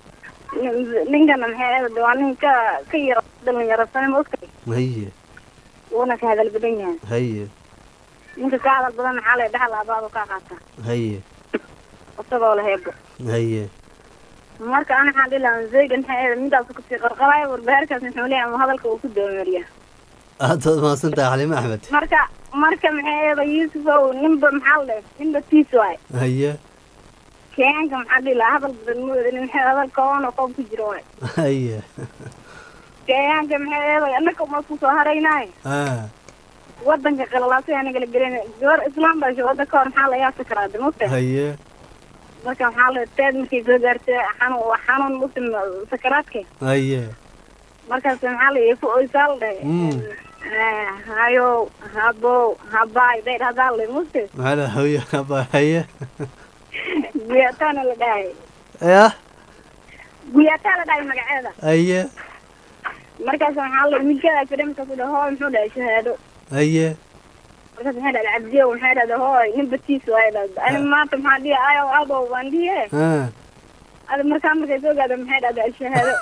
ninkana maxay ahayd waa nin ka ka yara dhalinyarasane ma ogtahay haye wuuna ka hadal badan yahay haye ninka ka hadal badan maxaa lay dhaxal abaado kaa qaata haye isagoo la heebo haye marka ana waxaan dhihi lahaa zeygan maxay ahayd midaasu kasii qarqaraayo warbahaarkaas muxuu leeyahay ama hadalka uu ku doomariya aada waad mahadsan tahay xalime axmed marka marka maxay ahayd yuusuf ow ninba maxaa la ninba tiis waay haye kenyaanka maxaa dhihi lahaa hadal badan ma wadin maxay hadalka oona qoob ku jiro waay haye kenyaanka maxay ahayd annaka uma ku soo haraynaayo ah wadanka qalalaasay anagala gelin gabar islaam baa wadda ka hor maxaa la yaabta karaa de mogta haye marka maxaa la teed markay soo gaartay xanuun waa xanuun muslim sakaraadka haye markaas maxaa la ku oysaa la dhahay Mm. hayo habow habaay day dhahdaa la mugta maxaa la haye aba haye guyataana la dhahay yah guyataa la dhahay magaceeda haye markaas maxaa la milkadaa fidhay markaas dhahay hooy muxuu dhahay shahaado haye markaas maxay dhahday cabdiyo maxay dhahday hooy nin batiis waay dhahday ani maanta maxaa dhihi ayo abo waan dhihi ah ada markaa markay soo gaada maxay dhahday shahaado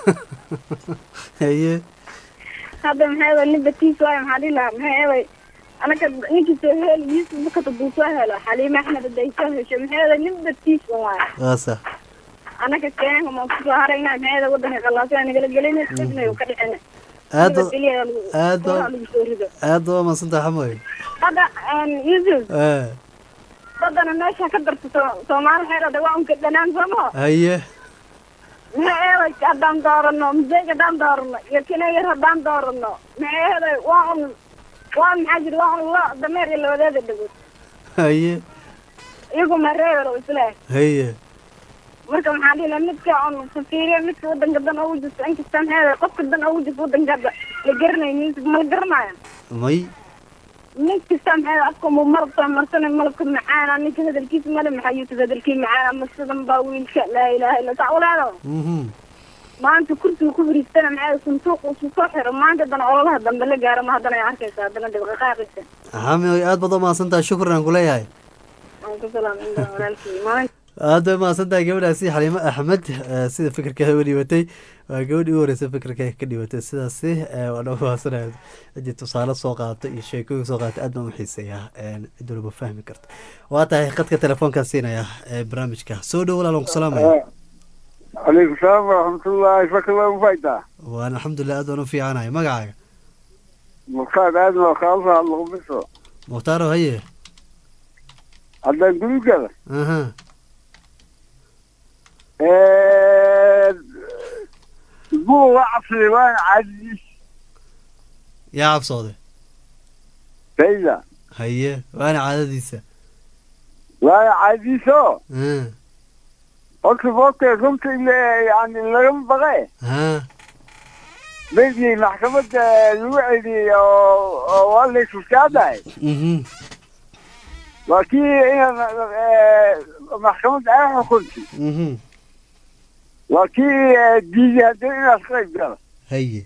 haye hadda maxay eday nin batiis waayo maxaa dhihi lahaa maxay eday anaka ninkii soo heli yusuf bukata buu soo helo xaliime axmed haday soo hesho maxay eday nin batiis waayo waa sax anaka keenka ma kusoo harayna maxay eday wadanka qalaasana nagala gelina sidna ka dhicina aad ba- nabadgelya aad ba- lagu soo rido aad ba maadsantaha xamoy hadda yusuf Eh, badana meesha ka darto soo- soomaali waxay dhahday waa unka dhanaan sooma haye maxay eeday haddaan doorano museeg haddaan doorano iyo kinayar haddaan doorano maxay eeday waa un waa maxaa jira waa un lo dameer iyo labadeeda dhagood haye iyagu ma reebel isle haye marka maxaa dhihi lahaa midka un fafiiriya midka wadanka dan ugu jirto inkasta maxay eeday qofka dan ugu jirto wadanka hadda la garanayo music ma la garanayo may nin kasta maxay eeday afka mu malabka marsana malabka macaana ninka hadalkiisa male maxaa youtube hadalkii macaana ma sidan baa wiilka laa ilaaha illa saa ulaado mhm maanta kursiga ku fariistana maxay suntuuq usu soo xiro maanta haddana ololaha dambe la gaaro ma haddana ay arkaysa haddana dhibqaqaaqaysa xamoy aad baad u mahadsantaha shukran aan kuleeyahay waan ku salaam inda walaalkii maalin aad bay mahadsantahay gabadhaasi xaliimo axmed eh, sida fikirkeeda u dhibatay waa gabadhii u horeysa fikirkeeda ka dhibatay sidaasi eh, waa dhaba mahadsanaya cidii tusaale soo qaatay iyo sheekooyin soo qaatay aad baan u xiiseeyaa cid walba fahmi karta waa tahay khadka telefoonkaan siinaya ee barnaamijka soo dhow walaal waan ku salaamaya calaykum salaam waraxmatullaahi fakala mufaytaa waan alxamdulilah aad baan u fiicanahay magacaaga mukhtaar aadan oo kaalsa hadlaqbiso mukhtaaro haye haddaan gurigada aha buu la cabsaday waana caadiis yaa cabsooday sayda haye waana caadadiisa waana caadiiso Ah, horta boobtee runta ile yani lagama baqe ah, meydii maxkamadda lagu celiyey oo oo waa la isfuskaadahay mhm, waa kii inaad maxkamadda ay xukuntay mhm, waa kii eh, diiday haddana inaad ka qayb gala haye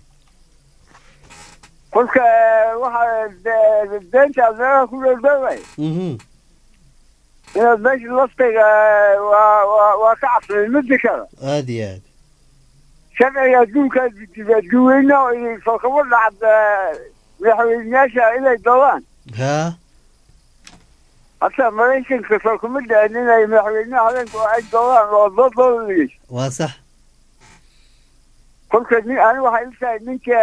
kolka waxaa de- deentaad meelaha ku dhowdhoway mhm, inaad meesha laftayga waa waa waa ka cabsaday midda kale aad iyo aad sharciga adduunka dibaadguweyne oo idin soo kama dhacda madaxweyneyaasha inay doodaan haa hata maraykanka soo kuma dhicin inay madaxweynaha habeenka oo ay doodaan oo doodooda dhigeyso waa sax kolka nin ani waxay ila tahay ninka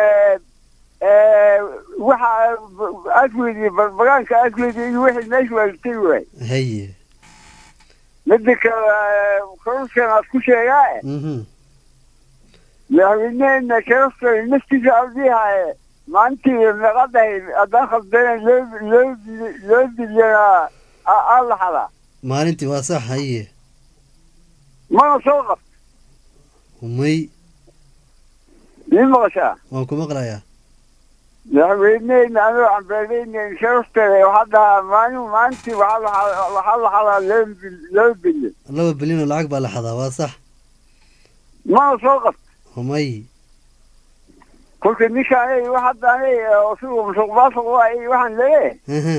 waxa asweydiye barbagaanka asweydiye iyo wixii meesha waa latay waay haye midda kale koruskan aad ku sheegaa mhm, madaxweyneheena koruskan naftiisa ardihaye maalintii meeqadahay haddaan khaldana loo loo loo dilyana aa la xadaa maalintii waa sax haye mana soo qab humay ii maqashaa waan ku maqlayaa madaxweyneheyna anoo cambeeleyna sharafteeda waxaa dhahaa maalin maalintii waxaa la xadaa waxaa la xadaa loo bil- loo bilyan laba bilyan oo lacag baa la xadaa waa sax mana soo qab humay kolka ninkaan wax hadda anay sigu musuq maasuq waay waxaan leeyahay aha,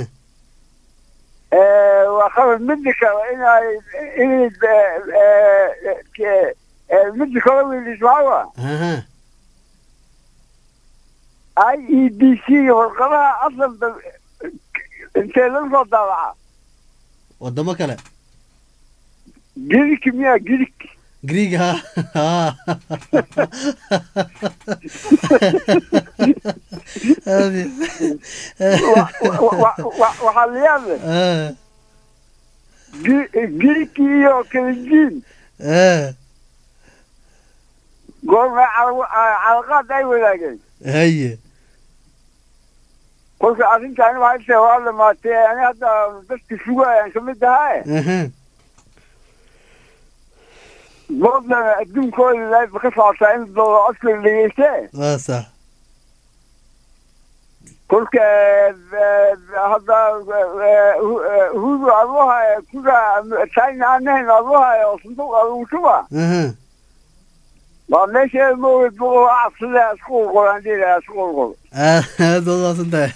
waa qalad midda kale inay inay midda kale wiilis maxaa waa aha, i e d c warqadaha asalba intee lagu soo daabaca wadamo kale girik miya girik greeg ha ha Aad iyo- waxaa la yaab leh Ah, girik iyo kalinjiin ah, goorma calaqaad ay wadaageen haye kolka arrintaani waxay tahay waa dhamaatay ani hadda dadka sugayaan kamid ahaa aha, boodlana adduunkooda laayba ka socotaa in dooda codka la dhegeystee waa sax kolka hadda hudu aduhaya kuda china anahayn aduhaya oo sanduuq adugu shuba aha, waa meesha maogeed boqol cabsada isku qolqolaan dhiilaa isku qolqol aad aad baad umahadsan tahay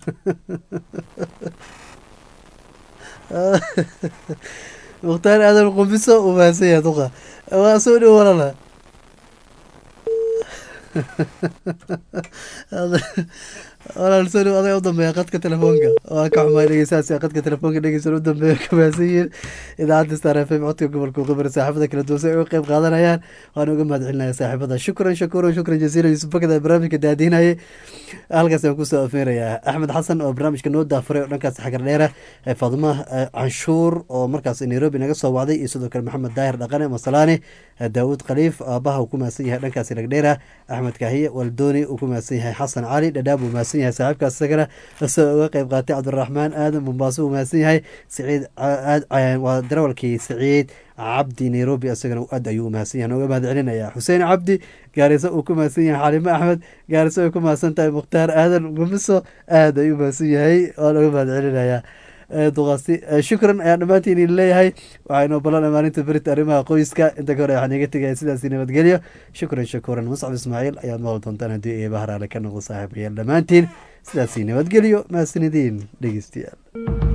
mukhtaar aadan qumbiso uu mahadsan yahay duqa waa soo dhow walala walaalsani aday u dambeeya qadka telefoonka waa ka xumaay dhegeystahaasi qadka telefoonka dhegeysan u dambeeya ka mahadsan yihiin idaacadda star f m codka gobolka qibir saaxiibada kala duwan si ay uga qeyb qaadanayaan waan uga mahad celinaya saaxiibada shukran shakuran shukran jasiila yuusuf bakada barnaamijka daadinayay halkaas aan kusoo afeerayaa axmed xasan oo barnaamijka noo daafuray oo dhankaas xagar dheera faaduma canshuur oo markaas nairobi naga soo wacday iyo sidoo kale maxamed daahir dhaqane masalaane daawud khaliif aabaha uu ku mahadsan yahay dhankaasi lagdheera axmed kaahiye waldooni uu ku mahadsan yahay xasan cali dhadhaab uu mahadsan yahay saaxiibkaas isagana isagoo uga qeyb qaatay cabdiraxmaan aadan mombaaso uu mahadsan yahay siciid waa darawalkii siciid cabdi nairobi isagana aad ayuu u mahadsan yahay nooga mahad celinaya xuseen cabdi gaariso uu ku mahadsan yahay xalimo axmed gaariso ay ku mahadsan tahay mukhtaar aadan gumiso aad ayuu mahadsan yahay waa nooga mahad celinaya duqaasti shukran ayaan dhammaantiin idin leeyahay waxaynoo ballanay maalinta berita arrimaha qoyska inta ka hore waxaan iga tegaya sidaasi nabadgelyo shukran shakuran muscab ismaaciil ayaad maqli doontaan haddii eeba haraale ka noqdo saaxiibayaal dhammaantiin sidaasi nabadgelyo mahadsanidin dhegeystayaal